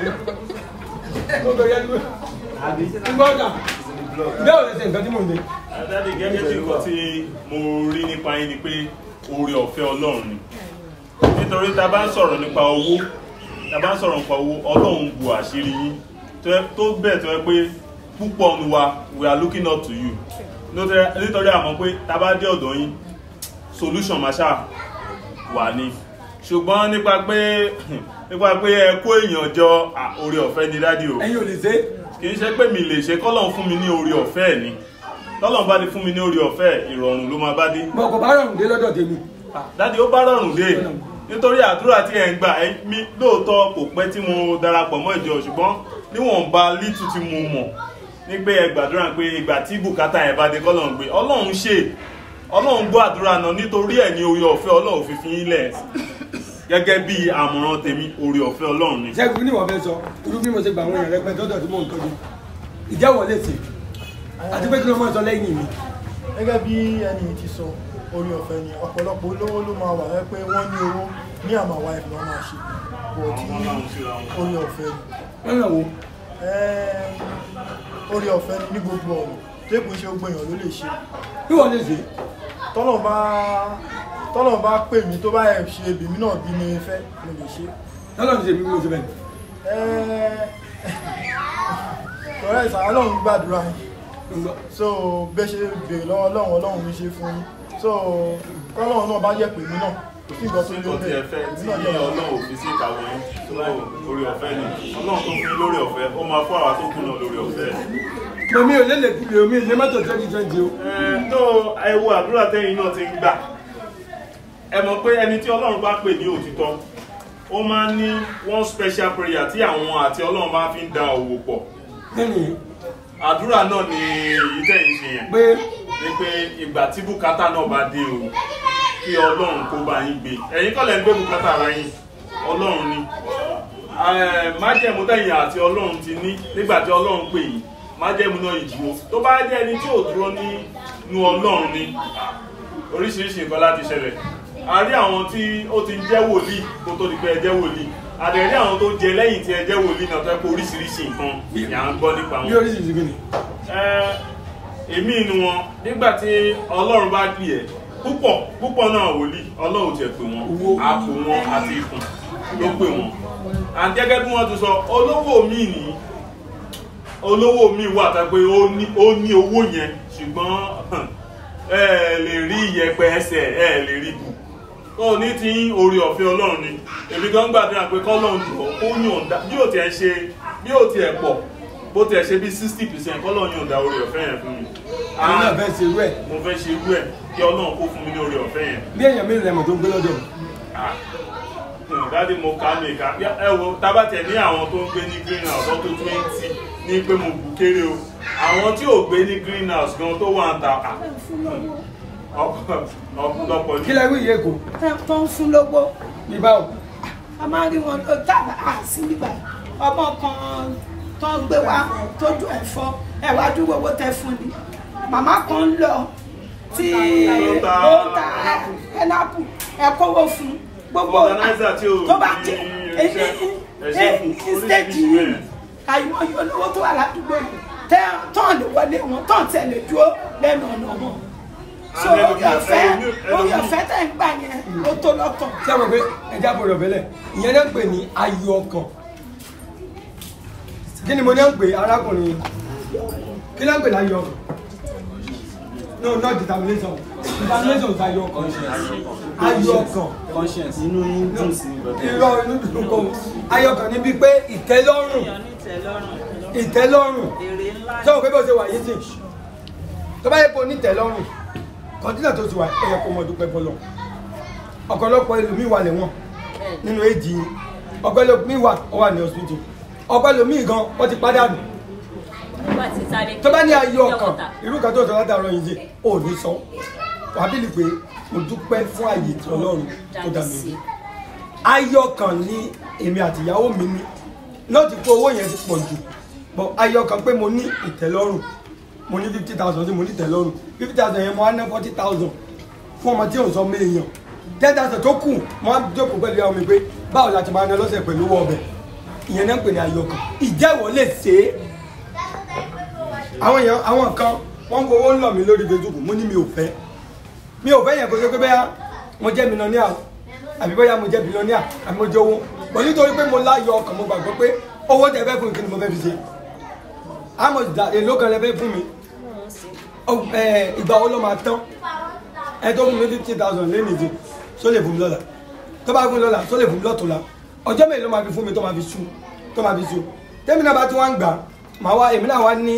àbí gbọ́dọ̀ bẹ́ẹ̀ ò lè ṣe nǹkan tí mò ń dé. Adáde gẹ́gẹ́ bí nǹkan tí mo rí nípa yín ni pé oore ọ̀fẹ́ Ọlọ́run ni. Nítorí tá a bá ń sọ̀rọ̀ nípa owó, tá a bá ń sọ̀rọ̀ nípa owó, Ọlọ́run bu àṣírí yín tó bẹ́ẹ̀ tó yẹ pé púpọ̀ nu wa we are looking up to you. Nítorí àmọ́ pé tá a bá dé ọ̀dọ̀ yín, solution máa ṣáà wà ní. Ṣùgbọ́n nípa pé nípa pé ẹ kó èèyàn jọ oore ọ̀fẹ́ ni dádì o. ẹ̀yin ò lè ṣe. Kì í ṣe pé mi lè ṣe kọ́lọ́run fún mi ní oore ọ̀fẹ́ ẹ̀ ni tọ́lọ̀ bá ní fún mi ní orí ọ̀fẹ́ ìrọ̀rùn ló máa bá dé. mo kò bá rọrùn dé lọ́dọ̀ tèmi. dáàdi ó bá rọrùn dé nítorí àdúrà tí ẹ̀ ń gbà mí lóòótọ́ kò pẹ́ tí mo darapọ̀ mọ́ ìjọ ṣùgbọ́n níwọ̀nba lítú tí mo mọ̀ ní pé ẹ gbàdúrà pé ìgbà tí bùkátà yẹn bá dé kọ́lọ́run gbé ọlọ́run ṣe ọlọ́run gbọ́ àdúrà náà nítorí ẹ̀ ní orí ọ̀fẹ́ ọlọ́run fi fi yín lẹ̀ gẹ́gẹ́ bí àmọ̀ràn tèmi orí ọ̀fẹ́ ọlọ́run ni. ṣẹ́gun ní ìwọ̀n fẹ́ sọ irú bí mo ṣe gbà àwọn èèyàn rẹpẹtẹ tọ́jọ́ tí mò ń tọ́jú ìjẹ́wọ̀ lè ṣe àti pé kí ló máa sọ lẹ́yìn mi. gẹ́gẹ́ bí ẹni ti sọ orí ọ̀fẹ́ ni ọ̀pọ̀lọpọ̀ olówó ló máa wà wẹ́ pé wọ́n ní owó ní àmà wa ẹ̀fọ́ wọn máa ṣe bọ̀ tí orí ọ̀fẹ́ ni. lọ́nà wo. orí ọ̀fẹ́ ni ní gbogbo ọ̀rọ̀ tẹ́kùn ṣe gbogbo èèyàn ló lè ṣe. bí wọ́n lè ṣe. tọ́lọ̀ bá tọ́lọ̀ bá pè mí tó bá ẹ̀ ṣe èbìmí náà bí mi fẹ́ mo lè ṣe. tọ́lọ̀ ti ṣe bí mo ṣe bẹ́ẹ̀. kọ̀rẹ́ ìsàn ọlọ́run gbàdúrà yín so bẹ́ ṣe bèèrè lọ́wọ́ ọlọ́run ọlọ́run mi ṣe fún yín so kọ́lọ́run náà bá jẹ́ pè mí náà kò sí nǹkan tó nǹkan tí ẹ fẹ́ tí ọlọ́run ò fi sí ìkàwé yín orí ọ̀fẹ́ ni ọlọ́run tó fún yín lórí ọ̀fẹ́ ó máa fún àwa tó kù náà lórí ọ̀fẹ́. Mọ̀mí ò lélẹ̀ kúlè omi ilé mọ́tò twenty twenty o. tó ẹ wo àdúrà tẹ́yìn náà ti ń gbà ẹ mọ̀ pé ẹni tí ọlọ́run bá pè ní òtítọ́ ó máa ń ní one special prayer tí àwọn àti ọlọ́run bá fi ń da òwò pọ̀ àdúrà náà ni èyí tẹ̀yìn ṣe yẹn pé ní pé ìgbà tí bùkátà náà bá dé o kí ọlọ́run kó bá yín gbé ẹ̀yin kọ́ lẹ̀ ń gbé bùkátà ara yín ọlọ́run ni májẹ̀mú tẹ̀yìn àti ọlọ́run ti ní nígbà tí ọlọ́run pè yín májẹ̀mú náà ìdúró tó bá jẹ́ ẹni tí ò dúró nínú ọlọ́run ni oríṣiríṣi nǹkan láti ṣẹlẹ̀ a rí àwọn tí ó ti ń jẹ́ wòlíì kó tó di pé ẹ jẹ́ wòlíì àdẹ̀rí àwọn tó jẹ lẹ́yìn tí ẹ jẹ́ wòlíì náà tó ẹ kó oríṣiríṣi nǹkan ni à ń gbọ́ nípa wọn. bí oríṣiríṣi kí ni. èmi inú wọn nígbà tí ọlọ́run bá gbì ẹ́ púpọ̀ púpọ̀ náà wòlíì ọlọ́run tiẹ̀ pè wọ́n àpò wọn àti ikùn ló pè wọ́n. àti gẹ́gẹ́ bí wọ́n ti sọ olówó mi ní olówó mi wà tá pé ó ní owó yẹn ṣùgbọ́n ẹ lè rí iyẹ̀pẹ̀ ẹsẹ̀ ẹ lè rí bù ó ní tí orí ọ̀fẹ́ ọlọ́run ni èmi gan gbàdúrà pé kọ́lọ́run jù ọ́ kó yọ̀ǹda bí ó tiẹ̀ ṣe bí ó tiẹ̀ pọ̀ bó tiẹ̀ ṣe bí sixty percent kọ́lọ́run yọ̀ǹda orí ọ̀fẹ́ yẹn fún mi. àwọn náà fẹ́ ṣe irú ẹ̀. mo fẹ́ ṣe irú ẹ̀ kí ọlọ́run kó fún mi ní orí ọ̀fẹ́ yẹn. bí èèyàn mélòó lẹ́mọ̀ tó ń gbé lọ́dọ̀ mi. dáàdi mo kà mí ká ẹ wo tábàtẹ̀ ní àwọn tó ń gbé ní green house ọdún twenty ní pé mo bù kéré o àwọn tí ò gbé ní green house gan tó wà ń ta ọ̀pọ̀lọpọ̀ ní. kí lẹ́rú ìyé kò. tó ń fún lówó. ní báwo. a máa rí wọn lọ tábà á sí nígbà ọmọ kan tó ń gbé wá tójú ẹ̀ fọ́ ẹ̀ wá dúró owó tẹ fún ni màmá kan ń lọ tí ó ń ta ẹnápù ẹ̀ kówó fún gbogbo tó bá jẹ ní stéèjì yìí àyùmọ̀ yóò lówó tó wà ládùúgbò yìí tọ́ọ̀n lè wọlé wọn tọ́ọ̀n tẹ̀ lè dúró lẹ́nu ọ̀nà wọn so orí ọ̀fẹ́ orí ọ̀fẹ́ tẹ̀ ń gbà yẹn ó tó lọ́tọ̀. ṣé àwọn pé ẹja bọ̀dọ̀ bẹ́lẹ̀ ìyẹn náà ń pè ní ayọ̀ ọkàn kí ni mo náà ń pè arákùnrin kí náà ń pè láyọ̀ ọkàn no not determination determination is ayọ̀ ọkàn ayọ̀ ọkàn conscience inú yín dùn sí irọ́ inú dùn kọ́ ayọ̀ ọkàn níbi pé ìtẹ́lọ́rùn ìtẹ́lọ́rùn ṣé o pé bó ṣe wà yìí sìn tó bá yẹ kó nítẹ́lọ́rùn kọ́ńtínà tó ti wà ẹ̀yẹ kó mọ dúpẹ́ fọlọ́ ọ̀pọ̀lọpọ̀ ẹlòmíì wà lẹ́wọ̀n nínú èjì ọ̀pọ̀lọpọ̀ wà ó wà ní hospital ọ̀pọ̀lọpọ̀ gan wọ́n ti pàdánù tó bá ní ayọ̀ ọkàn irú kan tó sọ látàrọ yìí sí ò ní sọ wàbílì pé mo dúpẹ́ fún àyè tí ọlọ́run tó dá mi rí ayọ̀ ọkàn ní èmi àti ìyàwó mi ní náà ti kó owó yẹn ti pọ̀ jù bọ̀ ayọ̀ ọkàn pé mo ní ìtẹ́lọ́rùn mo ní fifty thousand tí mo ní ìtẹ́lọ́rùn fifty thousand yẹn mo á ná forty thousand fún ọmọ tí ò ń sọ méèyàn ten thousand tó kù mo á jókòó pẹ̀lú ìyàwó mi pé báwo la ti máa ná lọ́sẹ̀ pẹ̀lú owó ọbẹ̀ ìyẹn náà ń pè ní ayọ̀ ọkàn ìjẹ́wọ́ lè ṣe é àwọn èèyàn àwọn kan wọ́n ń gbowó ń lọ mí lórí facebook mo ní mi ò fẹ́ mi ò fẹ́ yẹn kó ṣe pé bẹ́ẹ̀ mo jẹ́ mílíọ̀nìà àbí bóyá mo jẹ́ bílíọ̀nìà àbí mo jẹ́ owó bọ̀ nítorí pé mo láyọ̀ ọkàn mo gbàgbọ́ pé owó tẹ fẹ́ fún mi kí ni mo fẹ́ fi ṣe àmọ̀ ìdá èlò kan lẹ fẹ́ fún mi ìgbà wo ló máa tán ẹ tó fún mi fifty thousand lé nìyí só lè fún mi lọ́la tó bá fún mi lọ́la só lè fún mi lọ́tùnla ọjọ́ mélòó ló máa fi fún mi tó máa fi sú tó máa fi sú tẹ́mi náà bá tí wọ́n ń gbà màá wá èmi náà wá ní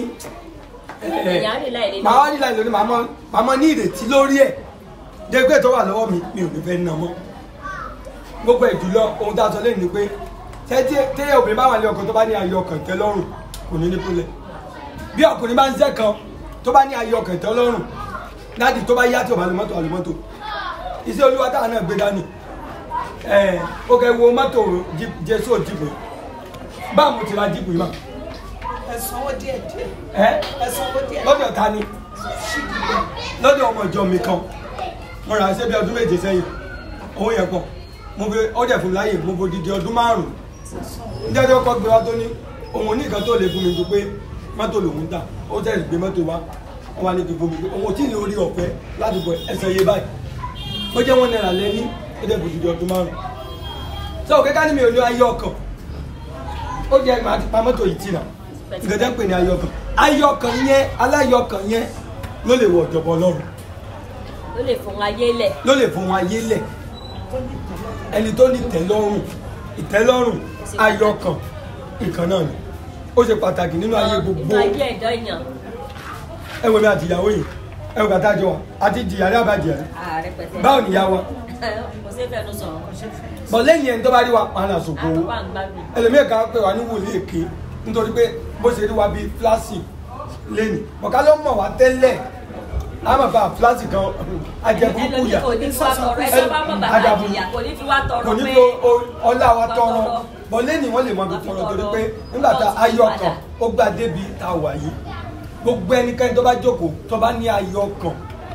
màá wá nílà ìlú ni màá mọ ní ìrètí lórí ẹ̀ dégbé tó wà lọ́wọ́ mi mi ò ní fẹ́ ná mọ́ gbogbo ẹ̀ jùlọ ohun tá a sọ lẹ́yìn ni pé tẹ́yẹ obìnrin bá wà ní ọkàn tó bá ní ayọ̀ ọkàn tẹ́ lọ́rùn kò ní ní pólẹ̀ bí ọkùnrin bá ń ṣẹ́ kan tó bá ní ayọ̀ ọkàn tẹ́ lọ́rùn láti tó bá yá tí ò bá lu mọ́tò àlùmọ́tò iṣẹ́ olúwa táwọn náà gbé dání ẹ̀ ó kẹ́ wo mọ́tò jésù òjìbò báwo mo ti ra jíìpù yìí mà ẹ sanwó díẹ̀ díẹ̀. ẹ ẹ sanwó díẹ̀. lọ́dọ̀ ta ni lọ́dọ̀ ọmọ ìjọ mi kan mo rà ṣe bí ọdún méje sẹ́yìn owó yẹn pọ̀ mo fi ọdẹ fún láyè mo fi odidi ọdún márùn-ún níjẹ́ tí ọkọ̀ gbé wa tó ní òun ní nǹkan tó lè fún mi ju pé mọ́tò lòún tà ó tẹ̀lé gbé mọ́tò wa wọ́n wá ní kí fún mi pé òun tí ì ní orí ọ̀fẹ́ láti bọ̀ ẹsẹ̀ yé báyìí ó jẹ́ wọ́n náírà lẹ́ní ó dẹ̀ fún odidi ọdún márùn-ún sọ òkè ká ní mi ò ní ayé ọkàn ó jẹ́ màá ti pa mọ́tò yìí tì náà gẹ́gẹ́ pè ní ayọ̀kàn ayọ̀kàn yẹn aláyọ̀kàn yẹn ló lè wọ ọ̀jọ̀bọ̀ ọlọ́run ló lè fún ayé lẹ̀ ló lè fún ayé lẹ̀ ẹni tó ní ìtẹ́lọ́rùn ìtẹ́lọ́rùn ayọ̀kàn ìkan náà ni ó ṣe pàtàkì nínú ayé gbogbo nínú ayé ẹ̀dọ́ èèyàn ẹ wo mi àti ìyàwó yìí ẹ wo bàtà jọ wa àti jìyà rí àbàjẹ́ ààrẹ pẹ̀tẹ́ báwo nìyá wa kò sí fẹ́nu sọ̀rọ̀ bọ̀ lẹ́yìn ẹni tó bá rí wa pàánà sòkò owó àtúwà ń gbádùn ẹlòmíì kan pè wá ní wòlíì èké nítorí pé bó ṣe rí wa bíi fúláṣì lẹ́nu bọ̀ká ló mọ̀ wá tẹ́lẹ̀ a máa fa fúláṣì kan ajẹbùkù yà kò ní fi wá tọrọ ẹ tó bá mọ̀ bàbá àdìyà kò ní fi wá tọrọ kò ní pé fi ọlá wa tọrọ bọ̀ lẹ́nu wọ́n lè mọ ibi tọrọ torí pé nígbà tá ayọ̀ kan ó gbà débi tá a wà yìí gbogbo ẹnikẹ́ni tó bá jókòó tó bá ní ayọ̀ kan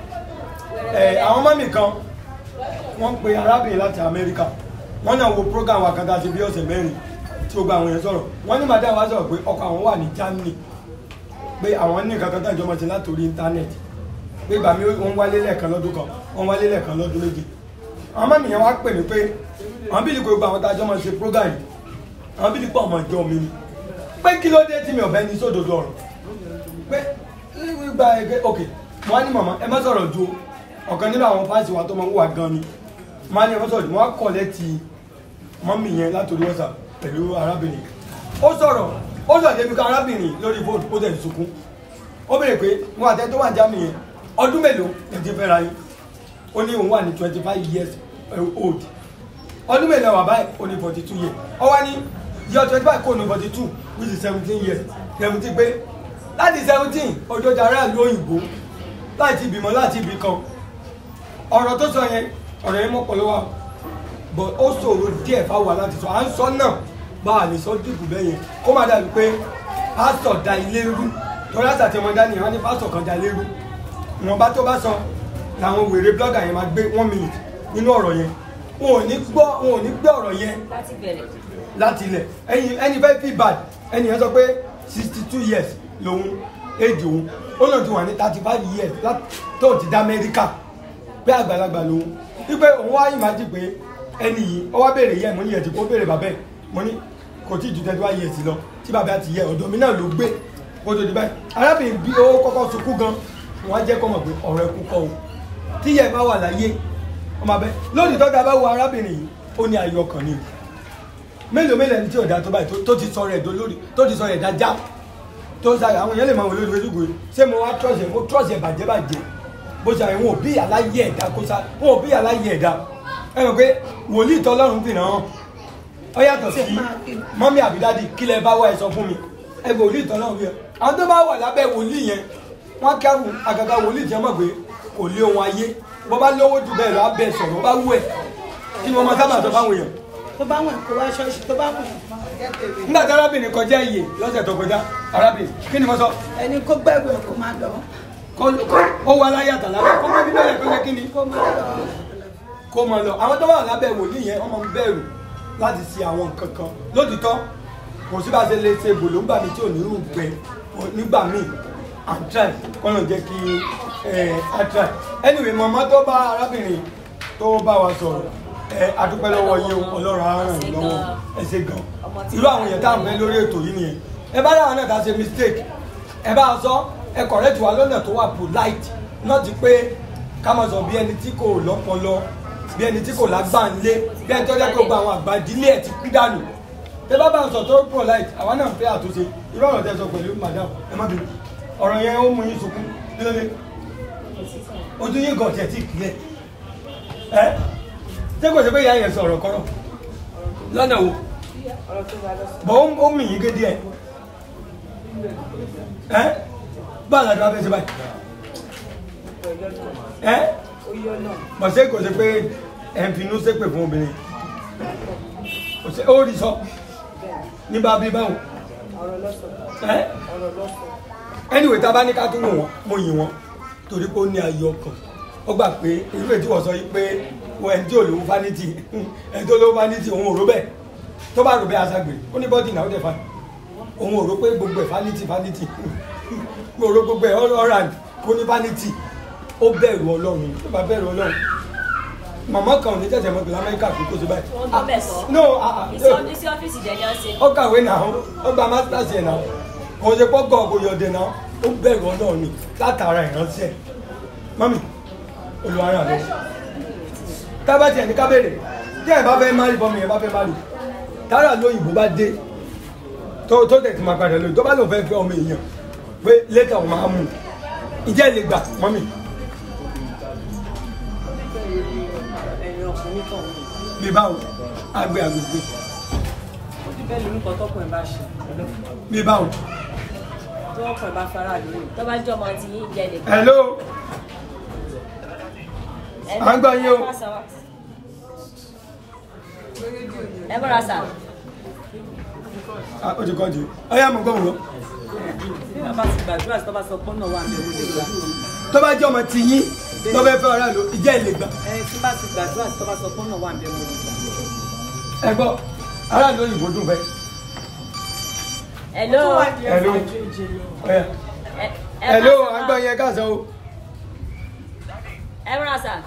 ẹ̀ àwọn mọ́mì kan wọ́n ń pe arábìnrin láti Amẹ́ríkà wọ́n náà wo program wa kan tá a ṣe bí ọ̀sẹ̀ mẹ́rin tí ó gba àwọn èèyàn sọ̀rọ̀ wọ́n ní madam wa sọ̀rọ̀ pé ọkọ àwọn wà ní Germany pé àwọn ní nǹkan kan tó ìjọba ṣe látòrí íńtánẹ́ẹ̀tì pé ìgbà mi wọ́n wálé lẹ́ẹ̀kan lọ́dún kan wọ́n wálé lẹ́ẹ̀kan lọ́dún méje àwọn mọ́mì yẹn wá pè mí pé àwọn bílí kò gba àwọn tá a jọ máa ṣe program yìí àwọn bílí pọ̀ ọmọ ìjọ mi ni pé kí ló dé tí mi ò bẹ́ ní sódodo ọ̀rọ̀ pé gba ẹgbẹ́ ok wọ́n á ní màmá ẹ má sọ̀rọ̀ ju ọ̀kan nínú àwọn fáǹsì wa tó máa ń wà gan ni wọ́n á ní ẹ má sọ̀rọ̀ wọ́n á kọ̀ lẹ́tì mọ́mì yẹn látòrí WhatsApp pẹ̀lú arábìnrin ó sọ̀rọ̀ ó sọ̀rọ̀ débi ká arábìnrin lórí fóònù ó tẹ̀lé sunkún ó béèrè pé wọn àtẹ tó wà ní Germany yẹn ọdún mélòó ẹ ti fẹ́ra yín ó ní òun wà ní twenty five years old ọdún mélòó wà báyìí ó ní forty two years ó wá ní yọ twenty five kó ní forty two which is seventeen years seventeen pé láti seventeen ọjọ́ jàrá ìlú òyìnbó láti ìbímọ láti ibì kan ọ̀rọ̀ tó sọ yẹn ọ̀rọ̀ yẹn mọ̀ pọ̀ lọ́wọ́ but ó ṣòro díẹ̀ fáwọn láti sọ à ń sọ náà bá a lè sọ dìbò bẹ́ẹ̀ yẹn kó má dàbí pé pásítọ̀ da ilé rú torí àṣà tí wọ́n dá nìyẹn wọ́n ní pásítọ̀ kan da ilé rú ìwọ̀nba tó bá sọ làwọn wèrè blọ́gà yẹn máa gbé one minute nínú ọ̀rọ̀ yẹn wọn ò ní gbọ́ wọn ò ní gbé ọ̀rọ̀ yẹn láti bẹ̀rẹ̀ láti ilẹ̀ ẹni ẹni fẹ́ feel bad ẹni yẹn sọ pé sixty two years lòun éjì òun ó lóun ti wà ní thirty five years lá- tó ti dá amẹ́ríkà pé àgbàlagbà lòun wípé òun wá ìmájì pé ẹni yìí ó wá béèrè yẹ mo ní yẹ tí kò béèrè bàbá ẹ mo ní kò tí ju thirty five years lọ tí bàbá ti yẹ ọ̀dọ̀ mi náà ló gbé kó tó di báyìí arábìnrin bí ó kọ́kọ́ sunkún gan wọ́n á jẹ́ kọ́ mọ̀ pé ọ̀rọ̀ ẹkú kọ́ o tí yẹ bá wà láyé ọmọ abẹ lónìí tọ́jà bá wo arábìnrin yìí ó ní ayọ̀ ọkàn ni o mélòó mélòó ẹni tí ọ̀dà tó báyìí tó- tó ti sọ rẹ̀ dolórí tó ti sọ rẹ̀ dájá tó ń sáré àwọn èèyàn lè máa wò lórí facebook yìí ṣé mo wá trọ́ọ̀ṣì ẹ̀ mo trọ́ọ̀ṣì ẹ̀ bàjẹ́ bàjẹ́ bó ṣe àwọn òbí aláyé ẹ̀dá kó sá wọn òbí aláyé ẹ̀dá ẹ mọ̀ pé wòlíì tọ́lọ́run fi ràn án ọ yàtọ̀ sí mọ́mí àbídádì kí lẹ bá wá ẹ sọ fún mi ẹ wòlíì tọ́lọ́run fi hàn àwọn tó bá wà lábẹ́ wòlíì yẹn wọ́n kẹ́rù àgàgà wòlíì tí wọ́n mọ̀ pé kò lé ohun ayé bọ́ bá lówó jù bẹ́ẹ̀ lọ á bẹ̀ sọ̀rọ̀ bá wú ẹ̀ kí ni wọ́n máa sábà sọ fáwọn èèyàn tó bá wọn kó wá ṣọ́ọ̀ṣì tó bá wọn jẹ́ tèmi. nígbà tí arábìnrin kọjá iye lọ́sẹ̀ tó kọjá arábìnrin kí ni mo sọ ẹni kó gbẹ̀rù ẹ̀ kó máa lọ. ó wà láyé àtàlà kó mọ bíbélì kó jẹ́ kí ni kó máa lọ. kó mọ lọ àwọn tó wà lábẹ́ wòlíì yẹn wọ́n máa ń bẹ̀rù láti ṣe àwọn nǹkan kan lótìtọ́ kò sí bá a ṣe lè ṣe gbòlóńgbà mi tí ò ní rú gbẹ nígbà míì and try kọ́nà jẹ́ kí a try anyway mọ̀mọ́ tó bá arábìnrin tó bá wa sọ̀rọ̀ ẹ adúpẹ́ lọ́wọ́ yín o, ọlọ́run á ràn yín lọ́wọ́ ẹ ṣe gan irú àwọn èèyàn tá à ń fẹ́ lórí ètò yìí nìyẹn ẹ bá dáhùn náà tá a ṣe mistake ẹ bá a sọ ẹ correct wa lọ́nà tó wà polite náà ti pé ká máa sọ bí ẹni tí kò lọ́pọlọ bí ẹni tí kò lágbàǹlé bí ẹni tó jẹ́ kó gba àwọn àgbà ìdílé ẹ̀ ti kú dànù tẹ bá bá ń sọ tó polite àwa náà ń fẹ́ àtúnṣe irú ọ̀rọ̀ tẹ sọ pẹ̀lú madam ẹ má bínú ọ̀rọ̀ yẹn ó mú yín sunkún kí ló dé ojú yín gàn tiẹ̀ tí kì í ẹ̀ ẹ́ ṣé kò ṣe pé ìyá yẹn sọ ọ̀rọ̀ kọ́rọ̀ lọ́nà wo bọ́ ó- ó mì yín gé díẹ̀ ẹ́ bá àlàdé wa fẹ́ ṣe báyìí ẹ́ bọ̀ ṣé kò ṣe pé ẹ̀ ń finú ṣépè fún obìnrin kò ṣe ó rí sọ ní bá bí báwo ẹ́ anyway tá a bá ní ká tún wò wọ́n mo yìn wọ́n torí pé ó ní ayọ̀ ọkàn ó gbà pé irú ètí wọ́n sọ yìí pé wọ́n ẹni tí ò lówó fanity ẹni tó lówó fanity òun ò rò bẹ́ẹ̀ tó bá rò bẹ́ẹ̀ aṣágbè ó ní bọ́dì náà ó dẹ̀ fa òun ò rò pé gbogbo ẹ̀ fanity fanity mo rò gbogbo ẹ̀ ọ̀ràn kó ní fanity ó bẹ̀rù ọlọ́run tó bá bẹ̀rù ọlọ́run màmá kan ò ní tẹ̀sẹ̀ mọ́tò lamẹ́ríkà kó tó ṣe báyìí. wọ́n gbọ́ bẹ́ẹ̀ sọ no ah, ah, Ìsọ- iṣẹ́ ọ́fíìsì dẹ̀ ni wọ́n ṣe. ó kàwé náà ó gba masters yẹn náà kò ṣe pọ́ gọ̀ kò yọ̀dẹ̀ náà ó bẹ̀rù ọlọ́run ni látara ìránṣẹ́ mọ́mì olùwárà lọ. tábà tiẹ̀ ní kábèrè tí ẹ̀ bá fẹ́ má rí bọ́mì ẹ̀ bá fẹ́ má rí tára lóyìnbó bá dé tó tó tẹ̀ tí máa padà lóyìn tó bá lòun fẹ́ fẹ́ ọmọ èèyàn pé létà òun máa mú un ìjẹ́ lè gbà mọ́mì ẹ̀yin ọkùnrin kan ní. bí báwo àgbẹ̀ àgbègbè ó ti bẹ́ẹ̀ lórúkọ tọkùnrin bá ṣe bí báwo. tí ọkùnrin bá fara lóyún. tó bá jẹ́ ọmọ tí yín jẹ́ lè. hello à ń gbọ́ yín o. ẹ bọ́ra sà. Ah, ó ti kọ́ di ọyá mo gbọ́ wọn lọ. bí bàbá ti gbàdúrà sí tó bá sọ pé náà wà ní orí ìgbà. tó bá jẹ́ ọmọ tí yín tó fẹ́ fẹ́ ọ̀rá lò ìjẹ́ ìlè gbà. ẹni tí bá ti gbàdúrà sí tó bá sọ pé náà wà ní orí ìgbà. ẹ gbọ́ ará ló òyìnbó dùn fẹ́. hello. hello ọyá ẹ hello bá à ń sọ- gbọ́ yẹn káàsán o. ẹ bọ́ra sà.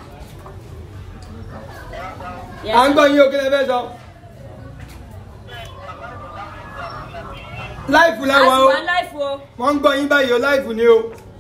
à ń gbọ́ yín o kí lẹ fẹ́ sọ. láìfù a láwa sì o wá láìfù o. wọ́n ń gbọ́ yín báyìí o láìfù ni o.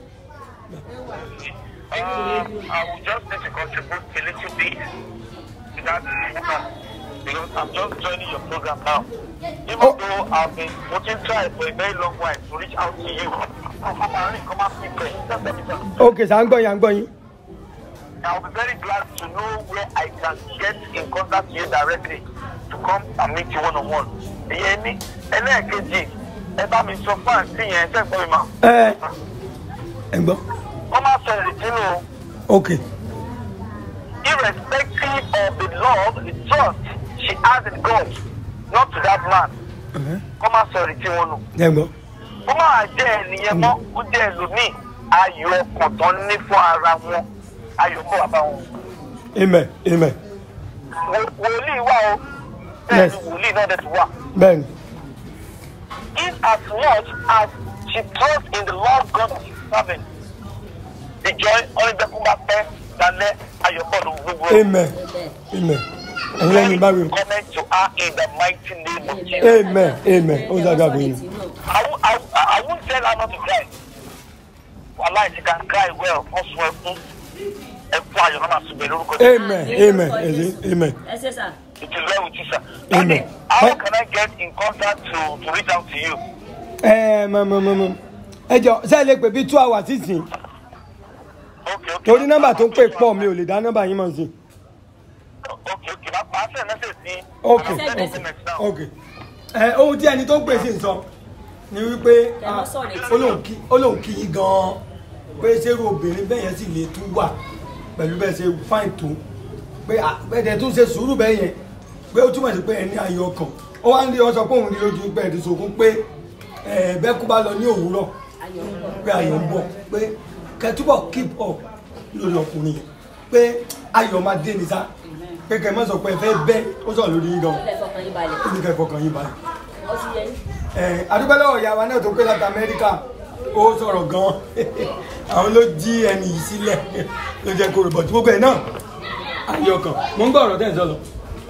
Um, I will just need to contribute a little bit to that woman because I'm just joining your program now. Even though I've been working try for a very long while to reach out to you, come and ring, come and prepare. Just let me know. ok sà ń gbọ́ yín à ń gbọ́ yín. I'll be very glad to know where I can get in contact with you directly to come and meet you one on one. Ìyẹn ní ẹlẹ́ẹ̀kejì ẹ bá mi sọ fún àǹtí yẹn ṣẹ́ gbọ́ mi mọ́. ẹ ẹ gbọ́ Wọ́n máa sọ ìrètí nù o. ok irrespective of the love, the trust she has in God, not to that man. Kọ́ máa sọ ìrètí wọn nù. ẹ gbọ́ Kó máa jẹ́ ẹnìyẹn mọ́, kó jẹ́ ẹlòmíì. Ayọ̀ ọkàn tán ní fún ara wọn. Ayọ̀ kó wà bá wọn. amen amen Wò- Wòlíì wà o. Bẹ́ẹ̀ Yes. ni wòlíì náà dẹ̀ ti wà. bẹ́ẹ̀ni In as much as she trusts in the Lord God that she's serving. The joy ọ̀rẹ́dẹ́kùn bá pẹ́ dalẹ́ ayọ̀pọ̀lù gbogbo. amen amen ẹ̀yin lẹ́yìn bá wí. Comment to her in the mighty name of Jesus. amen amen ó ṣàgbà fún yín. I, won't- I, won't- I won't tell her not to cry. Wallahi, she can cry well. Wọ́n sun ẹkún. Ẹkún ayọ̀ náà máa sunbẹ̀ lórúkọ Jésù. amen amen ẹ̀sìn amen ẹ ṣe sà. It is well with you, sir. amen. How can I get in contact to, to reach out to you? ẹ mọ mọ mọ mọ ẹ jọ ṣe é lè pè bí two hours sísìn torí nọ́mbà tó ń pè pọ̀ mi ò lè dá nọ́mbà yín mọ̀ sí. Màá send message sí. ok I'll send ok SMS now. ok ẹ ohun tí ẹni tó ń pè sí ń sọ ni wípé ah, ó lóun kí- ó lóun kí yín gan-an pé ṣérú obìnrin bẹ́ẹ̀ yẹn sì lè tún wà pẹ̀lú bẹ́ẹ̀ ṣe fáìn tó pé ah, bẹ́ẹ̀ dẹ̀ tún ṣe sùúrù bẹ́ẹ̀ yẹn pé ó túmọ̀ sí pé ẹni ayọ̀ ọkàn ó wá ń rí ọ sọ pé òun rí lójú pé ẹ̀dùn sókún pé ẹ̀ bẹ́ẹ̀ kú bá lọ ní òwúrọ̀ pé ayọ̀ ń bọ̀ pé kẹtúbọ̀ keep up lórí ọkùnrin yẹn pé ayọ̀ máa dé ní sá pé kẹ mọ́ sọ pé ẹ fẹ́ bẹ́ ó sọ lórí yín gan ẹ fọkàn yín balẹ̀. ó ní kẹ́ fọkàn yín balẹ̀. ó ti yẹ yín. ẹ adúgbò lọ́wọ́ ìyá wa náà tó pé láti amẹ́ríkà ó sọ̀rọ̀ gan àwọn ló jí ẹni yìí sílẹ̀ ló jẹ́ kó ròbọ̀tì gbogbo ẹ̀ náà ayọ̀ ọkàn mo ń gbọ́ ọ̀rọ̀ tẹ̀ ń sọ lọ.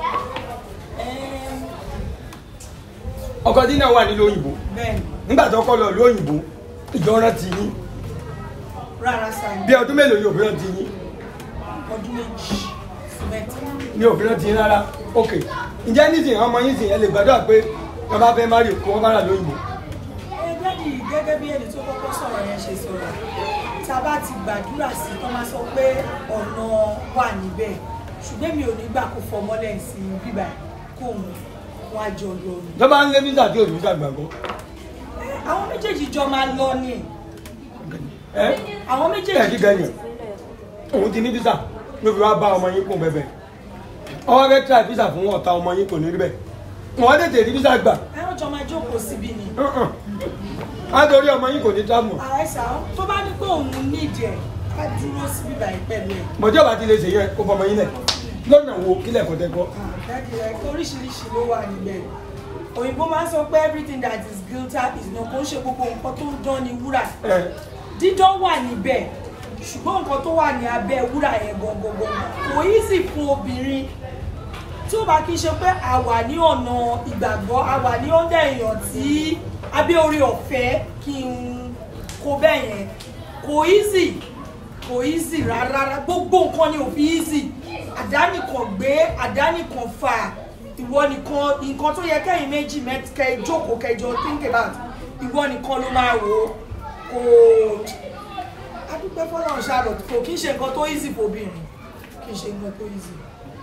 ọkọ dínà wà nílùú òyìnbó bẹ́ẹ̀ni nígbà tó kọ́ lọ ìlú òyìnbó ìjọ rántí yín rárá sáyẹn bí ọdún mélòó yóò fi rántí yín ọdún méjì sí mẹ́ta. ní òfin rántí yín rárá ok ǹjẹ́ nísìnyí àwọn ọmọ yín sìn ẹ lè gbàdúrà pé wọ́n bá fẹ́ márì kó wọ́n bá rà lóyìnbó ẹgbẹ́ yìí gẹ́gẹ́ bí ẹni tó kọ́kọ́ sọ̀rọ̀ yẹn ṣe sọ̀rọ̀ tá a bá ti gbàdúrà sí tó máa sọ pé ọ̀nà wà níbẹ̀ ṣùgbọ́n mi ò ní gbà kó fọmọ́lẹ̀ sí bíbá kó òun wá jọ lọ ni. tó bá ń lé físà tí ò ní físà gbàgbọ́ àwọn méjèèjì jọ máa lọ ni ẹ àwọn ẹ méjèèjì kí gẹ̀yìn òun ti ní físà ló fi wá bá ọmọ yín kún bẹ́ẹ̀ ọwọ́ fẹ́ tíra físà fún ọ̀tá ọmọ yín kò ní rí bẹ́ẹ̀ wọ́n tètè rí físà gbà ẹ̀rọ jọ máa jókòó síbi ni. á torí ọmọ yín kò ní tábù àìsàn tó bá ní pé òun nídìí ẹ̀ ká dúró sí bíbá yìí pẹ̀lú ẹ̀. mọ̀jọ́ bá ti lè ṣe yẹn kó fọmọ yín lẹ̀ lọ́nà wo kílẹ̀ kọ́ tẹ́kọ́ dájú ẹ oríṣiríṣi ló wà níbẹ̀ òyìnbó máa ń sọ pé everything that is glitter is not kò ń ṣe gbogbo nǹkan tó ń dán ní wúrà dídán wà níbẹ̀ ṣùgbọ́n nǹkan tó wà ní abẹ́ wúrà yẹn gangan kò easy fún obìnrin tí ó bá kí n ṣe pé a wà ní ọ̀nà ìgbàgbọ́ a wà ní ọ̀dà èèyàn tí abẹ́ orí ọ̀fẹ́ kí n kó bẹ́ẹ̀ yẹn kò easy kò easy rárá gbogbo nǹkan ni ò fi easy àdánìkan gbé àdánìkan fà ìwọ nìkan nǹkan tó yẹ kẹ́yìn méjì mẹ́tìkẹ́ jókòó kẹjọ think about ìwọ nìkan ló máa wò ó kò adúpẹ́ fọlọ́run ṣàrò kò kí n ṣe nǹkan tó easy fòbìnrin kì í ṣe nǹkan tó easy.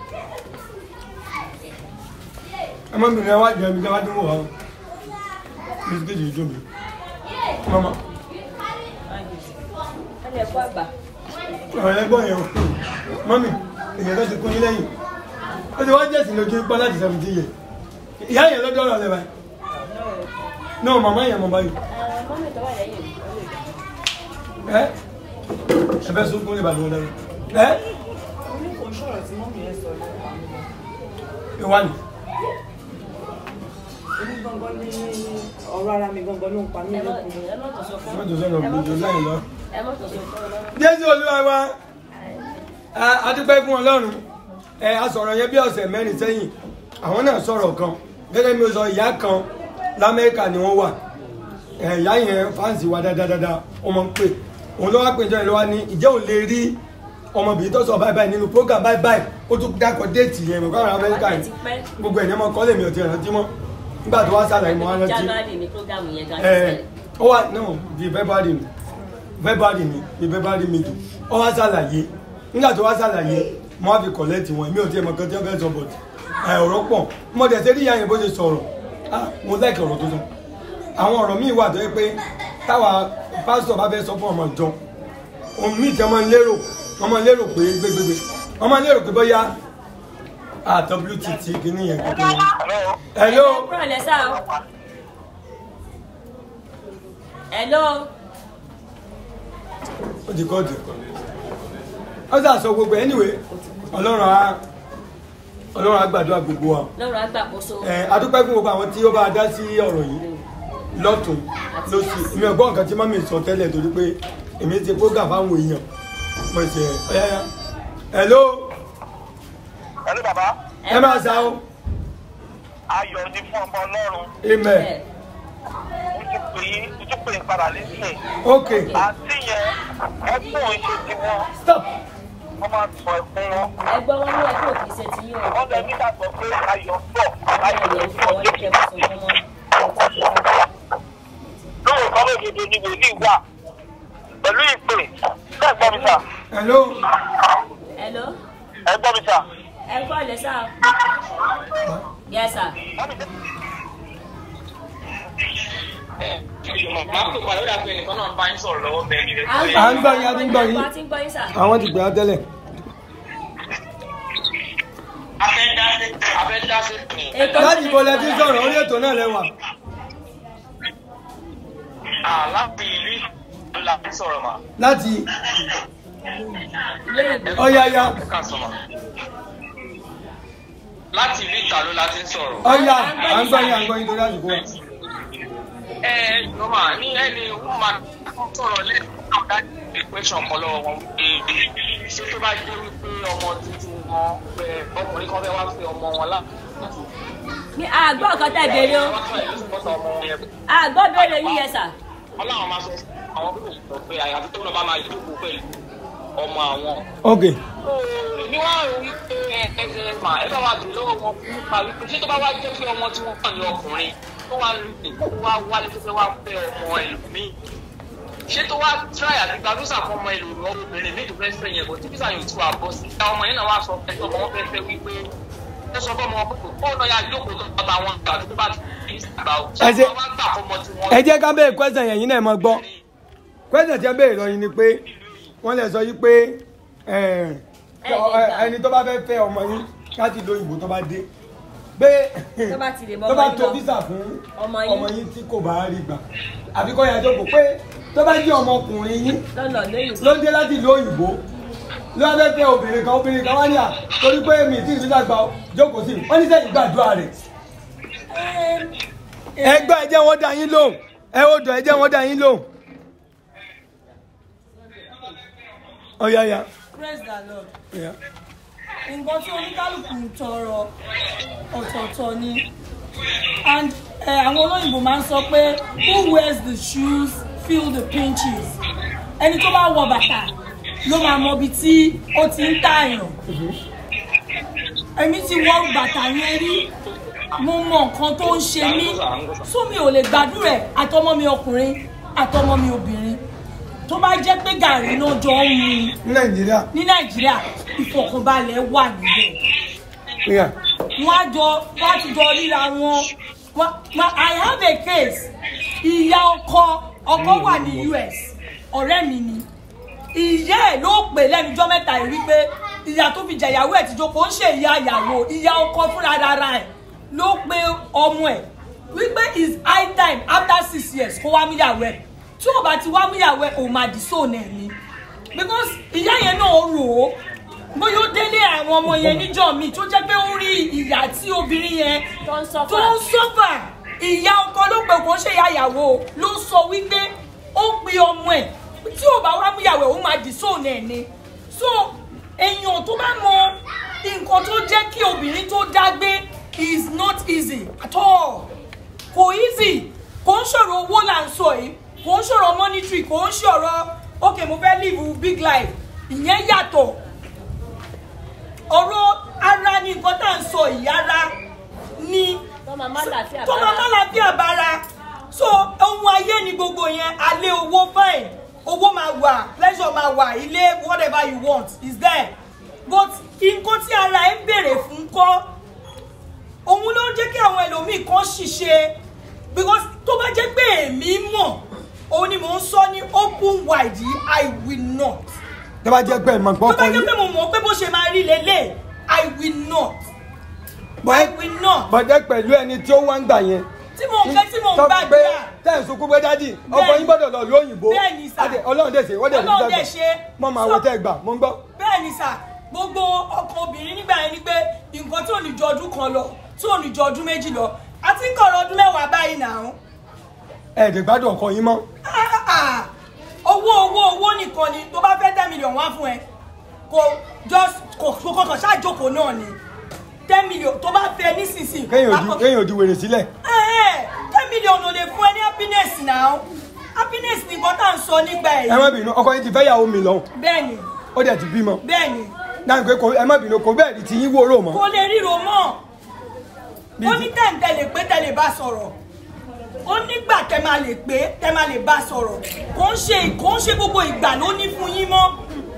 ọmọbìnrin wa jẹ́ mi jábá tó wọ̀ wá bisikíìtì ìjọ mi mama ẹni ẹ̀kọ́ àgbà. ọ̀rọ̀ ẹgbọ́n yẹn o mọ́mì èyàn tó ti kún yín lẹ́yìn ó ti wá jẹ́sìn lójú pọ́ láti seventeen years ìyá yẹn lọ́jọ́ ọ̀rọ̀ lẹ́bàá náà màmá yẹn mọ̀ báyìí mọ́mí tó wà lẹ́yìn. ẹ ẹ fẹ́ sunkún ní ìbàdàn lẹ́nu ẹ orí kò ń ṣọ̀rọ̀ tí mọ́mí ẹ sọ lọ́wọ́ ìwà ni èmi gangan ní ọ̀rọ̀ ara mi gangan ló ń pa mí lẹ́kùn ẹ má tó sọ fún má tó sọ̀rọ̀ gbòjò lẹ́yìn lọ. ẹ má tó sọ fún ọ lọ́rùn. jésù olúwa wa a- a dúpẹ́ fún ọlọ́run ẹ a sọ̀rọ̀ yẹn bí ọ̀sẹ̀ mẹ́rin sẹ́yìn àwọn náà sọ̀rọ̀ kan gẹ́gẹ́ bí mo sọ ìyá kan lamẹ́ríkà ni wọ́n wà ẹ, ìyá yẹn fáǹsì wa dáadáa ọmọ ń pè òun ló wá pè jọ ìlú wa ní ìjẹ́ òun lè rí ọmọbìnrin tó sọ báyìí báyìí nínú program báyìí báyìí ó tún dákọ̀ déètì yẹn mọ̀ káwọn amẹ́ríkà yìí gbogbo ẹ̀ ní ọmọ kọ́lé mi ò ti rántí mọ́ nígbà tó wá sàlàyé mọ́ wá rántí january ni programu yẹn gan ẹ ó wà náà di february ni february ni di february middle ó wá ṣàlàyé nígbà tó wá ṣàlàyé mo wá fi kọ̀lẹ́tì wọn èmi ò tiẹ̀ mọ̀ kan tí wọ́n fẹ́ sọ bọ̀t ẹ ọ̀rọ̀ pọ̀ mo dẹ̀ ṣe rí ìyá yẹn bó ṣe sọ̀rọ̀ ah mo láìkì ọ̀rọ̀ tó sọ àwọn ọ̀rọ̀ míì wà tó yẹ pé táwa pásítọ̀ bá fẹ́ sọ fún ọmọ ìjọ ohun míì tí wọ́n máa ń lérò wọ́n máa ń lérò pé gbégbégbé wọ́n máa ń lérò pé bóyá ah wtt kìíní yẹn kékeré hello kúrò lẹ́sà o. hello. ó ti kọ́ ọ̀dẹ̀ ó sà sọ gbogbo ẹ̀ anyway ọlọ́run á ọlọ́run á gbàdúrà gbogbo wa lọ́rọ̀ àgbàkóso. ẹ̀ adúpẹ́ fún gbogbo àwọn tí ó bá dá sí ọ̀rọ̀ yìí lọ́tún lọ́sì èmi ò gbọ́ nǹkan tí mọ́mí sọ tẹ́lẹ̀ torí pé èmi ti program fáwọn èèyàn mo ṣe ọ̀yáyá hello Hello bàbá. ẹ máa sá o Ayọ̀ ni fún ọmọ Ọlọ́run. amen Mo ti pè é, mo ti pè é padà lẹ́sìn. ok Àti yẹn, ẹkún ò ń ṣe ti wọn. stop Wọ́n máa sọ ẹkún wọn. ẹgbọ́n wọn ní ẹkún òkè ṣe ti yín o. Wọ́n lẹ nígbàgbọ́ pé ayọ̀ ń bọ̀. Ayọ̀ ló ń bọ̀. Lóòótọ́ lódodo ni wòlíì wà. Pẹ̀lú ìpè, bẹ́ẹ̀ gbọ́ mi sà. hello hello Ẹ gbọ́ mi sà. ẹ kọ́ ọ̀lẹ́ sá o. yes sir. à ń gbọ́ yín a ti ń gbọ́ yín a ti ń gbọ́ yín sà. àwọn ti gbé á tẹ́lẹ̀ láti ibo lẹ ti ń sọ̀rọ̀ orí ètò náà lẹ́wà Láti ìlú ìlú la fi sọ̀rọ̀ mà. láti ọ̀yàyà Láti ìlú ìtàló la ti ń sọ̀rọ̀. ọ̀yà à ń gbọ́ yín à ń gbọ́ yín torí àsìkò wa. ẹ ẹ jọba ní ẹni wọn máa sọ̀rọ̀ lẹ́yìn náà dájú ìpẹ́sàn kan lọ́wọ́ wọn wípé ṣé tó bá jẹ́ wípé ọmọ tuntun wọn pé ọkùnrin kan fẹ́ wá fẹ́ ọmọ wọn láti ní àgbọ̀ kan tẹ̀ béèrè o. àgbọ̀ béèrè yín yẹn sà. ọlọ́run máa sọ àwọn pípọ̀ sọ pé àyàfi tó lọ bá máa jókòó pẹ̀lú ọmọ àwọn. ok ní wọ́n rí wípé ẹ ẹ ẹ mà ẹ bá wa dùn lọ́wọ́ wọn nípa wípé ṣé tó bá wá jẹ́ pé ọmọ tí wọ́n kàn ní ọkùnrin tó wá ń lè kó wá wálé tó fẹ́ wá fẹ́ ọmọ ẹlòmíì ṣé tó wá tíráì àti gbàdúrà fún ọmọ ẹlòmíì obìnrin méjì fẹ́ fẹ́ yẹn bọ̀ tí bísà yóò tú àbọ̀ sí i ọmọ yẹn náà wá sọ fẹ́ tó ọmọ wọn fẹ́ fẹ́ wípé ẹ sọ fọmọ ọkùnrin kó lọ ya jókòó tó bá wọn gbà tó bá ti fi ìgbà ò ẹ ṣe ṣé wọn gbà fọmọ tí wọn. ẹ jẹ́ ká bẹ́ẹ̀ kwẹ́sàn yẹn yín náà mọ́ gbọ́ kwẹ́sàn tí ẹ bẹ́ẹ̀ lọ yín ni pé wọ́n lè sọ yí pé ẹ, ẹni tó bá fẹ́ fẹ́ ọmọ yín láti lo ìbò tó bá dé pé tó bá ti lè mọ tó bá ọmọ yín tó lọ. físà fún ọmọ yín. ọmọ yín tí kò bá rí gbà àbí kọ́ yàtọ̀ kò pé tó bá jẹ́ ọmọkùnrin yín lọ́nà lóyún. ló dé láti ìlú òyìnbó ló wá fẹ́ fẹ́ obìnrin kan obìnrin kan wá ní à torí pé mi tí ìfísà gbà ó, jókòó sí wọ́n ní sẹ́yìn gbàdúrà rẹ̀ ẹgbẹ́ ẹ jẹ́ wọ́n dá yín lóhùn ẹ ó dọ̀ ẹ jẹ́ wọ́n dá yín lóhùn. ọ̀yàyà praise the lord ọ̀yà. nǹkan tí oníkálukú ń tọrọ ọ̀tọ̀ọ̀tọ̀ ni and eh, àwọn olóyìnbó máa ń sọ pé who wears the shoes feel the pinches ẹni tó bá wọ bàtà ló máa mọ ibi tí ó ti ń tààyàn èmi ti wọ bàtà yẹn rí mo mọ nǹkan tó ń ṣe mí so mi ò lè gbàdúrà ẹ̀ àtọmọ mi ọkùnrin àtọmọ mi obìnrin tó bá jẹ́ pé gàrí náà jọ ń mu ní nàìjíríà ní nàìjíríà ìfọ̀kànbalẹ̀ wà níbẹ̀ ọ̀yà. wọ́n á jọ wọ́n á ti jọ ríra wọn Wọ́n- ma- i have a case ìyá ọkọ ọkọ wà ní us ọ̀rẹ́ mi ni ìyá ẹ̀ ló pè lẹ́nujọ́ mẹ́ta yìí wípé ìyá tó fi jẹ̀yàwó ẹ̀ ti jókòó ń ṣe ìyá ìyàwó ìyá ọkọ fúnra rárá ẹ̀ ló pe ọmọ ẹ̀ wípé is high time after six years kó wá múyàwó ẹ̀ tí ò bá ti wá múyàwó ẹ̀ òun máa dì sóònù ẹ̀ ni because ìyá yẹn náà rò ó bóyá ó délé àwọn ọmọ yẹn níjọ mi tó jẹ́ pé ó rí ìyá tí obìnrin yẹn tó ń sọ́fà. tó ń sọ́fà ìyá ọkọ ló pè kó ṣe ìyá ìyàwó ló sọ wípé ó pe ọmọ ẹ̀ tí ò bá wá múyàwó ẹ̀ ó máa dì sóònù ẹ̀ ni so èèyàn tó bá mọ nǹkan tó jẹ́ kí obìnrin tó dágbé is not easy at all kò easy kò ń ṣòro owó là ń sọ yìí kò ń ṣòro monetary kò ń ṣòro ok mo fẹ́ live big life ìyẹn yàtọ̀ ọ̀rọ̀ ara ni nǹkan tá à ń sọ yìí ara ni tó máa má làáfíà tó máa má láfíà bára so ohun ayé ni gbogbo yẹn alẹ́ owó fine owó máa wà pleasure máa wà ilé whatever you want is there but nǹkan tí ara ẹ ń béèrè fún kọ́ òun ló ń jẹ́ kí àwọn ẹlòmíì kan ṣiṣẹ́ because tó bá jẹ́ pé èmi mọ̀ òun ni mò ń sọ ní open wide yìí i will not tó bá jẹ́ pé ẹ̀ mọ̀ tó gbọ́ bá kọ́ jẹ́ yín pé mo mọ̀ pé bó ṣe máa rí lélẹ̀ i will not i will not bọ̀dẹ́ pẹ̀lú ẹni tí ó wá ń gbà yẹn tí mò ń fẹ́ tí mò ń tó gbàdúrà pé tẹ̀ ń sunkún pé dádì ọkọ yín gbọ́dọ̀ lọ lóyìnbó Bẹ́ẹ̀ni sà. Adé, ọlọ́run dẹ̀ ṣe wọ́n dẹ̀ Ọlọ́run fi dẹ̀ ṣe. mọ́ máa wọ tẹ́ gbà mo ń gbọ́. bẹ́ẹ̀ ni sà gbogbo ọkàn obìnrin nígbà yẹn ni pé nǹkan tí ò ní ju ọdún kan lọ tí ò ní ju ọdún méjì lọ àti ń kọ̀rọ̀ ọdún mẹ́wàá báyìí náà ẹ̀ẹ́dẹ̀ gbádùn ọkọ yín mọ́ Ah, owó owó owó nìkan ni tó bá fẹ́ ten million wá fún ẹ kò just kò kò kàn ṣáàjókòó náà ni ten million tó bá fẹ́ nísinsìnyí kéèyàn wá ojú kàn- kéèyàn ojú wèrè sílẹ̀ Eh, eh, ten million ò lè fún ẹ ní happiness now happiness ni nǹkan tá à ń sọ nígbà ẹ má èyí bínú ọkọ yín ti fẹ́ yàwó mi lọ́hùn bẹ́ẹ̀ni ó dẹ̀ ti bímọ bẹ́ẹ̀ni náà pé kò- ẹ má bínú kò bẹ́ẹ̀ rí ti yín wóró mọ́ kò lè ríro mọ́ ó ní tẹ̀ǹtẹ̀lẹ̀ pé tẹ̀lẹ̀ bá sọ̀rọ̀ ó nígbà tẹ máa lè pé tẹ máa lè bá sọ̀rọ̀ kò ń ṣe kò ń ṣe gbogbo ìgbà ló ní fún yín mọ́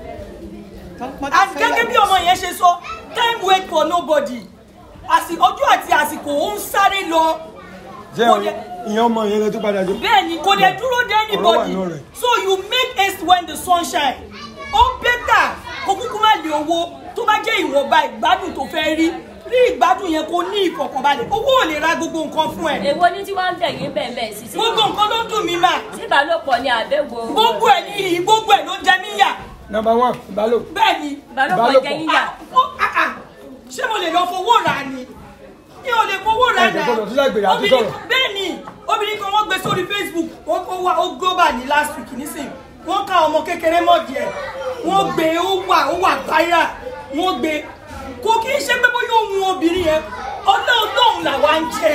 And gẹ́gẹ́ bí ọmọ yẹn ṣe sọ time wait for nobody Àsì- ọjọ́ àti àsìkò ó ń sáré lọ jẹ́ kò lè- ìyẹn ọmọ yẹn lẹ tó padà jọ bẹ́ẹ̀ni kò lè dúró dé Ọ̀rọ̀ wà anybody nù rẹ̀. so you make haste when the sun shine ó bẹ́tà kó kúkú má lè owó tó bá jẹ́ ìwọ̀nba ìgbádùn tó fẹ́ rí rí ìgbádùn yẹn kó ní ìfọ̀kànbalẹ̀ owó ò lè ra gbogbo nǹkan fún ẹ. èwo ní tí wọ́n ń bẹ̀ yín bẹ́ẹ̀ bẹ́ẹ̀ sí sí. gbogbo nǹkan ló ń dùn mí mà. tí ìbálòpọ̀ ni àbẹ̀wò. gbogbo ẹ̀ ní ìyí gbogbo ẹ̀ ló jẹ mí yà. number one ìbálò bẹ́ẹ̀ni ìbálòpọ̀ jẹ yín yà. Ah, ah. ṣé mo lè lọ fowó rà ni mi ò lè fowó rà Ẹ jẹ́ kó lọ sí lágbèrè àti Obìnrin sọ̀rọ̀. kan- bẹ́ẹ̀ni obìnrin kan wọ́n gbé sórí facebook wọ́n kó wá ó global ní last week nísìn wọ́n ká ọmọ kékeré mọ́ díẹ̀ wọ́n gbé ó wà ó wà viral wọ́n gbé kò kí ń ṣe pé bóyá òun obìnrin yẹn ọlọ́ọ̀lọ́hún làwa ń jẹ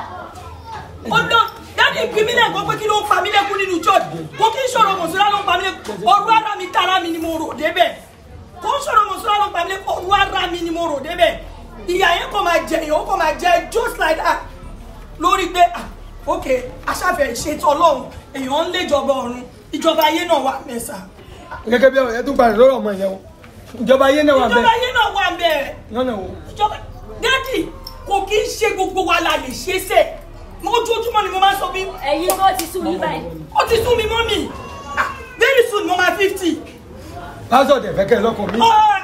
ọlọ́ọ̀ dáàdi ìpínlẹ̀ lẹ́gbọ́n pé kí ló ń pa mí lẹ́kún nínú church kò kí ń sọ̀rọ̀ mọ̀sílá ló ń pa mí lẹ́kún ọ̀rọ̀ ara mi tara mi ni mo rò débẹ̀ kò ń sọ̀rọ̀ mọ̀sílá ló ń pa mí lẹ́kún ọ̀rọ̀ ara mi ni mo rò débẹ̀ ìyá yẹn kò máa jẹ èèyàn ó kò máa jẹ just like that lórí pé ah ok aṣáfẹ́ ìṣètò ọlọ́run èèyàn ń léjọba ọ̀run ìjọba ayé náà wà mẹ́sà gẹ́gẹ́ bí ọ̀rọ̀ yẹn tún padà lọ́rọ̀ ọmọ yẹn o ìjọba ayé náà wà ìjọba bẹ́ẹ̀ ayé náà wà bẹ́ẹ̀ lọ́nà wo ìjọba dádì kò kí ń ṣe gbogbo wa la lè ṣe é sè mo ojoojúmọ́ ni mo máa ń sọ bí. ẹ̀yin tó ti sú yín báyìí. ó ti sú mi mọ́ mi Ah, very soon mo máa fifty. pásọ̀ dẹ̀ fẹ́ kẹ́ ẹ lọ́kọ̀ mi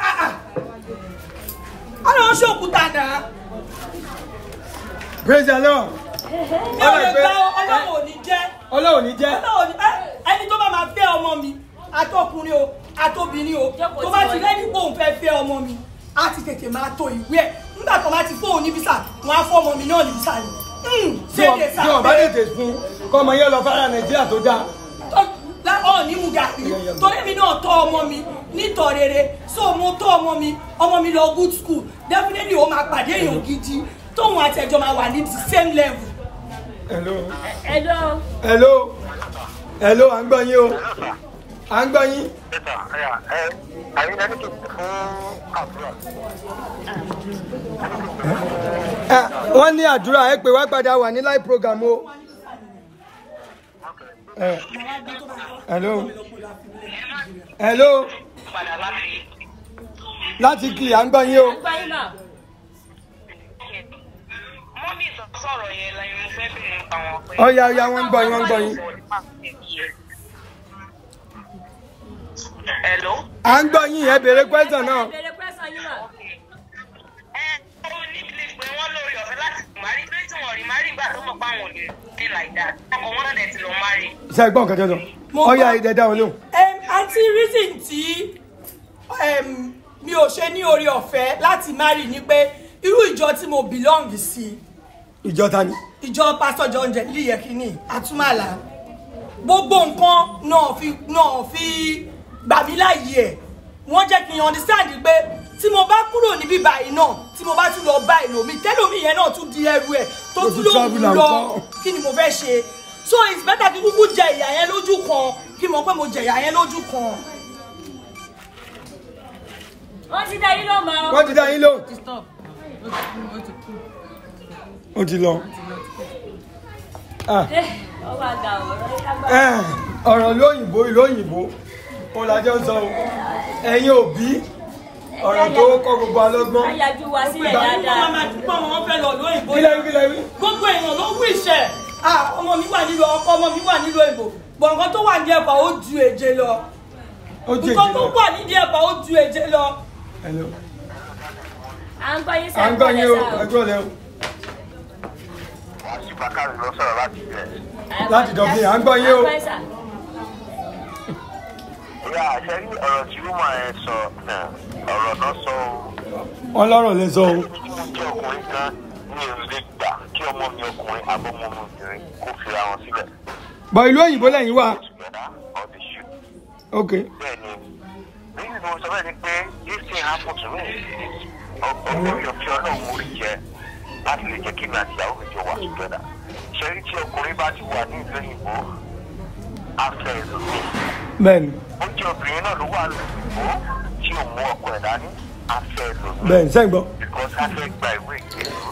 ọ̀rọ̀ ṣe òkúta náà praise the lord mi ò lè gba ọlọ́run ò ní jẹ́ ọlọ́run ní jẹ́ ọlọ́run ò ní ẹ ẹni tó bá máa fẹ́ ọmọ mi àtọkùnrin o àtobìnrin o tó bá ti rẹ́ni pé òun fẹ́ fẹ́ ọmọ mi á ti tètè máa to ìwé ẹ̀ nígbà tó bá ti fóun ní bísà wọn á fọ́ ọmọ mi náà ní bísà ni Hmm, tí wọ́n ṣéde tí wọ́n bá tètè fún kọ́ ọmọ yẹn lọ fara nàìjíríà tó dáa ọ̀ ní mu gàrí torí mi náà tọ́ ọmọ mi nítọ̀ rere so mo tọ́ ọmọ mi ọmọ mi lọ good school definitely ó máa pàdé èèyàn gidi tóun àti ẹjọ́ máa wà ní the same level. hello hello. hello hello à ń gbọ́ yín o à ń gbọ́ yín Ẹ, wọ́n ní àdúrà ẹ pé wá padà wà ní live program o. Ẹ, hello hello láti kí à ń gbọ́ yín o. mọ́mí sọ̀rọ̀ yẹn lẹ́yìn mo fẹ́ bèrè nípa wọn pé. Ọ̀ya ọ̀ya wọ́n ń gbọ́ yín wọ́n ń gbọ́ yín. Hello. à ń gbọ́ yín ẹ béèrè question náà. béèrè question yín mà. ó ní ilé pé wọ́n lórí ọ̀fẹ́ láti márì pé tí wọ́n rí márì gbà tó mọ̀ pé àwọn ò lè dé like that ọkọ̀ wọn náà dẹ̀ ti lọ márì. ṣe é gbọ́ nǹkan tó sọ. ọ̀ya ìdẹ̀dá wọn lóhùn. Em, àti reason tí em, mi ò ṣe ní orí ọ̀fẹ́ láti marry ni pé irú ìjọ tí mo belong sí ìjọ ta ni. ìjọ pastor john jelly yekini atumala gbogbo nǹkan náà fi náà fi gbà mí láàyè ẹ̀ wọ́n jẹ́ kí n understand pé tí mo bá kúrò níbí báyìí náà tí mo bá tún lọ bá èlòmí tẹ́lòmí yẹn náà tún di ẹrù ẹ̀ tó Tó tún tún lóhùn travel and lọ come. kí ni mo fẹ́ ṣe so it's better kí kúkú jẹ ìyà yẹn lójú kan kí mo pé mo jẹ ìyà yẹn lójú kan. wọ́n ti dá yín ló mọ́. wọ́n ti dá yín lóhùn. ó ti lọ. Ah, ọwọ́ àga ọ̀rọ̀ yín lágbára. eh, ọ̀rọ̀ lóyìnbó lóyìnbó ó lájọ́ ń sọ o ẹ̀yin òbí ọ̀rọ̀ tó kọ́ gbogbo alọ́gbọ́n. ayájú wa sílẹ̀ ìgbà tí dáadáa. wọ́n máa dúpọ̀ wọn fẹ́ lọ lóyìnbó Kí lẹ́yìn, kí lẹ́yìn? gbogbo èèyàn ló wú ìṣẹ́ ah ọmọ mi wà nílò ọkọ ọmọ mi wà nílò ìbò bọ̀ nǹkan tó wà ní ẹ̀fà ó ju èje lọ ó jẹ́ nǹkan tó ìjìnlẹ̀. wà nídìí ẹ̀fà ó ju èje lọ. Hello. à ń gbọ́ yín à ń gbọ́ yín o ẹgbẹ́ ọ̀lẹ́ o Bákàrí ló sọ̀rọ̀ láti bẹ̀. láti dọ̀bí à ń gbọ́ yín o. Ìyá àṣẹ rí ọ̀rọ̀ tí Rúmà ẹ sọ náà, ọ̀rọ̀ náà sọ o. wọ́n lọ́rọ̀ lẹ sọ o. Mo jẹ́ ọkùnrin kan ní èrò lè gbà kí ọmọ mi ọkùnrin àbọ̀mọ mi obìnrin kó fira wọn sílẹ̀. bọ̀ ìlú òyìnbó lẹ́yìn wà ok bẹ́ẹ̀ni reason mo sọ bẹ́ẹ̀ ni pé this thing happen to me ọgbọ́n yọ fi ọlọ́run mo rí jẹ láti lè jẹ́ kí mi àti ìyàwó mi jọ wà together ṣe rí tí ọkùnrin bá ti wà ní ìlú òyìnbó afẹ́ ẹlòmíì bẹ́ẹ̀ni ó jẹ́ obìnrin náà ló wà lóyìnbó tí ò mú ọkọ ẹ̀ dání afẹ́ ẹlòmíì bẹ́ẹ̀ni sẹ́yìn gbọ́ because afẹ́ gba ìwé ìgbélú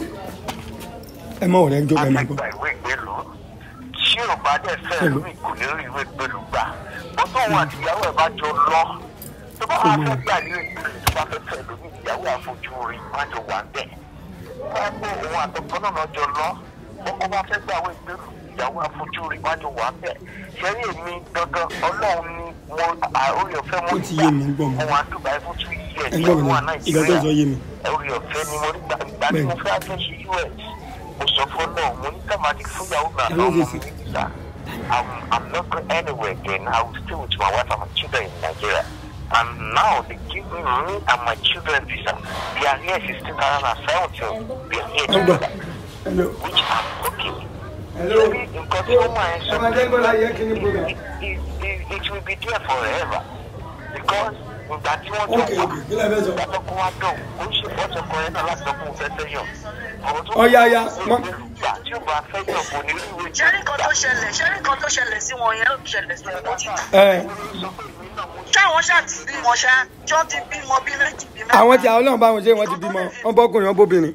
ẹ mọ̀ ọ̀rẹ́ ń jó ẹ máa gbọ́ gba ìwé ìgbélú tí ò bá dẹ̀ fẹ́ ẹlòmíì kò ní rí ìwé ìgbélú gbà wọ́n tó wọn àti ìyàwó ẹ̀ bá jọ lọ tó bá wàá fẹ́ gbà ìwé ìgbélú tó bá fẹ́ fẹ́ ẹlòmíì ìyàwó àfojú rí wọ́n á jọ wà ń bẹ̀ wọ́n á gbé òun àtọkọ náà lọ́jọ́ lọ ọkọ bá fẹ́ gbà ìwé ìgbélú ìyàwó àfojú rí wọ́n á jọ wà ń bẹ̀ ṣẹ́rí èmi gangan ọlọ́run ni mo orí ọ̀fẹ́ mo ó ti yé mi ń gbọ́ mi mo wà ń dùbà fún two years ẹ gbọ́ mi wà náà ìgbà tó ń sọ yé mi orí ọ̀fẹ́ ni mo rí gbà ìgbà tí mo fẹ́ àfẹ́ ṣe us mo sọ fún náà mo ní ká máa di fún ìyàwó mi àtàwọn ọmọ mi nígbà I'm, I'm not going anywhere again. I will stay with my wife and my children in Nigeria. And now they give me me and my children visa. We are here since 2017. We are here together, which I'm okay. Hello. Nǹkan tí ó máa ń sọ ọmọdé ń bọ́lá yẹ kí ni program. it, it, it will be there forever because ìgbà tí wọ́n jọ ok ok kí lè fẹ́ sọ. ìgbà tó kó wá dùn ó ń ṣe fọ́tò kan yẹn náà láti sọ fún un fẹ́ fẹ́ yàn. ọ̀rọ̀ tó ọ̀ya ya mọ ìgbà tí ó bá fẹ́ yàn kò ní rí ìwé ṣé ní kan tó ṣẹlẹ̀ ṣé ní kan tó ṣẹlẹ̀ sí wọn yẹn ló ṣẹlẹ̀ sí wọn títà. ẹ ṣáwọn ṣáà ti bímọ ṣá ṣọ́ ti bímọ bí méjì bí mẹ́ta. àwọn tí àwọn náà bá wọn ṣe wọn ti bímọ wọn bọkùnrin wọn bóbìnrin.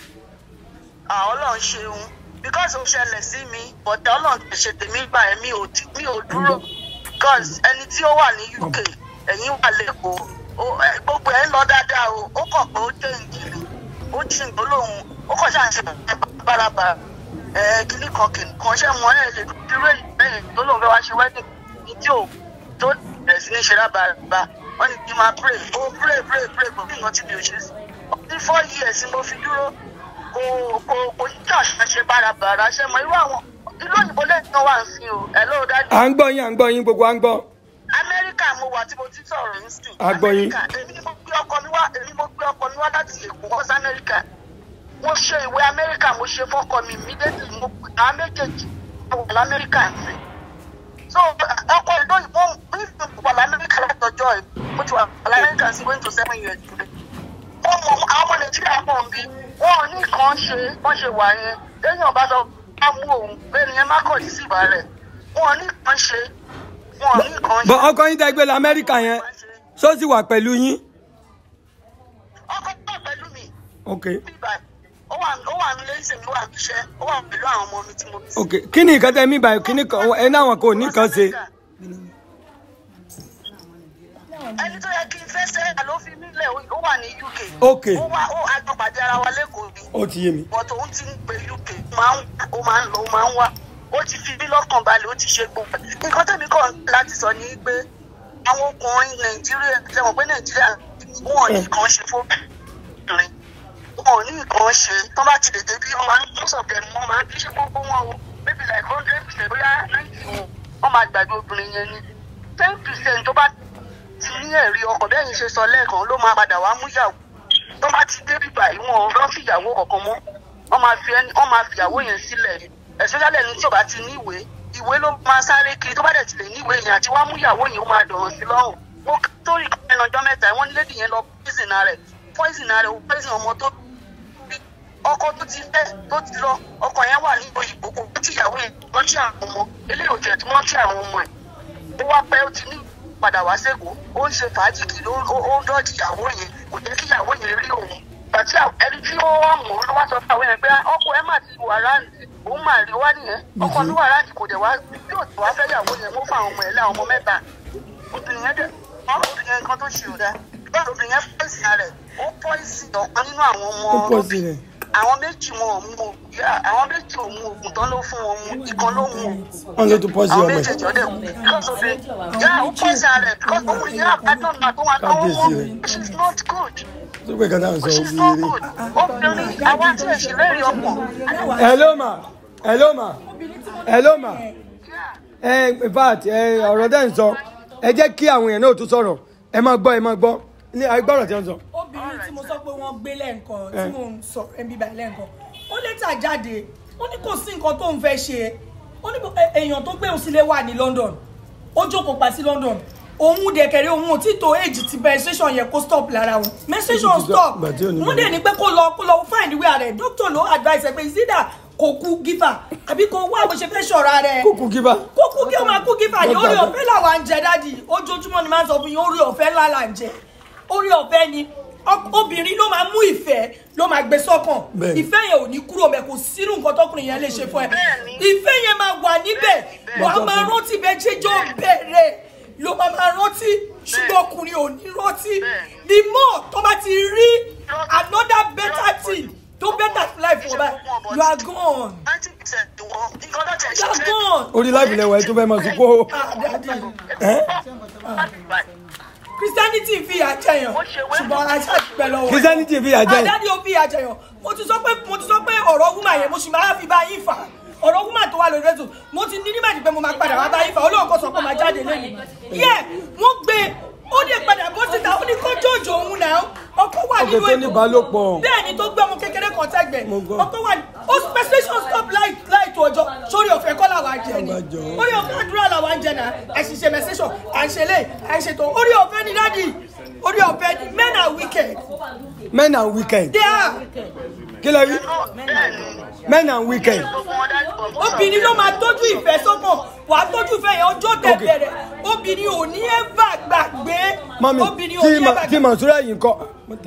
àwọn ọlọ́run ṣeun because ó ṣẹlẹ̀ sí mi bọ̀dá ọlọ́run ti ṣe tèmi gbà ẹ́ mi ò ti- mi ò dúró because ẹni tí ó wà ní uk ẹ̀yìn wà lẹ́kọ̀ọ́ ó- ẹ, gbogbo ẹ̀ ń lọ dáadáa o ó kàn pé ó jẹ́ ìjìnlẹ̀ ó jí ìgbólóhùn ó kàn ṣáà ń ṣe bárabà ẹ kíní kan kìnnì kan ṣé wọn ẹ lè dúró ìgbẹ́yìn tó lóun fẹ́ wá ṣe wedding ní tí ò tó bẹ̀rẹ̀ sí ní ṣe rábàràbà wọ́n ní kí n máa pray ó pray pray pray kò kí nǹkan tí mi ò ṣe sí ní four years ni mo fi dúró kò kò kò yíká ṣe bárabàrà ṣe mọ irú àwọn ìlú òyìnbó lẹ́yìn náà wà ń sin o ẹ ló dájú à ń gbọ́ yín à ń gbọ́ yín gbogbo à ń gbọ́. amẹ́ríkà mo wà tí mo ti sọ̀rọ̀ ń sìn a gbọ́ yín. amẹ́ríkà èmi ni mo gbé ọkọ mi wá èmi mo gbé ọkọ mi wá láti èkó wọ́n sí amẹ́ríkà mo ṣe ìwé amẹ́ríkà mo ṣe fọ́kọ mi immediately mo pè àwọn méjèèjì mo wà lamẹ́ríkà ń sìn so ọkọ ìlú òyìnbó mi fi wà lamẹ́ríkà látọjọ́ ẹ̀ mo ti wà lamẹ́ríkà sí going to seven years today ọmọ àwọn ọmọ nàìjíríà pọ̀ ń bí wọn ò ní nǹkan ṣe wọ́n ṣe wà yẹn lẹ́yìn ọba sọ bá mú òun bẹ́ẹ̀ ni ẹ má kọ̀ sí ìbá rẹ̀ wọn ò ní nǹkan ṣe wọn ò ní nǹkan ṣe. bọ ọkọ yín tẹ gbé lọ amẹ́ríkà yẹn ṣó sì wà pẹ̀lú yín. ọkọ náà pẹ̀lú mi ok ó wà ó wà nílé ìsèmi wà níṣẹ́ ó wà pẹ̀lú àwọn ọmọ mi tí mo bí. ok kí ni nǹkan tẹ mí báyìí kí ni kan ẹ náà wọn kò ní kan ṣe. ẹni tó yẹ kí n fẹ́ sẹ́ ló fi mí lẹ̀ ó wà ní uk. Ok. ó wá ó àjọpàdé ara wa lẹ́kọ̀ọ́ ni. ó ti yé mi. but òun ti ń pe uk ó máa ń ó máa ń lọ ó máa ń wá ó ti fi mí lọ́kàn balẹ̀ ó ti ṣe gbogbo ẹ̀. nǹkan tẹ̀mí kàn láti sọ ni pé àwọn ọkùnrin nàìjíríà ṣe mọ̀ pé nàìjíríà wọn ò ní nǹkan ṣe fóbìnrin wọn ò ní nǹkan ṣe tó bá ti lè débi wọn máa ń mú sọ̀tẹ̀ mọ́ máa ń kí ṣe gbogbo wọn o maybe like hundred percent bóyá ninety wọn wọn máa gbàgbé obìnrin yẹn ni ten percent tó bá ti ní ẹ̀rí ọkàn bẹ́ẹ̀ yín ṣe sọ lẹ́ẹ̀kan ló máa padà wá mú yàwó tó bá ti débi báyìí wọn ò rán fìyàwó kankan mọ́ wọ́n máa fi ẹni wọ́n máa fìyàwó yẹn sílẹ̀ especially ẹni tí ò bá ti ní ìwé ìwé ló máa sáré kiri tó bá dẹ̀ ti lè ní ìwé yẹn àti wá mú ìyàwó yẹn ó máa dọ̀rọ̀ sí lọ́rùn mo torí ẹnu ọjọ́ mẹ́ta wọ́n ní lédi yẹn lọ poison rẹ̀ poison rẹ̀ ó poison ọmọ tó bí ọkọ tó ti fẹ́ tó ti lọ ọkọ yẹn wà ní òyìnbó kò tí ìyàwó yẹn rántí àwọn ọmọ eléyìí ò jẹ́ tí wọ́n tí àwọn ọmọ ẹ̀ ó wá pẹ́ ó ti ní padà wá sẹ́kọ̀ọ́ ó ń ṣe fàájì kiri ó ó ń dọ́ọ̀dì ìyàwó yẹn kò jẹ́ kí ìyàwó yẹn rí òun àti ẹni tí ó wà mọ̀ ló wá sọ fún àwọn yẹn pé ọkọ ẹ mà ti wà ráǹdì òun mà rí wá nìyẹn ọkọ ló wà ráǹdì kò dẹ̀ wá yóò tó wá fẹ́ ìyàwó yẹn mú fún àwọn ọmọ ẹ̀ lé àwọn ọmọ mẹ́ta obìnrin yẹn dẹ̀ obìnrin yẹn nǹkan tó ṣe ò dáa bẹ́ẹ̀ obìnrin yẹn pọ́ìsì rẹ̀ ó pọ́ìsì ọ̀kan nínú àwọn ọmọ ó pọ̀ sí rẹ̀. àwọn méjì wọn ò mú o yá, àwọn méjì ò mú oògùn tán ló fún wọn mú ìkan ló mú o wọn ló tún pọ̀ sí àwọn ọmọ ẹ̀. méjèèjì ọdẹ because of it yà ó pọ́ìsì rẹ̀ because obìnrin yẹn àbádọ́n náà tó wà lọ́wọ́ Kábíyèsí wọn rẹ̀. which is not good tó pé kan náà sọ which is ó not wúre. good obìnrin àwa tí èsì lẹ́rìí ọkàn hello ma hello ma hello ma ẹ in fact ẹ ọ̀rọ̀ dẹ́ ń sọ ẹ jẹ́ kí àwọn èèyàn náà tún sọ̀rọ̀ ẹ máa gbọ́ ẹ máa gbọ́ ní agbọ́rọ̀ tí wọ́n sọ. obìnrin tí mo sọ pé wọ́n gbé lẹ́ǹkan tí Eh. mò ń sọ ẹbí báyìí lẹ́ǹkan ó létà jáde ó ní kò sí nǹkan tó ń fẹ́ ṣe ó ó ní bó- ẹ- èèyàn tó gbé òun sílé wà ní London ó jókòó pa sí London òun dẹ̀kẹ̀rẹ̀ òun ò tí tó èjì ti menstruation yẹn kó stop lára òun menstruation stop Ìgbà tí ò ní wọ́n dẹ̀ ní pé kó lọ kó lọ find where rẹ̀ doctor ló advice ẹ pé ìsídà kò kú gífà àbí kò wá bó ṣe fẹ́ ṣọ̀ra rẹ̀ kúkú kíbá kó kú kí ó máa kú gífà ní orí ọ̀fẹ́ làwa ń jẹ dádì ojoojúmọ́ ni máa ń sọ fún yín orí ọ̀fẹ́ ńlá là ń jẹ orí ọ̀fẹ́ ni Ọk- obìnrin ló máa mú ìfẹ́ ló máa gbé sọ́kàn Bẹ́ẹ̀ni. ìfẹ́ yẹn ò ní kúrò mẹ́ kò sínú nǹkan tọkùnrin yẹn lè ṣe fún ẹ ìfẹ́ yẹn máa wà níbẹ̀ wà á máa rántí bẹ́ẹ̀ ṣéjọ́ bẹ̀rẹ̀ ló máa máa rántí ṣùgbọ́n ọkùnrin ò ní rántí the more tó bá ti rí another better thing tó better life for báyìí you are gone you are gone. orí láìpẹ́ lẹ́wọ̀ ẹ tó fẹ́ máa sùn kó christianity fi àjẹyàn ṣùgbọ́n aṣáàpẹ lọ́wọ́ Christianity fi ìyà jẹ yàn. àdáde ó fi àjẹyàn mo ti sọ pé mo ti sọ pé ọ̀rọ̀ wúmà yẹn mo sì máa fi bá yín fà ọ̀rọ̀ wúmà tó wà lórí ètò mo ti ní nímọ̀ pé mo máa padà wá bá yín fà olóhùn kan sọ pé mo máa jáde lẹ́yìn yẹ wọ́n gbé ó dé padà bó síta ó ní kó jòjò òun náà ọkọ wà ọkọ̀ nínú tó ní ìbálòpọ̀ bẹ́ẹ̀ ni tó gbé ọmọ kékeré kan tẹ́gbẹ̀ Mo gbọ́. ọkọ wà ní ó special stop light light ọjọ́ sórí ọ̀fẹ́ kọ́ làwọn àjẹ ni orí ọ̀fẹ́ àdúrà làwọn àjẹ náà àṣìṣe mẹsẹ̀sọ̀ à ń ṣe lé à ń ṣètò orí ọ̀fẹ́ ni dádì orí ọ̀fẹ́ ni men are wicked men and weekend they are kí lẹ rí men and weekend obìnrin ló máa tọ́jú ìfẹ́ sọ́kàn wà á tọ́jú ìfẹ́ yẹn ọjọ́ tẹ̀ bẹ̀rẹ̀ obìnrin ò ní ẹ̀fà gbàgbé mami obìnrin ò tí ní ma- ẹ̀fà tí Mansura yìí ń kọ́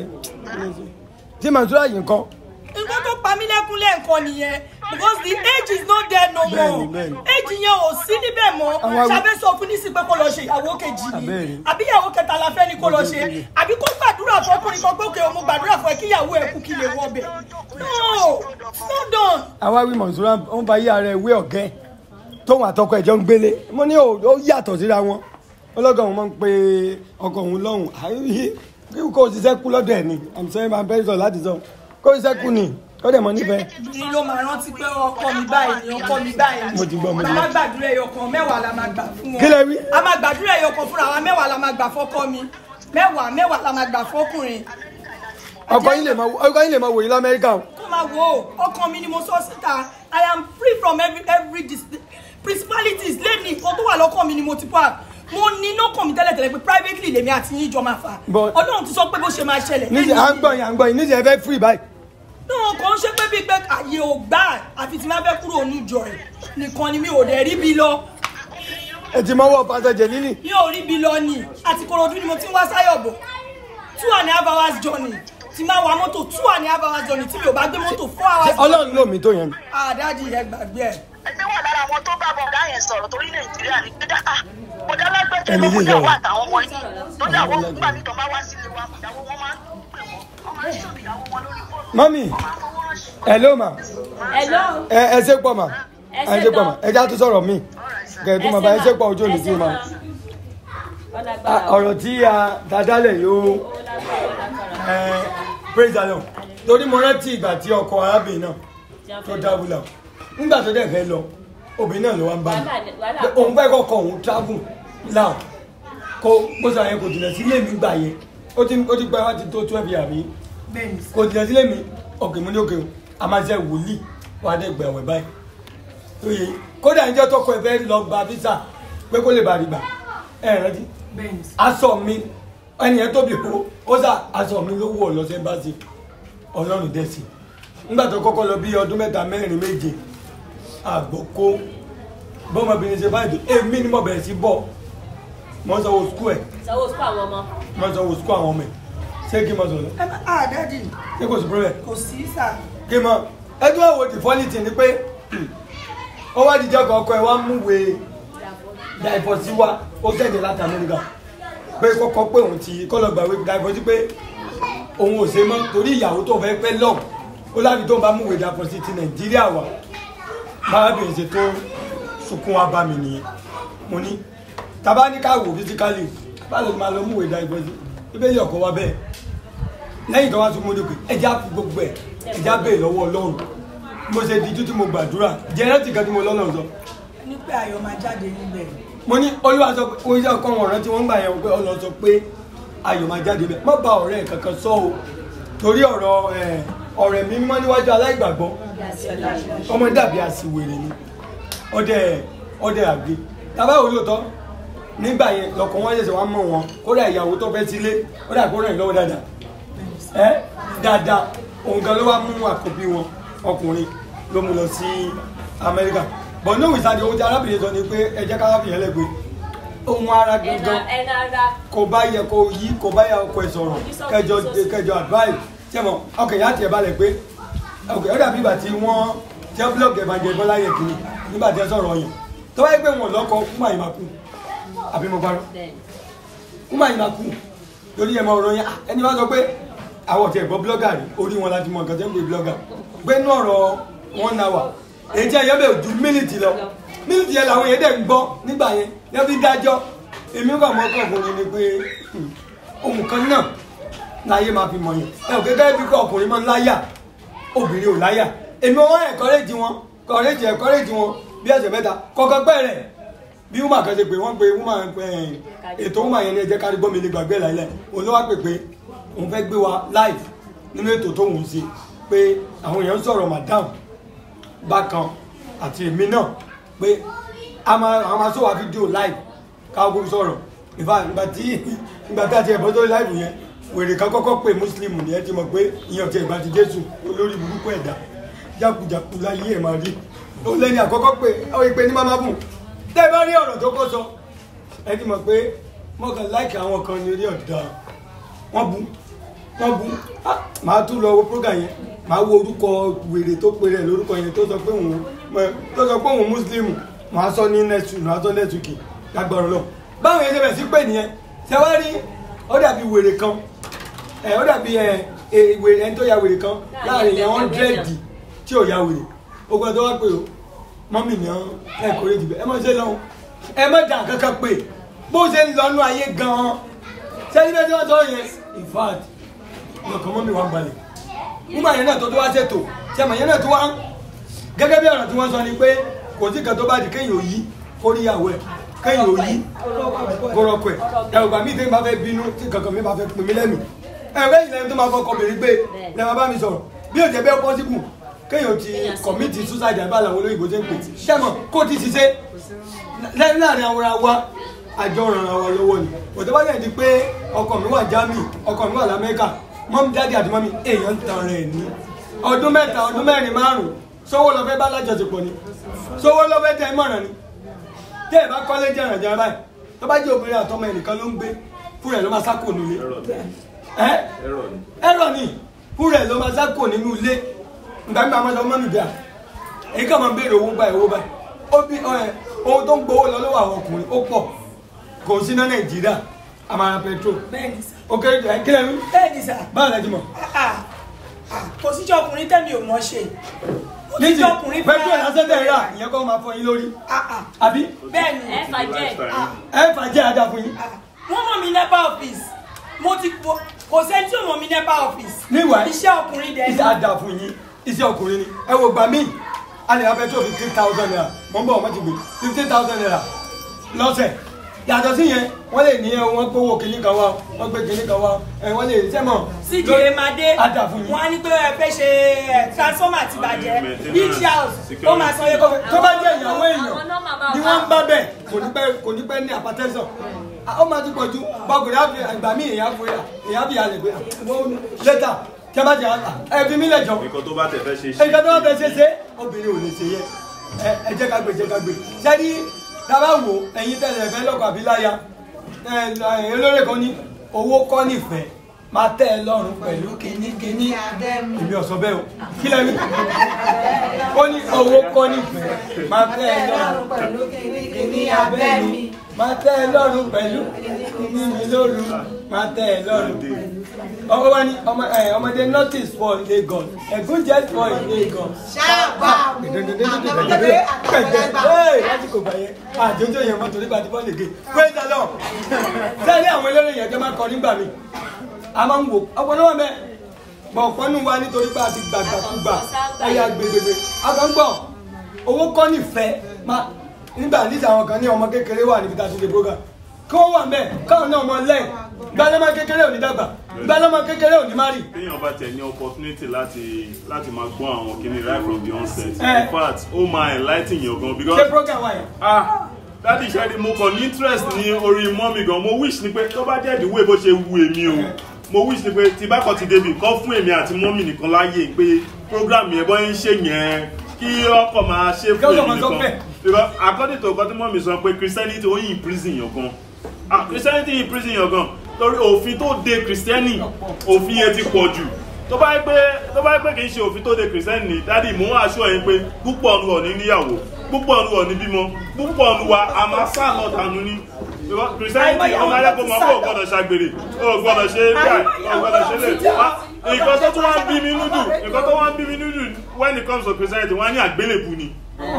tí Mansura yìí ń kọ́ nǹkan tó pa mí lẹ́kún lẹ́ẹ̀kan nìyẹn because the age is not there no Bẹ́ẹ̀ni, more bẹ́ẹ̀ni. age yẹn ò sí níbẹ̀ mọ́ Àwọn awi- ṣàbẹ̀ sọ fún nísìsiyìí pé kó lọ ṣe ìyàwó kejì ni Bẹ́ẹ̀ni. àbí ìyàwó kẹta la fẹ́ ni kó lọ ṣe àbí kó gbàdúrà fọkùnrin kan pé òkè òun gbàdúrà fún ẹ kí ìyàwó ẹ kú kí lè wọ bẹ̀ no it's not done. àwa wí Mansura ń ba yí ara ẹ wé ọ̀gẹ́ tóun àtọkọ ẹ̀jọ́ ń gbélé mo ní ó ó yàtọ̀ síra wọn ọlọ́gàn òun máa ń pe ọkọ òun lọ́hùn àyè kí kò ṣiṣẹ́ kú lọ́dọ̀ ẹ̀ ni i'm sorry my best of láti sọ kó ṣiṣẹ́ kú ni ó dẹ̀ mọ́ nífẹ̀ẹ́ ni ló máa rántí pé ọkọ mi báyìí ni ọkọ mi báyìí Mo ti gbọ́, mo ti a gbọ́. máa gbàdúrà ẹyọkan mẹ́wàá la máa gbà fún wọn Kí lẹ wí? a máa gbàdúrà ẹyọkan fúnra wa mẹ́wàá la máa gbà fọ́kọ mi mẹ́wàá mẹ́wàá la máa gbà fọ́kùnrin ọkọ yín lè máa ọkọ yín lè máa wòye lamẹ́ríkà o kó máa wo ọkàn mi ni mo sọ síta i am free from every every dis principalities lẹ́ni nǹkan tó wà lọ́kàn mi ni mo ti pa mo ní lọ́kàn mi tẹ́lẹ̀tẹ́lẹ̀ pé privately lèmi àti yín jọ máa fà But- ọlọ́run ti sọ pé bó ṣe máa ṣẹlẹ̀ níṣẹ́ à ń gbọ́ yín à ń gbọ́ yín níṣẹ́ ẹ fẹ́ free báyìí náà kàn ń ṣe pé bíi pé àyè ò gbà àfi tí máa fẹ́ kúrò níjọ ẹ̀ nìkan ni mi ò dẹ̀ rí bi lọ ẹ ti mọ́wọ́ pàṣẹjẹ níní mi ò rí bi lọ ni àti Ìkòròdú ni mo ti ń wá sáyọ̀bọ̀ two and a half hours journey tí máa wa mọ́tò two and a half hours journey tí mi ò bá gbé mọ́tò four ṣé hours ọlọ́run ló mi tó yẹn àdájì ẹ gbàgbé ẹ. ẹgbẹ́ wà lára àwọn tó bá bọ̀gá yẹn sọ̀rọ̀ torí nàìjíríà ní pé dáa mo dá lágbẹ́jọ́ Ẹni ló mú yìí ìyàwó sọ̀rọ̀. àtàwọn ọmọ yìí tó dà wọ́n nígbà tí tọ́ba wá sílé wa ìyàwó wọn máa ń pè wọ́n wọ́n máa ń ṣòbí ìyàwó wọn lórí fóònù. mọ́mì hello ma Hello. ẹ ẹ ṣe pọ̀ ma Ẹ ẹ ṣe ṣe pọ̀ ma tán. ẹ já tó sọ̀rọ̀ mi kẹ̀tù ma bá ẹ ṣe pọ̀ ojú òní sí ma Ah, ọ̀rọ̀ tí a dadálẹ̀ yóò ẹ praise the lord torí mo rántí ìgbà tí ọkọ arábìnrin náà tó dáwúlà nígbà tó dẹ̀ fẹ́ lọ obìnrin náà ló wá ń bá mi pé òun fẹ́ kọ́kọ́ òun travel now kó bó sọ yẹn kò jìnnà sílé mi gbà yẹn ó ti ó ti pẹ́ wá ti tó twelve years mi bẹ́ẹ̀ni kò jìnnà sílé mi òkè mú ní òkè o a máa ṣe wòlíì wà á dẹ̀ gbẹ̀ wẹ̀ báyìí oye kódà níjọ́ tọkọ ẹ fẹ́ lọ gba visa pé kó lè bá rí gbà ẹ rántí bẹ́ẹ̀ni aṣọ mi ẹnìyẹn tóbi kó ó sà aṣọ mi ló wọ̀ lọ sí ẹ́mbáàsì ọlọ́run dẹ́sì nígbà tó kọ́kọ́ lọ bí ọdún mẹ́ta mẹ́rin méje àgbọ̀kó bọ́mọbìnrin ṣe báyìí èmi ni mo bẹ̀rẹ̀ sí bọ̀ mo ń sanwó skul ẹ̀ sanwó sukú àwọn ọmọ. mo ń sanwó skul àwọn ọmọ ẹ̀ ṣé kí n mọ sọ̀rọ̀ àdájì ṣé kò sí problem kò sí sà kí n mọ ẹjọ́ àwò the funny thing ni pé ó wá jíjọ́ kan ọkọ ẹ̀ wá mú wèé dàìfọ̀sí wa ó tẹ̀lé láti amẹ́ríkà pé kọ́kọ́ pé òun ti kọ́lọ̀ gbàgbé dàìfọ̀sí pé òun ò ṣe mọ́ torí ìyàwó tó fẹ́ pẹ́ lọ́hùn ó láti tó ń bá múwèé dàìfọ̀sí ti nàìjíríà wà bárábìnrin ṣe tó sunkún wa bá mi nìyẹn mo ní tàbá ní ká wò fisikálì bá lè máa lọ múwèé dàìfọ̀sí bíbélì ọkọ̀ wa bẹ́ẹ̀ lẹ́yìn tó wá sún mọ́dọ̀kẹ́ ẹja fi gbogbo ẹ̀ ẹja bẹ́ẹ̀ lọ́wọ́ ọlọ́run mo ṣe di títí mo gbàdúrà jẹ́rẹ́tì kan tí mo lọ́nà sọ ní pé ayọ̀ máa jáde níbẹ̀ mo ní olúwa sọ pé oníṣẹ́ ọkọ wọn rántí wọ́n ń gbà yẹn pé ọlọ́ sọ pé ayọ̀ máa jáde bẹ́ẹ̀ má ba ọ̀rẹ́ ẹ̀ kankan sọ o torí ọ̀rọ̀ ẹ̀, ọ̀rẹ́ mi mímọ́ níwájú aláìgbàgbọ́ ọmọ dàbí àsìwèrè ni ọdẹ ọdẹ àgbé tàbá wò lóòótọ́ nígbà yẹn lọkọ̀ wọn ṣẹ̀ṣẹ̀ wá mọ̀ wọn kódà ìyàwó tó fẹ́ sílé kódà kó ràn yín lọ́wọ́ dáadáa ẹ dáadáa òun gan ló wá mú àkọ́bí wọn ọkùnrin ló mú lọ sí amẹ́ríkà bọ̀ ní òwìsàn àti ohun tí arábìnrin sọ ni pé ẹ jẹ́ kárábìnrin yẹn lẹ́gbẹ̀ẹ́ ohun ara ẹ̀nà gangan ẹ̀nà ara kò bá yẹ kó yí kò bá yẹ ọkọ ẹ sọ̀rọ̀ kẹjọ kẹjọ advice sẹ́mọ̀ ọkọ̀ ìyá tiẹ̀ balẹ̀ pé ọkọ̀ ìyá dàbí ìgbà tí wọ́n tẹ́ blọọgì ẹ̀bàjẹ́ bọ́lá yẹ kiri nígbà tí ẹ sọ̀rọ̀ yẹn tó wáyé pé wọn lọ́kọ kúmà yìí máa kú àbí mo parọ́ kúmà yìí máa kú lórí ẹ̀ mọ ọ̀rọ̀ yẹn ah, ẹni bá sọ pé àwọn ọ̀tí ẹ̀gbọ́ blọ́gà rí orí wọn láti mọ nǹkan tẹ́ ń pè blọ́gà pé inú ọ̀rọ̀ wọn náà wà èyí tí ẹ̀yọ́ bẹ̀ ju mílìtì lọ mílìtì yẹn làwọn èèyàn dẹ̀ ń gbọ́ nígbà yẹn yẹn fi dájọ́ èmi kàn mọ́ ọkùnrin ni pé hmm, ohun kan náà láyé máa fi mọ̀ yẹn ẹ ò gẹ́gẹ́ bí kọ́ ọkùnrin máa ń láyà obìnrin ò láyà èmi wọn ẹ̀kọ́rẹ́jì wọn kọ́rẹ́jì ẹ̀kọ́rẹ́jì wọn bí ẹsẹ̀ mẹ́ta kọ́kọ́ pẹ́rẹ́ bí woman kan ṣe pé wọ́n pe woman ẹ̀ ètò woman yẹn ní ẹjẹ́ kárí gbọ́ mi ní gbàgbé láìlẹ̀ òun ló wá pè pé òun fẹ́ gbé wa live nínú ètò tó ń ṣe pé àwọn èèyàn ń sọ̀rọ̀ madam bákan àti èmi náà pé a máa a máa sọ̀rọ̀ fídíò live káwọn gbogbo sọ̀rọ̀ ìfà ìgbà tí ìgbà tí a ti ẹ̀bọ́n tó live yẹn wèrè kan kọ́kọ́ pé muslim ni ẹ ti mọ̀ pé ìyẹn ọ̀tí ìgbà ti jésù olórí burúkú ẹ̀dá jákujàku láyé ẹ̀ máa rí ó lẹ́ni àkọ́kọ́ pé ó yẹ pé ní máma bùn tẹ́ ẹ bá rí ọ̀rọ̀ tó kọ́ sọ ẹ ti mọ̀ pé mọ̀kàn láìkì àwọn kan ní orí ọ̀dà wọ́n bu wọ́n bu Ah, màá tún lọ wo program yẹn màá wo orúkọ wèrè tó pe rẹ̀ lórúkọ yẹn tó sọ pé òun tó sọ pé òun muslim màá sọ ní next week màá sọ next week lágbára lọ báwọn yẹn ṣe bẹ̀ sí pé nìyẹn ṣe wá rí ó dàbí wèrè kan ẹ ó dàbí ẹ ẹ wèrè ẹni tó ya wèrè kan láàrin yẹn hundred tí ò ya wèrè ogun ẹ tó wá pé o mọ́mì ni ọ́n ẹ kórè jù bẹ́ẹ̀ ẹ má ṣe lọ́hùn ẹ má dà kankan pé bó ṣe ń lọ́nu ayé gan-an sẹ́ni bẹ́ẹ̀ tí wọ́n sọ yẹn in fact lọ́kàn mọ́mì wà balẹ̀ nígbà yẹn náà tó tó wá ṣètò sẹ́mọ̀ yẹn náà tó wá gẹ́gẹ́ bí ọ̀rọ̀ tí wọ́n sọ ni pé kò sí kan tó bá di kéèyàn ò yí kó rí ìyàwó ẹ̀ kéèyàn ò yí kórọ́kọ̀ ẹ̀ ẹ̀rùbà mi tẹ́yìn bá fẹ́ bínú tí kankan mi bá fẹ́ pin mí lẹ́nu ẹ̀rẹ́ ìlẹ́yìn tó máa fọkọ̀ bèrè gbé lẹ́wọ̀n bá mi sọ̀rọ̀ bí òjẹ́ bẹ́ẹ̀ pọ́sibù kéèyàn ti kọ̀mítì suicide àbá làwọn olóyìnbó ṣe ń pè sẹ́mọ̀ kó ti ṣiṣẹ́ lẹ́yìn láàrin àwọn ará wa àjọ ràn ara wa lọ́wọ́ ni òtọ́ bá yẹn di pé ọkọ mi wà Germany ọkọ mi wà lamẹ́ríkà mọ́mí dáàdì àti mọ́mí èèyàn ń tan rẹ̀ ní ọdún mẹ́ta ọdún mẹ́rin márùn-ún sówó lọ fẹ́ bá lájọṣepọ̀ ni sówó lọ fẹ́ tẹ ẹ mọ̀ràn ni tẹ́ ẹ bá kọ́lé jẹ́ ìrànjẹ́ báyìí tó bá jẹ́ obìnrin àtọmọ ẹnìkan ló ń gbé fún rẹ̀ ló máa sákò nílé ẹ ẹrọ ni fún rẹ̀ ló máa sákò nínú ilé ìgbà mi àwọn ọmọ mi bíà èyí kàn máa ń béèrè owó báyìí owó báyìí ó bí ẹ ohun tó ń gbowó lọ lọ́wọ́ àwọn ọkùnrin ó pọ̀ kò sí ní Nàìjíríà àmàrà petrol bẹ́ẹ̀ni sà ó kéré jù ẹ kílẹ̀ mi bẹ́ẹ̀ni sà báwo la ti mọ̀ Ah, ah, kò síjọ́ ọkùnrin tẹ́mi ò mọ̀ ṣe kò níjì síjọ́ ọkùnrin petrol lásán tẹ̀ rà ìyẹn kọ́ máa fọ yín lórí àbí bẹ́ẹ̀ni ẹ fà jẹ́ ẹ fà jẹ́ àdá fún yín wọ́n mọ̀ mí nepa office mo ti kò kò sẹ́ni tí ò mọ̀ mí nepa office níwàá iṣẹ́ ọkùnrin dẹ̀ iṣẹ́ àdá fún yín iṣẹ́ ọkùnrin ni ẹ wo gbà mí a lè ra petrol fifteen thousand naira mọ̀ ń bọ̀ ọmọ ti gbé fifteen thousand naira lọ́sẹ̀ yàtọ̀ sí yẹn wọ́n lè ní ẹ wọ́n gbówó kìíní kan wá wọ́n gbé kìíní kan wá ẹ wọ́n lè sẹ́mọ̀ sídìí máa dé àdá fún yín. wọ́n á ní pé ẹ fẹ́ ṣe ẹ, transformer ti bàjẹ́ beach house ó máa san yẹn kọ́ tó bá jẹ́ ìyàwó èèyàn ni wọ́n ń bá bẹ̀ kò ní pẹ́ kò ní pẹ́ ní àpàtẹ́sọ̀ ó máa ti pọ̀ ju bọ́kùnrin àfi àgbà mí èèyàn fún yà èèyàn fi àlè pé wọ́n lẹ́tà tí a bá jẹ ẹ fi mí lẹ̀ jọ nǹkan tó bá tẹ̀ fẹ́ ṣe ẹ̀ka tó bá fẹ́ ṣe ṣe obìnrin ò lè ṣe yẹ ẹ ẹ jẹ́ ká gbé jẹ́ ká gbé sẹ́ni dábàá wo ẹ̀yin tẹ̀lé ẹ̀fẹ́ lọ́kọ̀ àbí láya ẹ̀ ẹ̀ olórí kan ní owó kọ́ nífẹ̀ẹ́ máa tẹ́ ẹ lọ́rùn pẹ̀lú kínníkínní èmi ò sọ bẹ́ẹ̀ o kí lẹ́nu ó ní owó kọ́ nífẹ̀ẹ́ máa tẹ́ ẹ lọ́rùn pẹ̀lú kínníkínní abẹ́ mi máa tẹ́ ẹ lọ́rùn pẹ̀lú kínní mi lóru máa tẹ́ ẹ lọ́rùn ọmọ wa ni ọmọ ẹ ọmọdé notice for Lagos ẹ̀gún jẹ́ for Lagos. Ṣáàbà. Ee, láti kò gbà yẹn àjọjọ yẹn mọ́tò nígbà tí bọ́ọ̀lù gé praise the Lord sẹ́ni àwọn eléré yẹn jẹ́ máa kọ nígbà mi a máa ń wò ọpọlọwọ mẹ bọ ọpọnu wa nítorí pé a ti gbàgbàkúgbà ẹyà gbègbègbè agbọ̀ngbọ̀ owó kọ́ nífẹ̀ẹ́ ma nígbà níta àwọn kan ní ọmọ kékeré wà níbi tá a ti lè program kí wọ́n wà mẹ́ káwọn náà mọ lẹ́ẹ̀ gbalẹ́mọ kékeré ò ní dàgbà ìgbà lọ́mọ kékeré ò ní má rì. téèyàn bá tẹ̀ ní opportunity láti láti máa gbọ́ àwọn kíní right from the onset Eh. in fact ó máa enlightening yàn gan because ṣé program wa yẹn. ah dadi ṣẹ́ni mo kàn ní interest ní orí mọ́mì gan mo wish ni pé tó bá jẹ́ ìdíwọ́ bó ṣe wu èmi o mo wish ni pé tí bá kàn ti débi kọ́ fún èmi àti mọ́mì nìkan láàyè pé program yẹn bọ́ ń ṣe yẹn kí ọkọ̀ máa ṣe fún Kí ọkọ̀ èmi máa sọ nìkan bẹ́ẹ̀. because according to nǹkan tí mọ́mì sọ pé christianity ó yìn prison yàn gan ah christianity yìn prison yàn gan lórí òfin tó de christianity òfin yẹn ti pọ̀ jù tó bá yẹ pé tó bá yẹ pé kì í ṣe òfin tó de christianity ni dádì mò ń aṣọ yẹn pé púpọ̀ ọ̀nù ọ̀ ní níyàwó púpọ̀ ọ̀nù ọ̀ ní bímọ púpọ̀ ọ̀nù wa a máa sá lọ dànù ni Because christianity ọmọ ayẹ́kọ̀ọ́ máa kó o gbọ́dọ̀ ṣàgbèrè o gbọ́dọ̀ ṣe báyìí o gbọ́dọ̀ ṣe lè wá nǹkan tó tún wá ń bí mi núdù nǹkan tó wá ń bí mi núdù when it comes to christianity wọ́n á ní àgbélébù ni.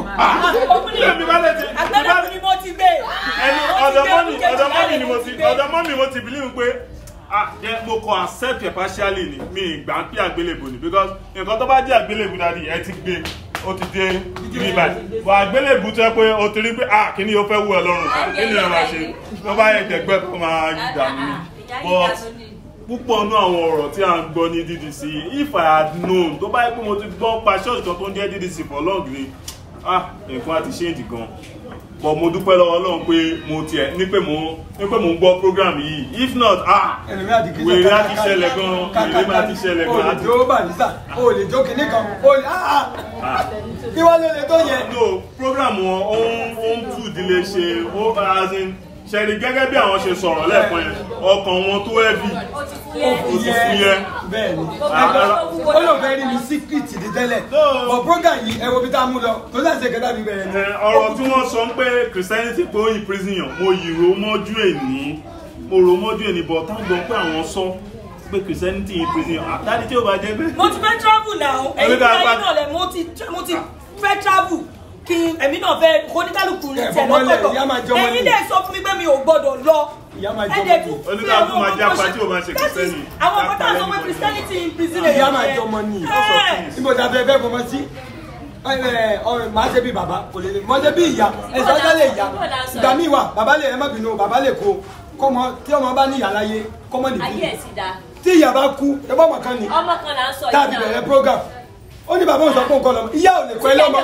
Èmi bá lè ti Àgbẹ̀dẹ̀ ni mo ti gbé. ẹni ọ̀dọ̀ mọ́mì ọ̀dọ̀ mọ́mì ni mo ti ọ̀dọ̀ mọ́mì mo ti believe pé ah jẹ́ mo kọ accept it partially ni mi ìgbà ń pè àgbélébù ni because nǹkan tó bá jẹ́ àgbélébù dadi ẹ ti gbé ó ti dé ibi báyìí bọ̀ àgbélébù tó yẹ pé o ti rí pé ah kí ni o fẹ́ wú ẹ lọ́rùn kí ni ẹ máa ṣe tó bá yẹ jẹgbẹ́ kó máa yí dànù ni but púpọ̀ nú àwọn ọ̀rọ̀ tí a ń gbọ́ ní ddc if i had known tó bá yẹ pé mo ti gbọ́ pa ṣọ́ọ̀ṣì kan tó ń jẹ́ ddc for long ni ah nǹkan àti ṣéǹdì gan but mo dúpẹ́ lọ́wọ́ ọlọ́run pé mo tiẹ̀ ní pé mo ní pé mo ń gbọ́ program yìí if not ah wèrè á ti ṣẹlẹ̀ gan wèrè má ti ṣẹlẹ̀ o gan lè àti jó bàlísà o lè jó kinní kan o lè ah ah kí wọ́n lè lè tó yẹ. no program wọn ó ń ó ń tú ìdílé ṣe ó as in ṣẹ̀rí gẹ́gẹ́ bí àwọn ṣe sọ̀rọ̀ lẹ́ẹ̀kan yẹn ọkàn wọn tó heavy ó ti fúyẹ́ bẹ́ẹ̀ni Ah, ó lò fẹ́ rí mi síkírìtì di tẹ́lẹ̀ but program yìí ẹ wo bí tá a mú lọ tó sáà ṣe kẹta mi bẹ̀rẹ̀ ni. Ẹ, ọ̀rọ̀ tí wọ́n sọ ń pé christianity pé ó yin prison yàn mo yìí ro mọ́jú èní mo ro mọ́jú èní but tá a gbọ́ pé àwọn sọ pé christianity yin prison yàn àtàdé tí ó bá jẹ́ pé. mo ti fẹ́ travel now ẹ̀yin Oníkà fúnra pa- yín náà lẹ̀ mo ti mo ti fẹ́ travel kí èmi náà fẹ́ oníkálukú ní Ẹ, tiẹ̀ fọmọlẹ̀, ìyá máa jọmọ lọ́tọ̀ọ̀tọ̀ ẹ̀yin ni. dẹ̀ sọ fún mi pé mi ò gbọ́dọ̀ lọ ìyá máa ẹ dẹ̀ tún fi oníkàlùkù àwọn máa ọmọ jẹ́ tó apá ṣe- tí ò máa ṣe That is, kìrìsìtẹ́nì. àwọn ọmọ táwọn sọ pé christianity in prison ìyá èèyàn máa yẹn. jọmọ ni Ẹ. níbo ta fẹ́ fẹ́ fọmọ sí ẹ ẹ ọ̀rẹ́ màá ṣe bí bàbá kò lè mọ ṣe bí ìyá ẹ̀sọ́ ọjọ́ lè yá ìgbà míì wà bàbá lè ẹ má bínú bàbá lè kó kọ́mọ tí ọmọ bá ní ìyá láyé kọ́mọ ayé nìbí ẹ̀ sì dáa tí ìyá bá kú ẹ bọ́ ọmọ kan ni ọmọ kan là ń sọ tàbí bẹ̀rẹ̀ program ó ní bàbá òun sọ pé òun kọ́ lọ́mọ ìyá ò lè kọ́ ẹ lọ́mọ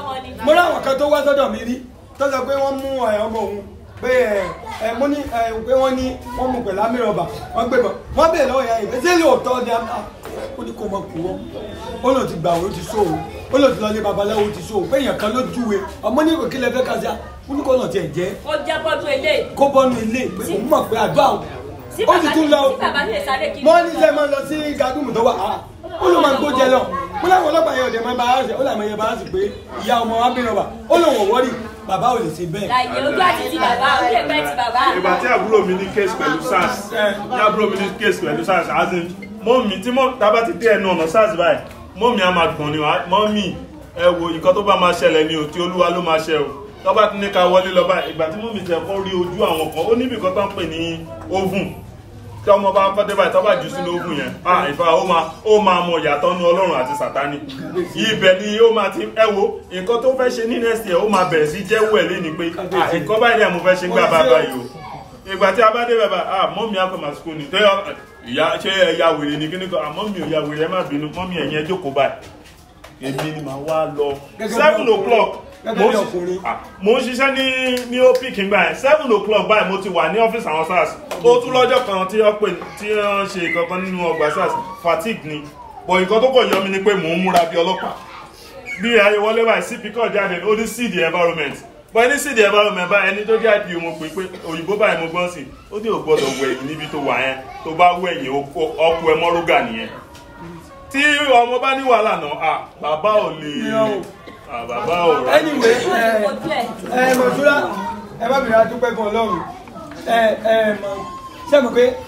mo láwọn kan tó wá sọ́dọ̀ mi rí tó sọ pé wọ́n mú ẹ, ọmọ òun pé ẹ ẹ mo ní ẹ pé wọ́n ní wọ́n mú pẹ̀lú amírọ̀bà wọ́n gbé bọ̀ wọ́n bèèrè lọ́wọ́ ìyá yìí ṣé lóòótọ́ ni a ó ní kó mọ kú wọ́n ó lòun ti gbà ó ti sóòrò ó lòun ti lọ lé babaláwo ó ti sóòrò pé èèyàn kan ló júwe ọmọ ní ìròkè lẹfẹ kásá ó ní kó lọ tiẹ̀ jẹ́ ó jẹ́ bọ́dún eléyìí kó bọ́nu ilé pé òun mọ̀ pé àdúrà ó tí ó sì bàbá tún ní lọ tí bàbá ní ìsáré kiri wọ́n ní sẹ́ máa lọ sí gadúmù tó wà á ó ló máa ń gbójẹ lọ mo láwọn ọlọ́pàá yẹn ọ̀dẹ̀ máa bá ara ṣe ó làwọn yẹn bá ara ṣe pé ìyá ọmọ wa bí rọba ó lòun ò wọ́rì bàbá ò lè ṣe bẹ́ẹ̀. láyé ojú àti ti bàbá ojú ẹgbẹ́ ti bàbá ìgbà tí àbúrò mi ní case pẹ̀lú sars tí àbúrò mi ní case pẹ̀lú sars as in mọ́mì tí mọ́ tábà ti dé ẹnu ọ̀nà sars báyìí mọ́mì á máa gbọ̀n ni wá mọ́mì ẹ wo nǹkan tó bá máa ṣẹlẹ̀ ni ò tí olúwa ló máa ṣe o tọ́ba ti ní ká wọlé lọ báyìí ìgbà tí mọ́mì tẹ̀ kọ́ rí ojú àwọn kan ó níbi kan tó ń pè ní oven tí ọmọ bá kọ́ dé báyìí tọ́ba jù sínú oven yẹn ah ìfà ó máa ó máa mọ ìyàtọ̀ nu ọlọ́run àti sàtánì ibẹ̀ ni ó máa ti ẹ wo nǹkan tó fẹ́ ṣe ní next year ó máa bẹ̀rẹ̀ sí jẹ́wọ́ ẹ̀ lé ni pé ah nǹkan báyìí ni mo fẹ́ ṣe ń gbà bá báyìí o ìgbà tí a bá dé bàbá ah mọ́mí akọ̀mà school ni tẹ́yọ ìyá ṣé ẹ̀yà wèrè ni kíní kan ah mọ́mí ò ya wèrè ẹ má bínú mọ́mí ẹ̀yìn ẹ jókòó báyìí èmi ni màá wá lọ Gẹ́gẹ́ bí seven ọkùnrin. o'clock Gẹ́gẹ́ mo bí ń ọkùnrin. ṣi- ah, mo ń ṣiṣẹ́ ní ní opic ńgbà yẹn seven o'clock báyìí mo ti wà ní ọ́fíìsì àwọn sars ó tún lọ́jọ́ kan tí wọ́n pè tí wọ́n ṣe kankan nínú ọgbà sars fatigue ni bọ̀ nǹkan tó kọ̀ yọ mi ni pé mò ń múra bí ọlọ́pàá bí ayé wọlé báyìí cp kọ̀ jáde ó ní see the environment bọ́ ẹni see the environment báyìí ẹni tó jẹ́ ipo mo pè pé òyìnbó báyìí mo gbọ́n sí ó ní ò gbọ́dọ̀ wẹ̀ ẹ̀yìn níbi tó wà yẹn tó bá wẹ̀ ẹ̀yìn ọkọ ẹ mọ́rúgà nìyẹn tí ọmọ bá ní wàhálà náà ah bàbá ò lè ah bàbá ò rà anyway ẹ ẹ mọ̀túrà ẹ má bìrì adúpẹ́ fún ọlọ́run ẹ ẹ mọ̀ ṣé mo pé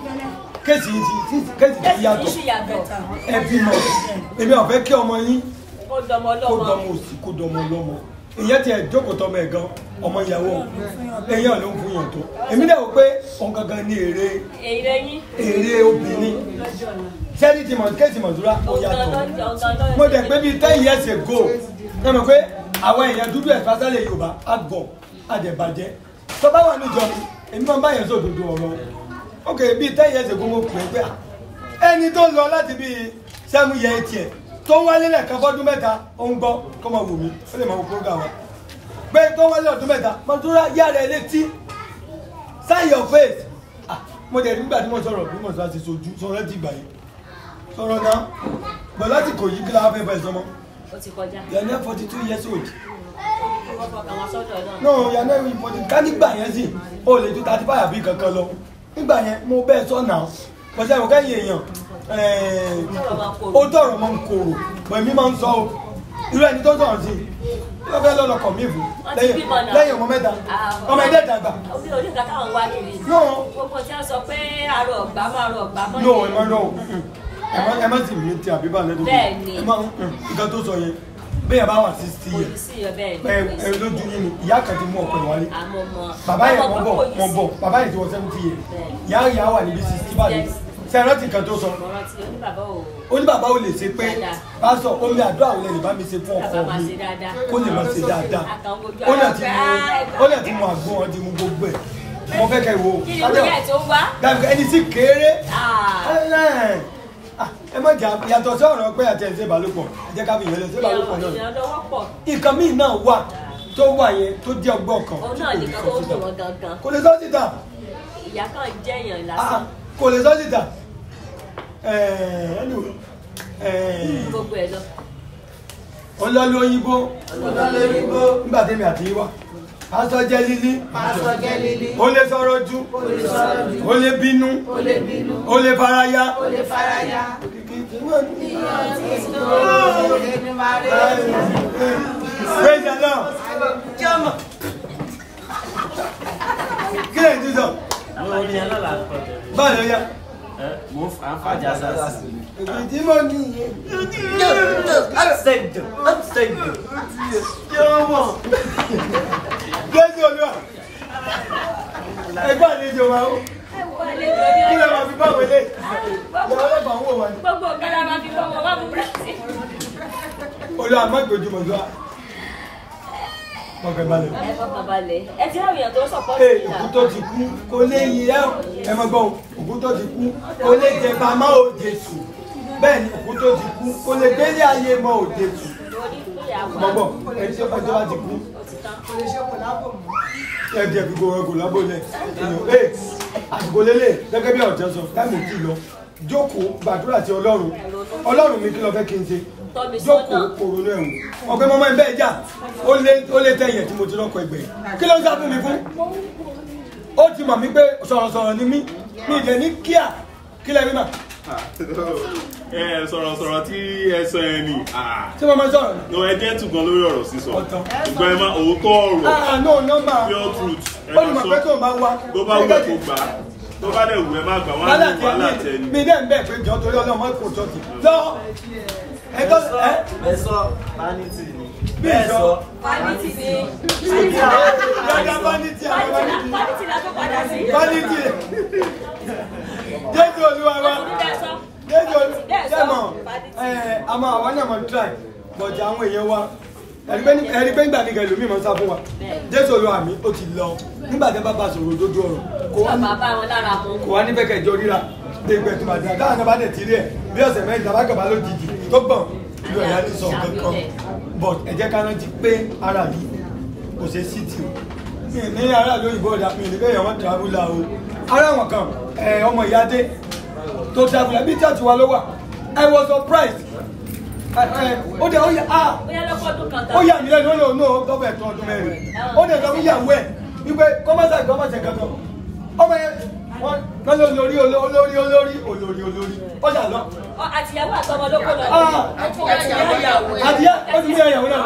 kéèsì yìí ti kéèsì ti yàtọ̀ Kéèsì yàtọ̀. ẹ bímọ èmi ò fẹ́ kí ọmọ yín ó dọmọ kó lọ́mọ dọmọ òsì kó dọmọ lọ́mọ ìyẹn tiẹ̀ jókòó tọmọ ẹ̀ gan ọmọ ìyàwó èyàn ló ń fún yàn tó èmi dẹ̀ wò pé òun gangan ní èrè èrè yín èrè obìnrin sẹ́ni ti mọ̀ kéèsì mọ̀túrà ó yàtọ̀ mo dẹ̀ pé bíi ten years ago ẹ mọ̀ pé àwọn èèyàn dúdú ẹ̀ fásálẹ̀ yorùbá àgọ̀ àdẹ̀bàjẹ́ tó bá wà níjọ mi èmi máa ń bá yẹn sọ òdodo ọ̀rọ̀ ok bíi ten years ago mo pè é pé à, ẹni tó lọ láti bíi seven years tiẹ̀ tó ń wálé lẹ́ẹ̀kan fọ́dún mẹ́ta ó ń gbọ́ kó máa wò mí ó lè máa wo program wa pé tó ń wálé ọdún mẹ́ta mo tún rá yára ẹ létí sign your face ah mo dẹ̀ nígbà tí mo sọ̀rọ̀ bí mo sọ àti sojú sọ̀rọ̀ ti gbà yìí sọ̀rọ̀ náà bọ̀ láti kò yí kí la fẹ́ bẹ̀ sọmọ ó ti kọjá. you are now forty two years old wọ́n fọkàn wọn sọ́dọ̀ náà. no you are now important ká nígbà yẹn sì o lè ju thirty five àbí kankan lọ nígbà yẹn mo bẹ́ẹ̀ sọ náà pọ̀sẹ̀ ìwọ̀n kẹ́yìn èèyàn ó tọrọ mọ́ ń korò pọ̀ èmi máa ń sọ o irú ẹni tó sọ̀rọ̀ sí i ló fẹ́ lọ́lọ́ kọ̀ mí fún Wọ́n ti bímọ náà. lẹ́yìn ọmọ mẹ́ta ọmọ ẹ̀dẹ́ dàgbà orí orí nǹkan táwọn wá kiri. No. gbogbo tí wọ́n sọ pé àrò ọ̀gbá máa rọ ọ̀gbá mọ́ no ẹ má no ẹ má ẹ má sì mí ti àbíbá lẹ́dọ̀ Bẹ́ẹ̀ni. ẹ má nǹkan tó sọ yẹn bẹ́ẹ̀ bá wà sixty kò years ní sí ọ bẹ́ẹ̀ ẹ ni. ẹ lójú yín ni ìyá kan ti mú ọkọ ẹ wálé àmọ́ mọ́. bàbá yẹn Ọmọ mọ pé bọ̀ kò ní mọ sí. bọ̀ bàbá yẹn ti wọ seventy years Bẹ́ẹ̀ni. ìyá ìyá wà níbi sixty báyìí Yes. sẹ́yìn rántí kan tó sọ Mo rántí oníbàbá ò. ó ní bàbá ò lè ṣe pé Dáadáa. pásọ omi àdúrà ò lè lè bá mi ṣe fún ọkọ Bàbá máa mi ṣe dáadáa. kó lè máa ṣe dáadáa Àkàn ojú ó ara lè ti pé, mu "Ah, ẹ ó lè ti mu àgbo wọn ti mu gbogbo ẹ̀ mo fẹ́ kẹ́ wo Kí ni wíyà tó ń wá? dàbí ẹni tí kéré Ah. ẹ ah, ẹ má jà yàtọ̀ sí ọ̀rọ̀ pé àti ẹ̀sẹ̀ ìbálòpọ̀ ẹ jẹ́ ká fi ìyẹn lọ sí ìbálòpọ̀ náà ìrànlọ́wọ́ pọ̀. nǹkan míì náà wà tó wà yẹn tó jẹ́ ọgbọ́n kan òun náà nìkan tó ń dùn wọn gangan. kò lè sọ síta ìyá kan jẹ́yàn Ah, lásán. kò lè sọ síta ẹ̀ẹ́ anyway, ẹ̀ẹ́ gbogbo ẹ̀ lọ. ọlọ́lú òyìnbó Ọlọ́lú òyìnbó. nígbà tẹ́mi àti yín wá pásọ jẹ́ lílí Pásọ jẹ́ lílí. ó lè sọ̀rọ̀ jù Ó lè sọ̀rọ̀ jù. ó lè bínú Ó lè bínú. ó lè faraya Ó lè faraya. praise the lord kí lè tún sọ lórí ẹ lọ́la kọ́ báyìí ló yá mo fà á fàjà sásì. èyí tí mo ní upside down upside down. yóò mọ̀. jésù olúwa ẹgbẹ́ àlejò wa ó kí lè máa fi bá wọlé ìyàwó ọlọ́pàá ń wò wá ní. gbogbo ọ̀gá la máa fi fọ́ wọn wá fún bírèsì. olúwa má gbójúmọ̀ sọ mọ̀kẹ́ balẹ̀. ẹ fọkàn balẹ̀ ẹ ti ráwìyàn tó sọ̀pọ̀ ee sí òkú tó ti kú kò lè yí ẹ ẹ mọ gbọ́n òkú tó ti kú kò lè jẹ bàmá òde tù bẹ́ẹ̀ ni òkú tó ti kú kò lè gbélé ayé mọ òde tù mọ̀gbọ́n ẹni tó ọjọ́ bá ti kú kò lè ṣe kò lábò mọ́. ẹ jẹ fi gbogbo ẹgùn lábòlẹ̀ èèyàn ee àsìkò lélẹ̀ gẹ́gẹ́ bí ọ̀jọ́ sọ táìmù kì í lọ jókòó gbàdúrà sí ọlọ́run ọlọ́run mi kí lọ fẹ́ kí n ṣe jókòó kòrónú ẹ̀wọ̀n ọ̀pẹ mọ́mọ́ ẹ̀ bẹ́ẹ̀ jà ó lé ó lé tẹ̀yẹ̀ tí mo ti lọ́kọ̀ ẹgbẹ́ kí ló ń sá fún mi fún ó ti mọ̀ mí pé sọ̀rọ̀sọ̀rọ̀ ni mí mi ìdẹ̀ ní kíá kí lẹ́ rí mà ẹ sọ̀rọ̀ sọ̀rọ̀ tí ẹ sọ ẹ nì. tí mo máa sọ̀rọ̀ no ẹ jẹ́ tùgàn lórí ọ̀rọ̀ sísọ ṣùgbọ́n ẹ máa òótọ́ ọ̀rọ̀ ah no nọ́mbà pure truth ẹ ó ní máa mọ̀ pé sọ tó máa wá tó bá wù ẹ kó gbà á tó bá dẹ̀ wù ẹ má gbà wọ́n á wàhálà ní tí wàhálà ẹ tẹ ní ni. mi dẹ́ ń bẹ̀ pé jọ torí ọlọ́mọ kò tọ́tì lọ ẹ tọ́ ẹ ẹ sọ vanity ni. bí ẹ sọ sọ vanity ni dada vanity àwọn vanity vanity la tó padà sí. vanity jésù olúwa wa jésù olúwa ẹ àmọ́ àwọn náà mọ̀ try bọ̀dì àwọn èèyàn wa ẹ̀rí pé nígbà nìkan ìlú mi mọ̀ sá fún wa jésù olúwa mi ó ti lọ nígbà tí bàbá sọ̀rọ̀ lójú ọ̀rọ̀ kò wá ní bàbá wọn lára mú. kò wá ní bẹ́ẹ̀ kẹjọ ríra dégbẹ́ tó máa dá káwọn kan bá dẹ̀ ti rí ẹ̀ bí ọ̀sẹ̀ mẹ́rin tàbá kàn bá lójijì tó gbọ̀n ìlú ẹ̀yà ti sọ kankan but ẹ jẹ́ ká rántí pé ara yìí kò ṣe sí ti o mi ò ní ara lóyìnbó ọ̀dà mi ò ní bẹ́ẹ̀ wọ́n travel o ara wọn kan ẹ ọmọ ìyá dé tó travel bí church wa ló wà I was surprised ẹ ẹ ó dẹ̀ ó yà á bóyá lọ́kọ́dún kan ó yà mí lẹ́nu ó lè ó náà gọ́bẹ̀ tó ọdún mẹ́rin ó dẹ̀ sọ fún ìyàwó ẹ̀ wípé kọ́mọ́sà kọ́mọ́sà kankan ọmọ yẹn wọ́n wọ́n ló lórí olórí olórí olórí olórí ó ṣà lọ. Ọ, àtìyàwó àtọmọ ló kó lọ. Ah. àdìyẹ ó ti ní ẹ̀yàwó náà.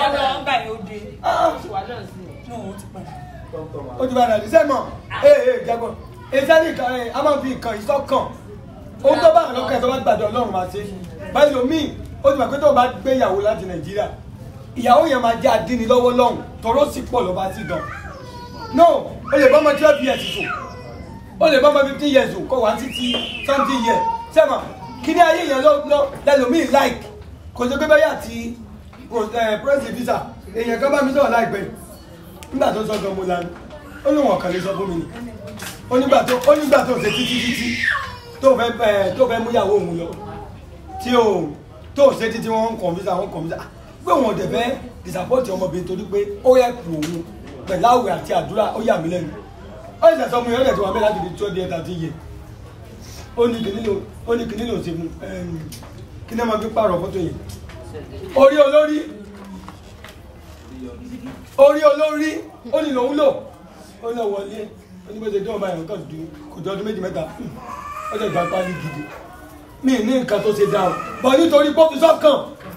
ó ti bá dàdí sẹ́mọ̀ ee ee jẹ́gbọ́n ìsẹ́ni kan ẹ̀ a máa fi nǹkan ìsọ́kàn ohun tó bá àwọn ọlọ́kẹ́ tó bá gbàdọ̀ ọlọ́run máa ṣe báyìí omi ó ti mọ̀ pé tó bá gbé ìyàwó láti nàìjíríà ìyàwó yẹn máa jẹ́ adíni lọ́wọ́ lọ́hùn tọrọ sì pọ̀ lọ́ba sí gan no o lè bá ọmọ twelve years sùn o lè bá ọmọ fifteen years sùn kọ́ wá títí something years sẹ́mọ̀ kí ni ayé yẹn lọ lọ lẹ́lòmíì like kò sí pé bẹ́ẹ̀ yà ti press visa èèyàn kan bá mi sọ̀rọ̀ láìpẹ́ nígbà tó sọ gan mo lanu ó ní wọn kàn lè sọ fún mi ni ó nígbà tó ó nígbà tó ṣe títí títí tó fẹ́ ẹ tó fẹ́ múyàwó òun lọ tí o tó ṣe títí wọn ń kọ̀ǹfíṣà wọn kọ̀ǹfíṣà pé wọn ò dẹ̀ fẹ́ disapọ́tì ọmọbìnrin torí pé ó yẹ kù òun pẹ̀lú àwẹ̀ àti àdúrà ó yà mí lẹ́nu ó sì sọ fún mi ó dẹ̀ ti wà bẹ́ẹ̀ láti fi twelve years thirty years ó ní kìnìún lò ó ní kìnìún lò ṣe fún kí ni wọ́n fi pààrọ̀ fọ́tò yẹn orí olórí orí olórí ó ní lòun lò ó lọ wọlé ó ní bó ṣe dán ọba ẹ̀rọ kan dùn kò jọ ọdún méjì mẹ́ta ó lè gba pálí gidi mi ní nǹkan tó ṣe dáhùn bọ̀ nítorí pọ́fù sọ́kàn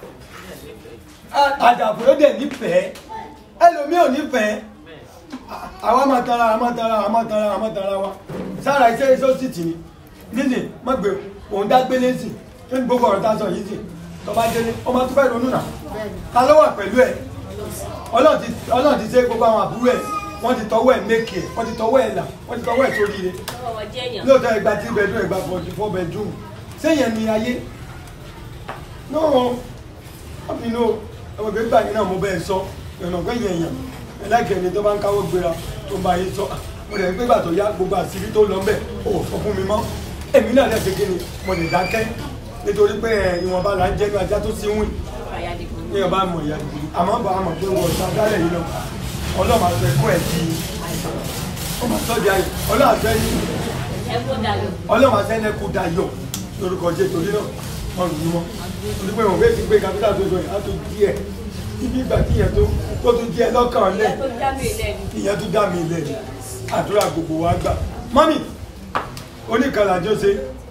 àjàfò ló dẹ̀ nífẹ̀ẹ́ ẹlòmíì ò nífẹ̀ẹ́ àwa máa tara àwa máa tara àwa máa tara àwa máa tara wa sára iṣẹ́ iṣẹ́ sì tì ní nílé má gbé òun dá gbélé sí tó ní gbogbo ọ̀rọ̀ tá a sọ yìí sí tó bá délé ó máa tún fẹ́ ronú nà ta ló wà pẹ̀lú ẹ̀ ọlọ́run ti ọlọ́run ti ṣe gbogbo àwọn àbúrò ẹ̀ wọ́n ti tọwọ́ ẹ̀ mékè ẹ̀ wọ́n ti tọwọ́ ẹ̀ là wọ́n ti tọwọ́ ẹ̀ sórí ire lóòótọ́ ẹgbà tí bedroom ẹgbà forty four bedroom sẹ́yìn ni ayé náà wọ́n fi inú ọmọ ìgbẹ́ gbà yín náà mo bẹ́ẹ̀ sọ ìrànà gbẹ̀yìn èèyàn ẹlẹ́gẹ̀ẹ́ni tó bá ń káwọ́ gbéra tó ń bá yín sọ mo lè gbé gbà tó yá gbogbo àṣírí tó lọ mbẹ̀ ó sọ fún mi mọ́ èmi náà lẹ́sẹ̀ kí ni mo lè dákẹ́ nítorí pé ìwọ̀nba là ń jẹ́ ní ajá tó sí wìn ní ọba mọ̀ ìyá dìbò àmọ́ bá a mọ̀ pé wọ́n ṣá dálẹ̀ yìí lọ ọlọ́run máa fẹ́ kún ẹ̀ di ọmọ sọ́jà yìí ọlọ́run àfẹ́ yìí ọlọ́run máa sẹ́ni ẹkú dayọ̀ lórúkọ jẹ́ torí náà wọ́n lù ú mọ́ torí pé wọ́n fẹ́ ti gbé kápítà tó sọ yìí á tó díẹ̀ ibi ìgbà tí ìyẹn tó tó tún díẹ̀ lọ́kàn lẹ̀ ìyẹn tó dá mi lẹ̀ àdúrà gbogbo wa gbà mọ́mì oníkàlàjọ́ ṣe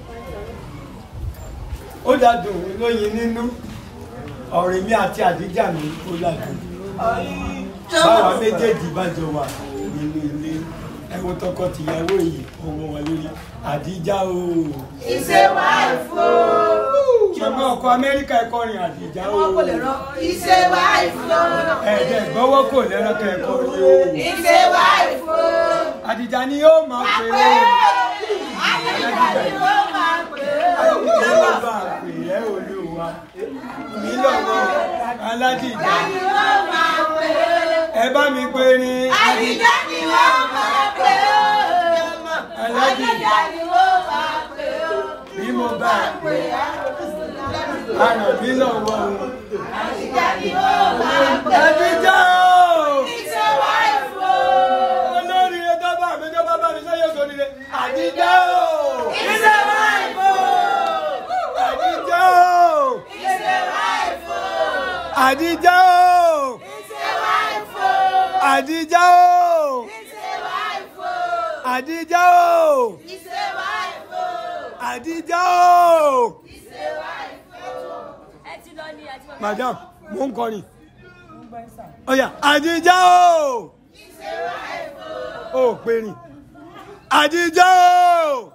ó dádùn lóyin nínú ọ̀rẹ́ mi àti àdíjà mi ó dádùn báwa méjèèjì bá jọ wà nínú ilé ẹwọ tọkọtìyàwó yìí ọmọ wọn lórí àdíjà o. ìṣe wáìfù o. màmá ọkọ amẹ́ríkà ẹ̀kọ́ rin àdíjà o. ìṣe wáìfù o. ẹ̀ẹ́dẹ̀ gbọ́wọ́ kò lẹ́rọ̀ kẹ́kọ̀ọ́ rí o. ìṣe wáìfù o. àdíjà ni yóò máa pè é. àdíjà ni yóò máa pè é. àdíjà ni yóò máa pè é olúwa. mi lọ́wọ́ aládìjà. àdíjà ni yóò máa pè é. ẹ bá mi pè ní. àdíjà ni yóò máa pè é. aládìjà ni yóò máa pè é. bí mo bá pè é. Àràn mi lọ́wọ́ o. àdíjà ni yóò máa pè é. Àdíjà o. ìṣe wáìfù o. Olórí ẹjọ́ bá mi tó bá bá mi sẹ́yìn òṣò nílé. Àdíjà o. ìṣe wáìfù o. Àdíjà o. ìṣe wáìfù o. Àdíjà o. ìṣe wáìfù o. Àdíjà o. ìṣe wáìfù o. Àdíjà o. ìṣe wáìfù o. Àdíjà o. ìṣe wáìfù o. ẹ ti lọ ní àti bàbá. Madam, mo ń kọrin. Ọ̀yà, Àdíjà o. ìṣe wáìfù o. O ò pè rìn. Àdíjà o.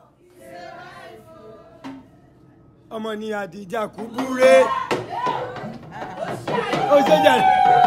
Ọmọ ni Àdíjà kú búré. Ó ṣe jàre.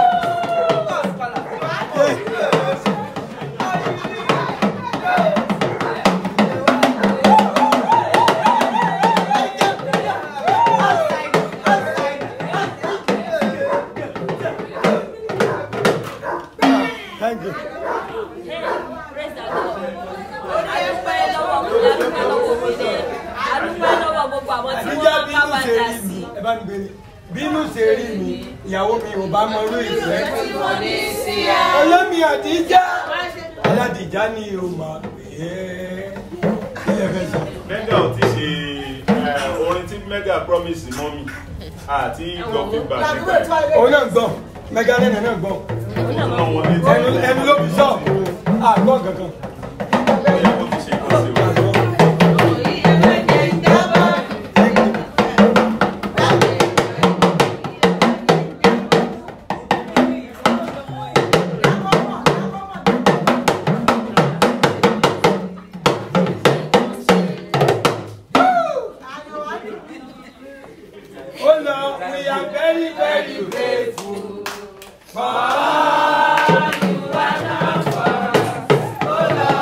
Thank you. praise the lord adúpẹ́ lọ́wọ́ adúpẹ́ lọ́wọ́ òmìnir adúpẹ́ lọ́wọ́ gbogbo àwọn tí Àdíjà wọ́n bá bínú wa ṣe dá rí sí. mi. Ẹ bá mi gbé ni. Bínú ṣe rí mi, ìyàwó mi ò bá mọ irú ìfẹ́. Olómi Àdíjà. Aládìjà ni o máa pè é. Ilé ẹ̀fẹ̀ sọ. mega ò ti ṣe eh, orin tí mega promise mọ́ mi àti gbọ́ feedback nípa ẹ̀. Òun náà gbọ́, mẹ́gà lẹ́nà náà gbọ́. náà wọ́n létí. Ẹnu ẹnu ló fi sọ, àgbọ̀ kankan. Oh Lord, we are very, very grateful for all you have done for us. Oh Lord,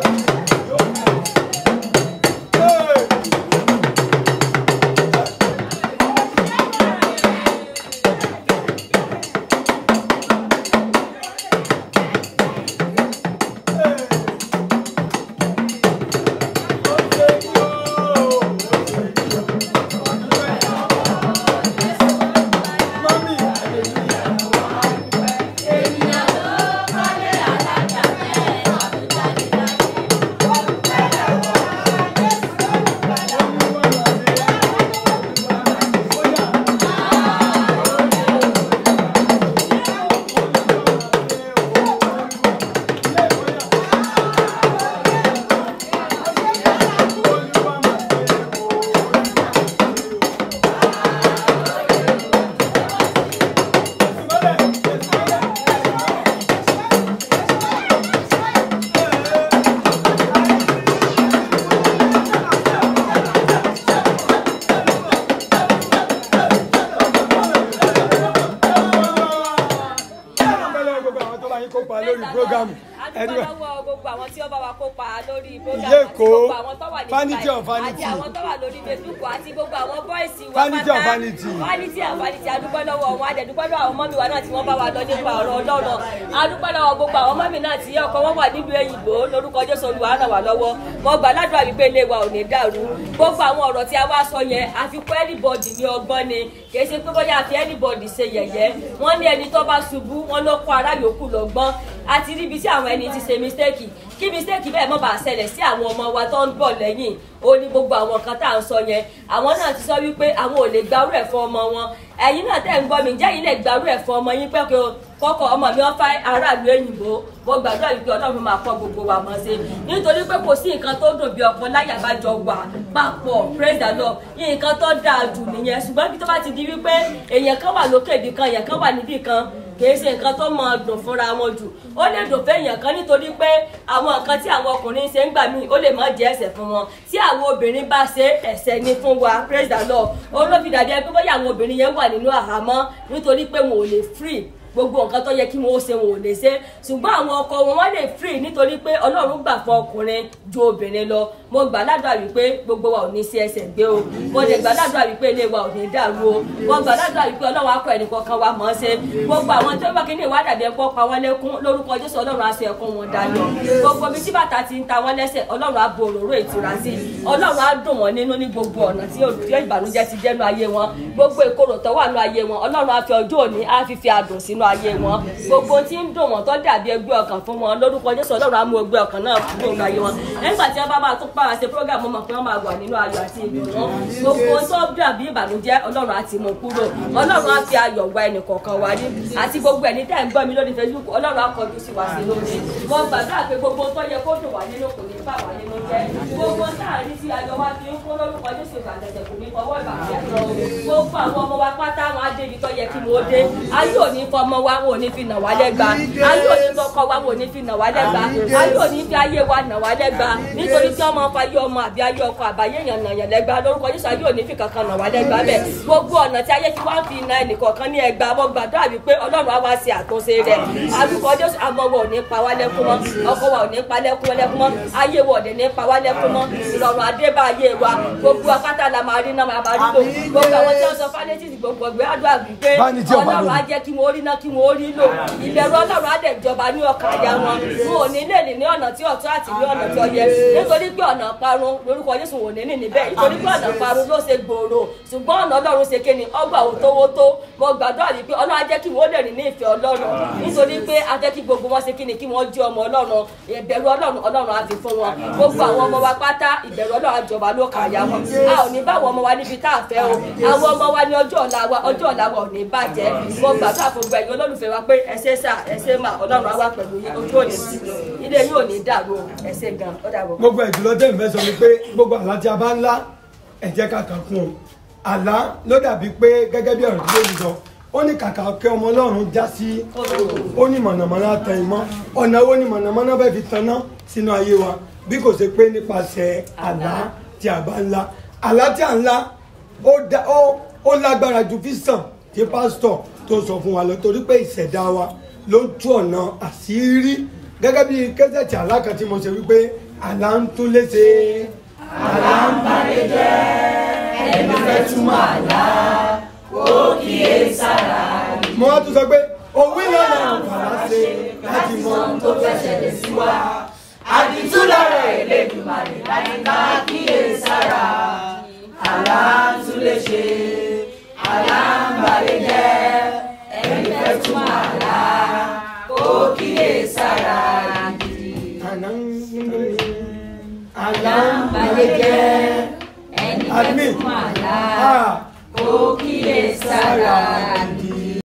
kópa lórí prógámù adúpẹ́ lọ́wọ́ gbogbo àwọn tí ó bá wa kópa lórí program Ìyá àti Èkó, gbogbo àwọn tó wà ní Vanity Dubai, of Vanity. àti àwọn tó wà lórí Facebook àti gbogbo àwọn bọ́ìsì wa Vanity of pátá. Vanity. Vanity of Vanity adúpẹ́ lọ́wọ́ wọn adẹ̀dúpẹ́ lọ́wọ́ àwọn mọ́mí wa náà tí wọ́n bá wa lọ nípa ọ̀rọ̀ Ọlọ́run adúpẹ́ lọ́wọ́ gbogbo àwọn mọ́mí náà tí ọkọ wọn wà nílùú èyìnbó lórúkọ Jésù Olúwa ràn wá lọ́wọ́ mo gbà ládùúrà wípé ilé wa ò ní dàrú gbogbo àwọn ọ̀rọ̀ tí a wá sọ yẹn àfikún anybody ní ọgbọ́n ni kì í ṣe pé bóyá àfi anybody ṣe yẹ̀yẹ́ wọ́n ní ẹni tó bá ṣubú wọ́n ló kó ará yòókù lọ́gbọ́n àti ríbi tí àwọn ẹni ti ṣe mistake kí mistake bẹ́ẹ̀ mọ́ bá ṣẹlẹ̀ sí àwọn ọmọ wa tó ń bọ̀ lẹ́yìn ó ní gbogbo àwọn nǹkan tá à ń sọ yẹn àwọn náà ti sọ wípé àwọn ò lè gbarú ẹ̀ fún ọmọ wọn ẹ̀yin náà tẹ̀ ń gbọ́ mi ǹjẹ́ yìí lè gbarú ẹ̀ fún ọmọ yín pé kí o kọ́kọ́ ọmọ mi wọ́n fẹ́ aráàlú òyìnbó mo gbàdúrà wípé ọlọ́run máa kọ́ gbogbo wa mọ̀ sí nítorí pé kò sí nǹkan tó dùn bí ọ̀pọ̀ láyà bá jọ wà papọ̀ praise the lord nǹkan tó dáa jù nìyẹn ṣùgbọ́n bí tó bá ti di wípé èèyàn kan wà lókè ibì kan èèyàn kan wà níbì kan kìí ṣe nǹkan tó máa dùn fúnra wọn jù ó lè dùn fẹ́yàn kan nítorí pé àwọn nǹkan tí àwọn ọkùnrin ṣe ń gbà míì ó lè má jẹ́ ẹ̀ṣẹ̀ fún wọn tí àwọn obìnrin bá ṣe ẹ̀ṣẹ̀ ni fún wa praise the lord olófìdàdé pé bóyá àwọn obìnrin yẹn wà nínú àhámọ́ nítorí pé wọn ò lè free gbogbo nǹkan tó yẹ kí wọn ó ṣe wọn ò lè ṣe ṣùgbọ́n àwọn ọkọ wọn wọ́n lè free nítorí pé ọlọ́run gbà fún ọkùnrin ju obìnrin lọ mo gbà ládùúrà wípé gbogbo wa ò ní sí ẹsẹ̀ gbé o mo lè gbà ládùúrà wípé ilé wa ò ní dàrú o mo gbà ládùúrà wípé ọlọ́run akọ ẹnì kankan wa mọ̀ ọ́ ṣe gbogbo àwọn tó bá kíní ìwádà bí ẹ̀kọ́ pa wọ́n lẹ́kún lórúkọ jésù ọlọ́run aṣọ ẹ̀kún wọn dání gbogbo ibi tí bàtà ti ń ta wọ́n lẹ́sẹ̀ ọlọ́run á bo òróró ìtura sí ọlọ́run á dùn wọ́n nínú ní gbogbo ọ̀nà tí olùdíje ìbànújẹ́ ti jẹ́nu ayé wọn gbogbo ìkorò tó wà nínú ayé wọn ọlọ́run á fi ọjọ́ òní á fi fi àdùn sínú ayé wọn gbogbo tí ń dùn wọn tó dàbí ẹgbẹ́ ọkàn fún wọn lórúkọ jésù ọlọ́run á mú ẹgbẹ́ ọkàn náà kúrò nínú ayé wọn nígbà tí wọ́n bá máa tún pàrọ̀ ṣe program mọ̀ pé wọ́n máa wà nínú ayọ̀ àti ìdùnnú gbogbo tó dàbí ìbànújẹ́ ọlọ́run á ti mú kúrò ọlọ́run á fi ayọ̀ wá ẹnì kọ̀ọ̀kan wá ní àti gbogbo ẹni tẹ́ ń gbọ́ mi lórí facebook ọlọ́run á kọjú sí wa sí lórí wọ́n gbàgbá pé gbogbo tó yẹ kó dùn wá nínú kò ní bà wá nínú jẹ́ gbogbo sáàrin tí ayọ̀ wá fi ń kó lórúkọ jésù ìbàdàn kò ní fọwọ́ ìbàdàn lọ gbogbo àwọn ọmọ wa pátá wọn á débi tó yẹ kí wọ́n dé ayé ò ní fọmọ wa wọn ò ní fi nà wá lẹ́gba ayé ò ní fọkọ wa wọn ò ní fi nà wá lẹ́gba ayé ò ní fi ayé wa nà wá lẹ́gba nítorí tí ọmọ fa ayé ọmọ àbí ayé ọkọ àbáyé yàn nà yàn lẹ́gba lórúkọ jésù ayé ò ní fi kankan nà wá lẹ́gba bẹ́ẹ̀ gbogbo ọ̀nà tí ayé fi wá fi na ẹnìkọ̀ọ̀kan ní ẹgba mo gbàdúrà wípé ọlọ́run á wá ṣe àtúnṣe rẹ̀ àdúgbò jésù àmọ́ wa ò ní pa wá lẹ́kún mọ́ ọkọ wa ò ní pa lẹ́kún lẹ́kún mọ́ ayé wa ò dẹ̀ ní pa wá lẹ́kún mọ́ ìrọ̀rùn adébá ayé wa gbogbo akátá la máa rí náà máa bá rí lò gbogbo àwọn tí wọ́n sọ fálétìsì gbogbo ọgbẹ́ àdúrà wípé Vanity of ọlọ́run á Vanity. jẹ́ kí wọ́n rí náà kí wọ́n rí lò ìbẹ̀rù ọlọ́run á dẹ̀ jọba ní ọkàn àyà wọn wọn ò ní lè ní ní ọ̀nà tí ọ̀tún àti ní ọ̀nà tí ó yẹ nítorí pé ọ̀nà parun lórúkọ jésù wò ní ní níbẹ̀ nítorí pé ọ̀nà parun ló ṣe gbòòrò ṣùgbọ́n ọ̀nà ọlọ́run ṣe kéni ọgbà òtówótó mo gbàdúrà yìí pé ọlọ́run á jẹ́ kí wọ́n lè rìn ní ìfẹ́ ọlọ́run nítorí pé a jẹ́ kí gbogbo wọn ṣe kíni kí wọ́n jẹ́ ọmọ ọlọ́run ìbẹ̀rù ọlọ́run ọlọ́run á fi fún wọn gbogbo àwọn ọmọ wa pátá ìbẹ̀rù ọlọ́run á jọba ló kà yá wọn a ò ní bá àwọn ọmọ wa níbi tá a fẹ́ o àwọn ọmọ wa ní ọjọ́ ọ̀la wa ọjọ́ ọ̀la wa ò ní bàjẹ́ mo gbàdúrà fún gbogbo ẹ̀yin olólùfẹ́ wa pé ẹ ṣe sà ẹ ṣe mà ọlọ́run á wà pẹ̀lú yín ojú òní sí i ilé yín ò ní dàrú o ẹ ṣe gan ó dàbọ̀. gbogbo ìdúró tẹ̀ ń fẹ́ sọ ni pé gbogbo àlá tí a bá ń lá ẹ jẹ́ ká kà kún o àlá ló dàbí pé gẹ́gẹ́ bí ọ̀rọ̀ tí ló ń sọ ó ní kàkà kẹ́ ọmọ ọlọ́run já sí ó ní mọ̀nàmọ́ná tẹ ìmọ̀ ọ̀nà wo ni mọ̀nàmọ́ná bẹ́ẹ̀ fi tanná sínú ayé wa bí kò ṣe pé nípasẹ̀ àlá tí a bá ń lá àlá tí a ń lá ó dá- ó- ó lágbára ju físàn tí pásítọ̀ tó sọ fún wa lọ torí pé ìṣẹ̀dá wa ló ń tú ọ̀nà àṣírí gẹ́gẹ́ bí kẹ́sẹ̀tì alákan tí mo ṣe wípé àlá ń tún léṣe àlá ń balẹ̀ jẹ́ ẹni fẹ́ túmọ̀ àlá kó kíyè sára. mo wá tún sọ pé òwe lọ́nà àǹfààní ṣe láti mọ ohun tó fẹ́ ṣẹlẹ̀ sí wa àdìtú lọ́rọ̀ Elédùmarè láti ká kíyè sára. àlá ń tún lè ṣe àlá ń balẹ̀ jẹ́ ẹni fẹ́ túmọ̀ àlá kó kíyè sára gidi. àlá ń balẹ̀ jẹ́ ẹni fẹ́ túmọ̀ àlá kó kíyè sára gidi.